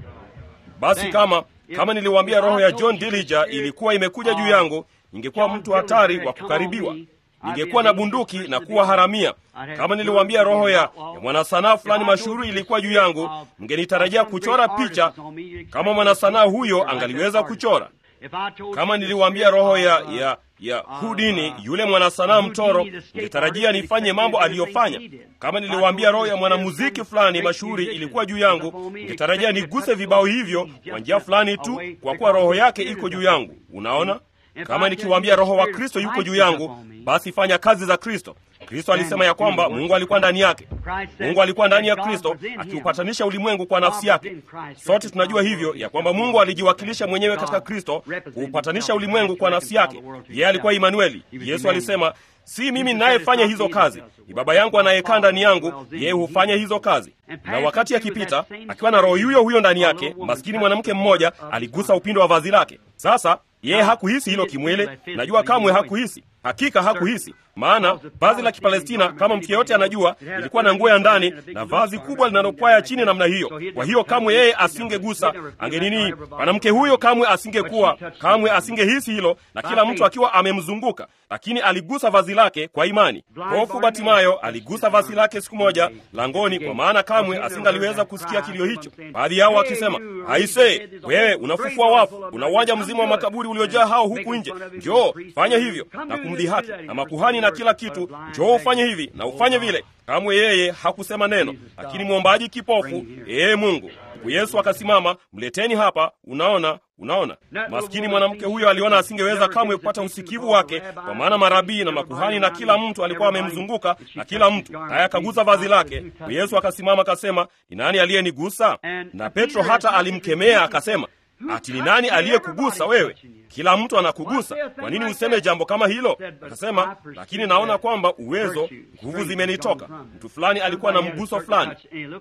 Basi kama kama niliwaambia roho ya John Dillinger ilikuwa imekuja juu yangu, ningekuwa mtu hatari wa kukaribiwa ningekuwa na bunduki na kuwa haramia. Kama niliwaambia roho ya, ya mwanasanaa fulani mashuhuri ilikuwa juu yangu, mngenitarajia kuchora picha kama mwanasanaa huyo angaliweza kuchora. Kama niliwaambia roho ya, ya, ya Hudini yule mwanasanaa mtoro, ningetarajia nifanye mambo aliyofanya. Kama niliwaambia roho ya mwanamuziki fulani mashuhuri ilikuwa juu yangu, ningetarajia niguse vibao hivyo kwa njia fulani tu, kwa kuwa roho yake iko juu yangu. Unaona? Kama nikiwaambia roho wa Kristo yuko juu yangu, basi fanya kazi za Kristo. Kristo alisema ya kwamba Mungu alikuwa ndani yake. Mungu alikuwa ndani ya Kristo akiupatanisha ulimwengu kwa nafsi yake. Sote tunajua hivyo ya kwamba Mungu alijiwakilisha mwenyewe katika Kristo kuupatanisha ulimwengu kwa nafsi yake. Yeye alikuwa Imanueli. Yesu alisema, si mimi ninayefanya hizo kazi, ni Baba yangu anayekaa ndani yangu, yeye hufanya hizo kazi. Na wakati akipita akiwa na roho huyo huyo ndani yake, maskini mwanamke mmoja aligusa upindo wa vazi lake. Sasa yeye hakuhisi hilo kimwili. Najua kamwe hakuhisi, hakika hakuhisi, maana vazi la Kipalestina kama mtu yeyote anajua, ilikuwa na nguo ya ndani na vazi kubwa linalopwaya chini namna hiyo. Kwa hiyo kamwe yeye asingegusa, angenini, mwanamke huyo kamwe asingekuwa, kamwe asingehisi hilo, na kila mtu akiwa amemzunguka, lakini aligusa vazi lake kwa imani. Hofu Batimayo aligusa vazi lake siku moja langoni, kwa maana kamwe asingaliweza kusikia kilio hicho. Baadhi yao wakisema, aise, wewe unafufua wafu, una uwanja mzima wa makaburi uliojaa hao huku nje, njoo fanya hivyo na kumdhihaki na makuhani na kila kitu, njoo ufanye hivi na ufanye vile. Kamwe yeye hakusema neno, lakini mwombaji kipofu, ee Mungu. Ndipo Yesu akasimama, mleteni hapa. Unaona, unaona, maskini mwanamke huyo aliona asingeweza kamwe kupata usikivu wake, kwa maana marabii na makuhani na kila mtu alikuwa amemzunguka na kila mtu naye akagusa vazi lake. Yesu akasimama akasema, ni nani aliyenigusa? Na Petro hata alimkemea akasema, ati ni nani aliyekugusa wewe? Kila mtu anakugusa, kwa nini useme jambo kama hilo? Akasema, lakini naona kwamba uwezo, nguvu zimenitoka. Mtu fulani alikuwa na mguso fulani.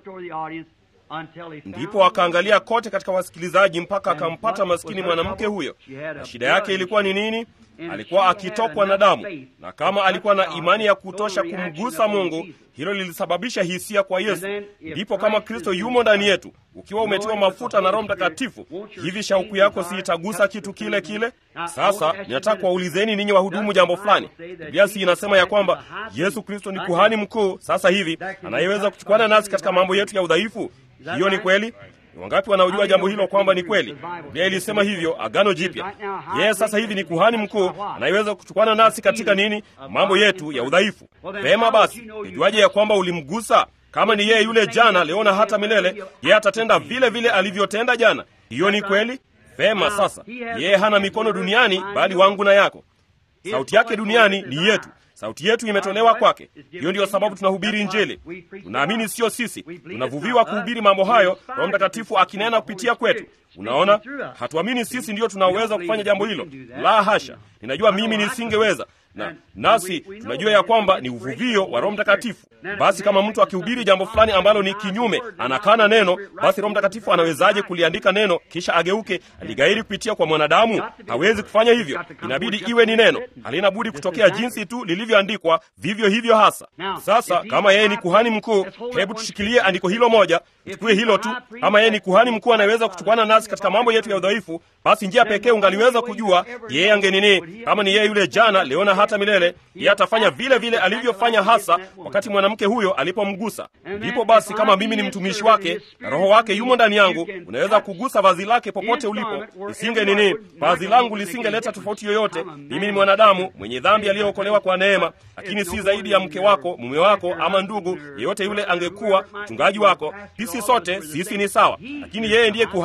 Ndipo akaangalia kote katika wasikilizaji mpaka akampata maskini mwanamke huyo. Na shida yake ilikuwa ni nini? Alikuwa akitokwa na damu, na kama alikuwa na imani ya kutosha kumgusa Mungu, hilo lilisababisha hisia kwa Yesu. Ndipo kama Kristo yumo ndani yetu, ukiwa umetiwa mafuta na Roho Mtakatifu, hivi shauku yako si itagusa kitu kile kile? Sasa ninataka kuwaulizeni ninyi wahudumu jambo fulani. Biblia si inasema ya kwamba Yesu Kristo ni kuhani mkuu sasa hivi anayeweza kuchukuana nasi katika mambo yetu ya udhaifu? Hiyo ni kweli. Ni wangapi wanaojua jambo hilo kwamba ni kweli? Biblia ilisema hivyo Agano Jipya. Yeye sasa hivi ni kuhani mkuu anayeweza kuchukana nasi katika nini? Mambo yetu ya udhaifu. Vema basi, nijuaje ya kwamba ulimgusa? Kama ni yeye yule jana, leo na hata milele, yeye atatenda vile vile alivyotenda jana. Hiyo ni kweli. Vema, sasa yeye hana mikono duniani, bali wangu na yako. Sauti yake duniani ni yetu. Sauti yetu imetolewa kwake. Hiyo ndiyo sababu tunahubiri Injili. Tunaamini sio sisi, tunavuviwa kuhubiri mambo hayo, Roho Mtakatifu akinena kupitia kwetu. Unaona, hatuamini sisi ndiyo tunaweza kufanya jambo hilo. La hasha, ninajua mimi nisingeweza na nasi tunajua ya kwamba ni uvuvio wa Roho Mtakatifu. Basi kama mtu akihubiri jambo fulani ambalo ni kinyume, anakana neno, basi Roho Mtakatifu anawezaje kuliandika neno kisha ageuke aligairi kupitia kwa mwanadamu? Hawezi kufanya hivyo. Inabidi iwe ni neno, halina budi kutokea jinsi tu lilivyoandikwa, vivyo hivyo hasa. Sasa kama yeye ni kuhani mkuu, hebu tushikilie andiko hilo moja, tuchukue hilo tu. Kama yeye ni kuhani mkuu anayeweza kuchukana nasi katika mambo yetu ya udhaifu, basi njia pekee ungaliweza kujua yeye angenini, kama ni yeye yule jana, leo na hata milele, yeye atafanya vile vile alivyofanya hasa wakati mwanamke huyo alipomgusa. Ndipo basi, kama mimi ni mtumishi wake na Roho wake yumo ndani yangu, unaweza kugusa vazi lake popote ulipo. Isinge nini, vazi langu lisingeleta tofauti yoyote. Mimi ni mwanadamu mwenye dhambi aliyeokolewa kwa neema, lakini si zaidi ya mke wako, mume wako, ama ndugu yeyote yule angekuwa mchungaji wako. Sisi sote sisi ni sawa, lakini yeye ndiye kuhani mkuu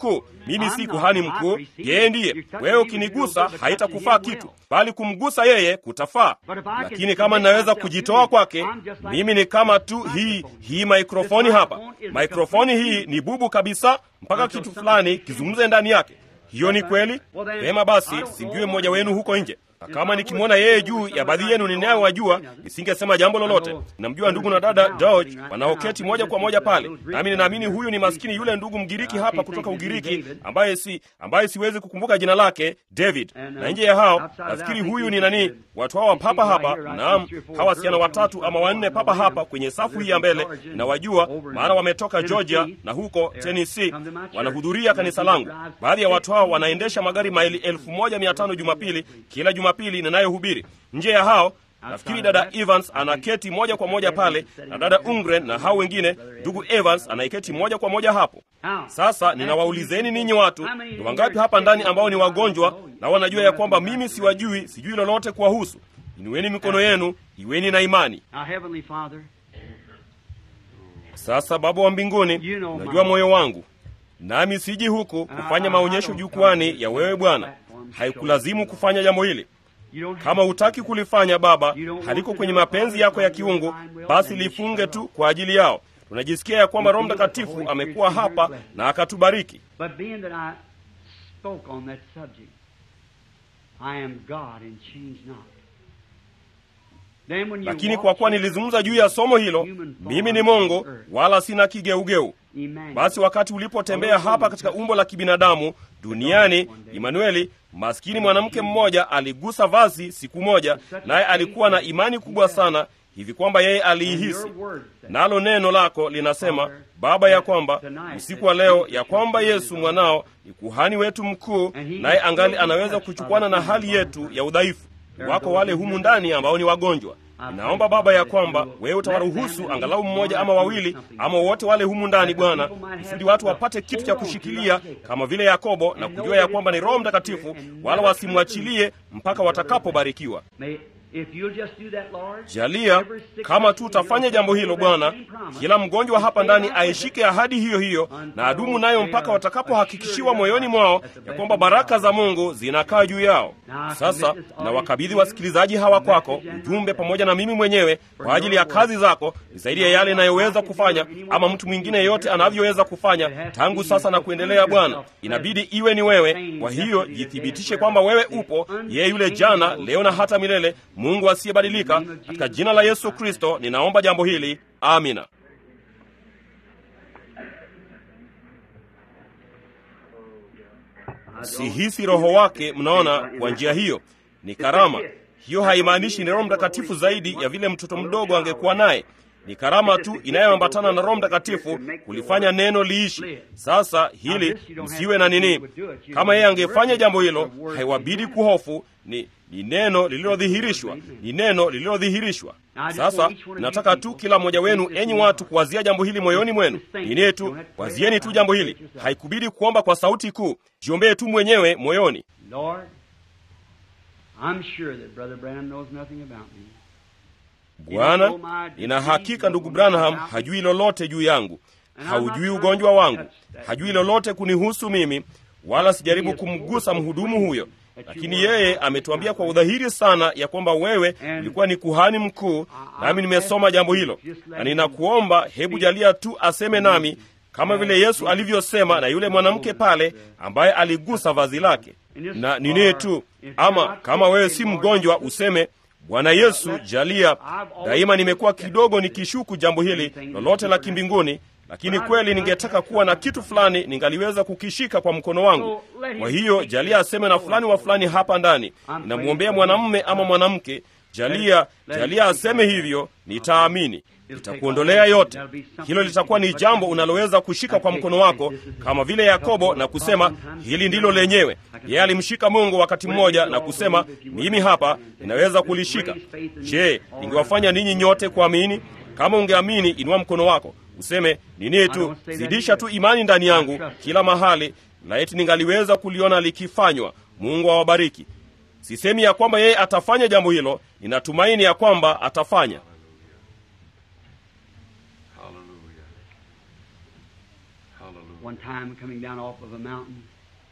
mkuu. Mimi si kuhani mkuu, yeye ndiye. Wewe ukinigusa haitakufaa kitu, bali kumgusa yeye kutafaa. Lakini kama ninaweza kujitoa kwake, mimi ni kama tu hii hii maikrofoni hapa. Maikrofoni hii ni bubu kabisa, mpaka kitu fulani kizungumze ndani yake. Hiyo ni kweli. Vema basi, simjue mmoja wenu huko nje na kama nikimwona yeye juu ya baadhi yenu ninayowajua, nisingesema jambo lolote. Namjua ndugu na dada George wanaoketi moja kwa moja pale, nami ninaamini huyu ni maskini yule ndugu Mgiriki hapa kutoka Ugiriki, ambaye si ambaye siwezi kukumbuka jina lake, David. Na nje ya hao nafikiri huyu ni nani, watu hawa papa hapa, naam, hawa wasichana watatu ama wanne papa hapa kwenye safu hii ya mbele, nawajua maana wametoka Georgia na huko Tennessee, wanahudhuria kanisa langu. Baadhi ya watu hao wanaendesha magari maili elfu moja mia tano Jumapili kila Jumapili ninayohubiri. Nje ya hao nafikiri dada Evans anaketi moja kwa moja pale na dada Ungren na hao wengine. Ndugu Evans anaiketi moja kwa moja hapo. Sasa ninawaulizeni ninyi watu, ni wangapi hapa ndani ambao ni wagonjwa na wanajua ya kwamba mimi siwajui, sijui lolote kuwahusu? Inueni mikono yenu, iweni na imani. Sasa Baba wa mbinguni, unajua moyo wangu, nami siji huku kufanya maonyesho jukwani ya wewe Bwana. Haikulazimu kufanya jambo hili. Kama hutaki kulifanya Baba, haliko kwenye mapenzi yako ya kiungu, basi lifunge tu kwa ajili yao. Tunajisikia ya kwamba Roho Mtakatifu amekuwa hapa na akatubariki. Lakini kwa kuwa nilizungumza juu ya somo hilo, mimi ni Mungu wala sina kigeugeu. Basi wakati ulipotembea hapa katika umbo la kibinadamu duniani, Imanueli, maskini mwanamke mmoja aligusa vazi siku moja, naye alikuwa na imani kubwa sana hivi kwamba yeye aliihisi. Nalo neno lako linasema Baba, ya kwamba usiku wa leo, ya kwamba Yesu mwanao ni kuhani wetu mkuu, naye angali anaweza kuchukwana na hali yetu ya udhaifu. Wako wale humu ndani ambao ni wagonjwa. Ninaomba Baba ya kwamba wewe utawaruhusu angalau mmoja ama wawili ama wote wale humu ndani Bwana, kusudi watu wapate kitu cha kushikilia kama vile Yakobo na kujua ya kwamba ni Roho Mtakatifu, wala wasimwachilie mpaka watakapobarikiwa. Jalia kama tu utafanya jambo hilo Bwana, kila mgonjwa hapa ndani aishike ahadi hiyo hiyo na adumu nayo mpaka watakapohakikishiwa moyoni mwao ya kwamba baraka za Mungu zinakaa juu yao. Sasa na wakabidhi wasikilizaji hawa kwako, ujumbe pamoja na mimi mwenyewe kwa ajili ya kazi zako, ni zaidi ya yale inayoweza kufanya ama mtu mwingine yeyote anavyoweza kufanya tangu sasa na kuendelea. Bwana, inabidi iwe ni wewe. Kwa hiyo jithibitishe kwamba wewe upo, yeye yule jana, leo na hata milele, Mungu asiyebadilika. Katika jina la Yesu Kristo ninaomba jambo hili, amina. Sihisi roho wake. Mnaona, kwa njia hiyo ni karama. Hiyo haimaanishi ni Roho Mtakatifu zaidi ya vile mtoto mdogo angekuwa naye. Ni karama tu inayoambatana na Roho Mtakatifu kulifanya neno liishi. Sasa hili msiwe na nini. Kama yeye angefanya jambo hilo, haiwabidi kuhofu. Ni ni neno lililodhihirishwa, ni neno lililodhihirishwa. Sasa nataka tu kila mmoja wenu, enyi watu, kuwazia jambo hili moyoni mwenu. Nini tu wazieni tu jambo hili, haikubidi kuomba kwa sauti kuu. Jiombee tu mwenyewe moyoni. Bwana, nina hakika ndugu Branham hajui lolote juu yangu, haujui ugonjwa wangu, hajui lolote kunihusu mimi, wala sijaribu kumgusa mhudumu huyo lakini yeye ametuambia kwa udhahiri sana ya kwamba wewe ulikuwa ni kuhani mkuu, nami nimesoma jambo hilo, na ninakuomba hebu jalia tu aseme nami kama vile Yesu alivyosema na yule mwanamke pale ambaye aligusa vazi lake. Na nini tu, ama kama wewe si mgonjwa useme Bwana Yesu, jalia. Daima nimekuwa kidogo nikishuku jambo hili lolote la kimbinguni lakini kweli ningetaka kuwa na kitu fulani ningaliweza kukishika kwa mkono wangu. Kwa hiyo jalia aseme na fulani wa fulani hapa ndani, ninamwombea mwanamume ama mwanamke. Jalia, jalia aseme hivyo, nitaamini. Itakuondolea yote. Hilo litakuwa ni jambo unaloweza kushika kwa mkono wako, kama vile Yakobo na kusema hili ndilo lenyewe. Yeye alimshika Mungu wakati mmoja na kusema, mimi hapa ninaweza kulishika. Je, ningewafanya ninyi nyote kuamini? Kama ungeamini, inua mkono wako useme nini tu, zidisha tu imani ndani yangu kila mahali, na eti ningaliweza kuliona likifanywa. Mungu awabariki. Sisemi ya kwamba yeye atafanya jambo hilo, ninatumaini ya kwamba atafanya. Hallelujah. Hallelujah. one time coming down off of a mountain.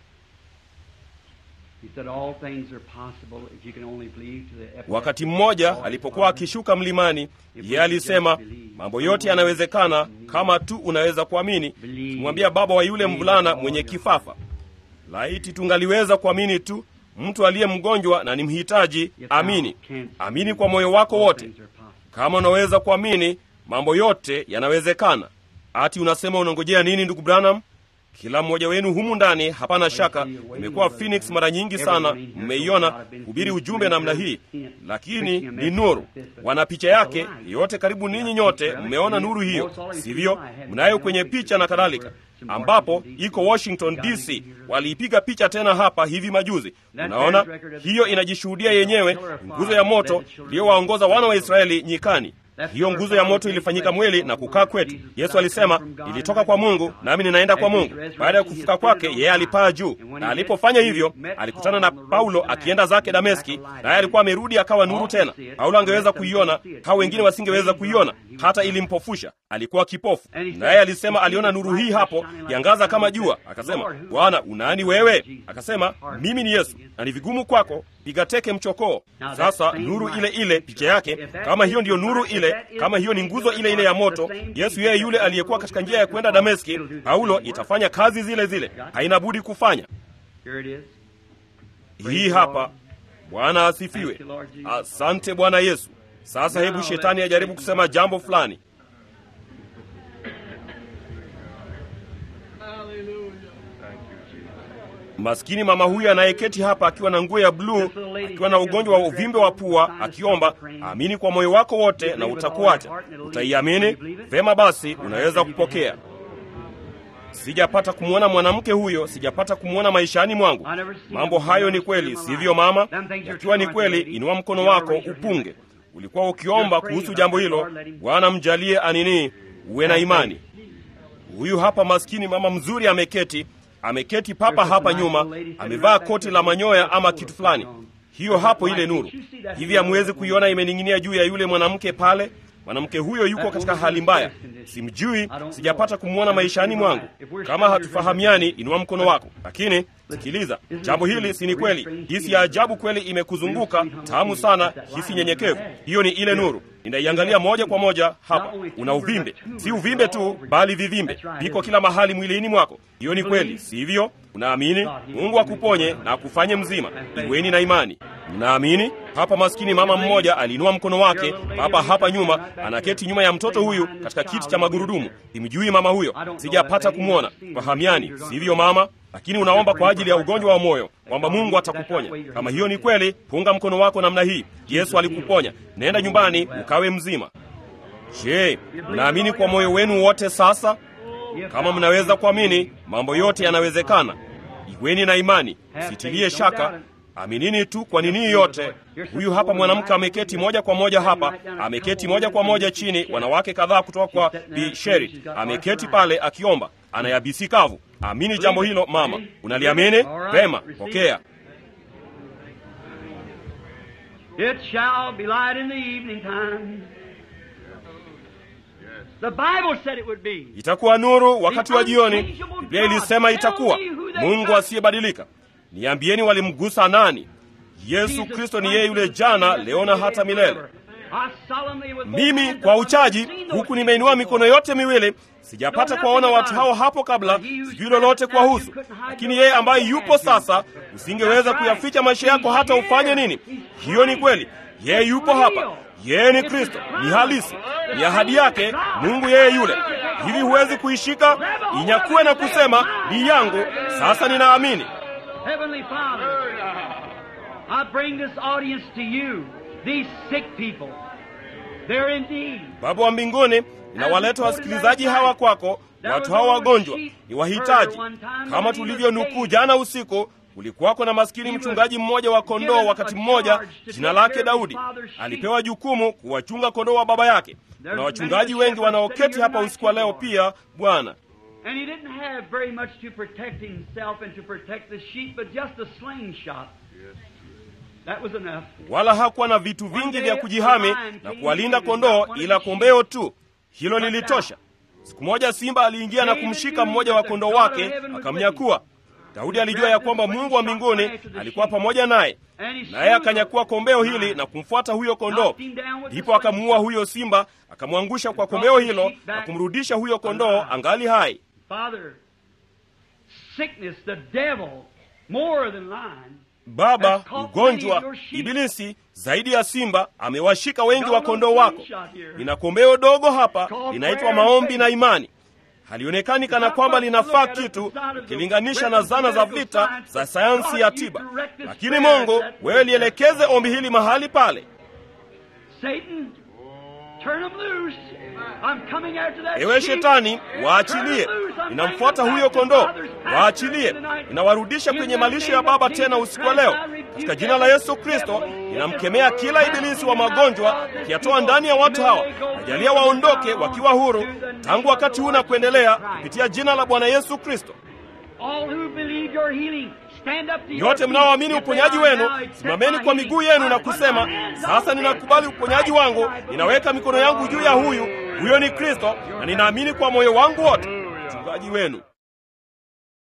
He said, All things are possible if you can only believe to the wakati mmoja alipokuwa akishuka mlimani yeye alisema mambo yote yanawezekana kama tu unaweza kuamini kumwambia baba wa yule mvulana mwenye kifafa laiti tungaliweza kuamini tu mtu aliye mgonjwa na ni mhitaji amini amini kwa moyo wako wote kama unaweza kuamini mambo yote yanawezekana ati unasema unangojea nini ndugu branham kila mmoja wenu humu ndani hapana shaka imekuwa phoenix mara nyingi sana mmeiona hubiri ujumbe namna hii lakini ni nuru wana picha yake yote karibu ninyi nyote mmeona nuru hiyo sivyo mnayo kwenye picha na kadhalika ambapo iko washington dc waliipiga picha tena hapa hivi majuzi unaona hiyo inajishuhudia yenyewe nguzo ya moto iliyowaongoza wana wa israeli nyikani hiyo nguzo ya moto ilifanyika mwili na kukaa kwetu yesu alisema ilitoka kwa mungu nami ninaenda kwa mungu baada ya kufuka kwake yeye alipaa juu na alipofanya hivyo alikutana na paulo akienda zake dameski naye alikuwa amerudi akawa nuru tena paulo angeweza kuiona hao wengine wasingeweza kuiona hata ilimpofusha alikuwa kipofu naye alisema aliona nuru hii hapo kiangaza kama jua akasema bwana unaani wewe akasema mimi ni yesu na ni vigumu kwako piga teke mchokoo sasa nuru ile ile picha yake kama hiyo ndiyo nuru ile kama hiyo ni nguzo ile ile ya moto yesu yeye yule aliyekuwa katika njia ya kwenda dameski paulo itafanya kazi zile zile haina budi kufanya Here it is. hii hapa bwana asifiwe asante bwana yesu sasa hebu shetani ajaribu kusema jambo fulani maskini mama huyu anayeketi hapa akiwa na nguo ya bluu akiwa na ugonjwa wa uvimbe wa pua akiomba amini kwa moyo wako wote na utakuacha utaiamini vema basi unaweza kupokea sijapata kumwona mwanamke huyo sijapata kumwona maishani mwangu mambo hayo ni kweli sivyo mama yakiwa ni kweli inua mkono wako upunge ulikuwa ukiomba kuhusu jambo hilo bwana mjalie anini uwe na imani huyu hapa maskini mama mzuri ameketi ameketi papa hapa nyuma amevaa koti la manyoya ama kitu fulani hiyo hapo ile nuru hivi hamwezi kuiona imening'inia juu ya yule mwanamke pale mwanamke huyo yuko katika hali mbaya simjui sijapata kumwona maishani mwangu kama hatufahamiani inua mkono wako lakini sikiliza jambo hili si ni kweli hisi ya ajabu kweli imekuzunguka tamu sana hisi nyenyekevu hiyo ni ile nuru ninaiangalia moja kwa moja hapa una uvimbe si uvimbe tu bali vivimbe viko kila mahali mwilini mwako hiyo ni kweli sivyo unaamini mungu akuponye na akufanye mzima iweni na imani mnaamini hapa maskini mama mmoja aliinua mkono wake papa hapa nyuma anaketi nyuma ya mtoto huyu katika kiti cha magurudumu simjui mama huyo sijapata kumwona fahamiani sivyo mama lakini unaomba kwa ajili ya ugonjwa wa moyo kwamba mungu atakuponya kama hiyo ni kweli punga mkono wako namna hii yesu alikuponya nenda nyumbani ukawe mzima je mnaamini kwa moyo wenu wote sasa kama mnaweza kuamini mambo yote yanawezekana iweni na imani sitilie shaka aminini tu kwa nini yote huyu hapa mwanamke ameketi moja kwa moja hapa ameketi moja kwa moja chini wanawake kadhaa kutoka kwa bisheri ameketi pale akiomba anayabisi kavu amini jambo hilo mama unaliamini vema pokea It shall be light in the evening time. The Bible said it would be. itakuwa nuru wakati wa jioni biblia ilisema itakuwa mungu asiyebadilika niambieni walimgusa nani yesu kristo ni yeye yule jana leo na hata milele I solemnly with mimi kwa uchaji huku nimeinua mikono yote miwili sijapata kuwaona watu hao hapo kabla sijui lolote kuwahusu lakini yeye ambaye yupo sasa usingeweza kuyaficha maisha yako hata ufanye nini hiyo ni kweli yeye yupo hapa yeye ni kristo ni halisi ni ahadi yake mungu yeye yule hivi huwezi kuishika inyakue na kusema ni yangu sasa ninaamini Heavenly Father, I bring this audience to you, these sick people. They're in need. baba wa mbinguni ninawaleta wasikilizaji hawa kwako watu hawa wagonjwa ni wahitaji kama tulivyonukuu jana usiku kulikuwako na maskini mchungaji mmoja wa kondoo wakati mmoja jina lake daudi alipewa jukumu kuwachunga kondoo wa baba yake kuna wachungaji wengi wanaoketi hapa usiku wa leo pia bwana And he didn't have very much to protect himself and to protect the sheep, but just a slingshot. That was enough. wala hakuwa na vitu vingi vya kujihami na kuwalinda kondoo ila kombeo tu hilo lilitosha Siku moja simba aliingia na kumshika mmoja wa kondoo wake akamnyakua. Daudi alijua ya kwamba Mungu wa mbinguni alikuwa pamoja naye, naye akanyakua kombeo hili na kumfuata huyo kondoo. Ndipo akamuua huyo simba, akamwangusha kwa kombeo hilo na kumrudisha huyo kondoo angali hai. Father, sickness, the devil, more than lion. Baba, ugonjwa, Ibilisi zaidi ya simba amewashika wengi wa kondoo wako. Nina kombeo dogo hapa linaitwa maombi na imani. Halionekani kana kwamba linafaa kitu ukilinganisha na zana za vita za sayansi ya tiba, lakini Mungu, wewe lielekeze ombi hili mahali pale. Satan, turn him loose. I'm coming after that Ewe sheep. Shetani, Turn waachilie. him loose. I'm Ninamfuata bringing huyo him back kondoo, to Father's pasture waachilie. tonight. Ninawarudisha In kwenye the malisho ya name Baba of tena Jesus usiku wa leo, Christ, I rebuke katika jina la Yesu Kristo. devil. Ninamkemea kila ibilisi wa magonjwa, ukiyatoa ndani ya watu hawa. Najalia waondoke wakiwa huru tangu wakati huu na kuendelea, kupitia jina la Bwana Yesu Kristo. All who believe your healing, stand up to your Nyote feet. mnaoamini If they uponyaji are wenu, now, accept simameni my kwa healing. miguu yenu na I put kusema, my hands sasa on ninakubali this. uponyaji wangu, ninaweka mikono yangu juu ya huyu, huyo ni Kristo, na ninaamini kwa moyo wangu wote. Mchungaji wenu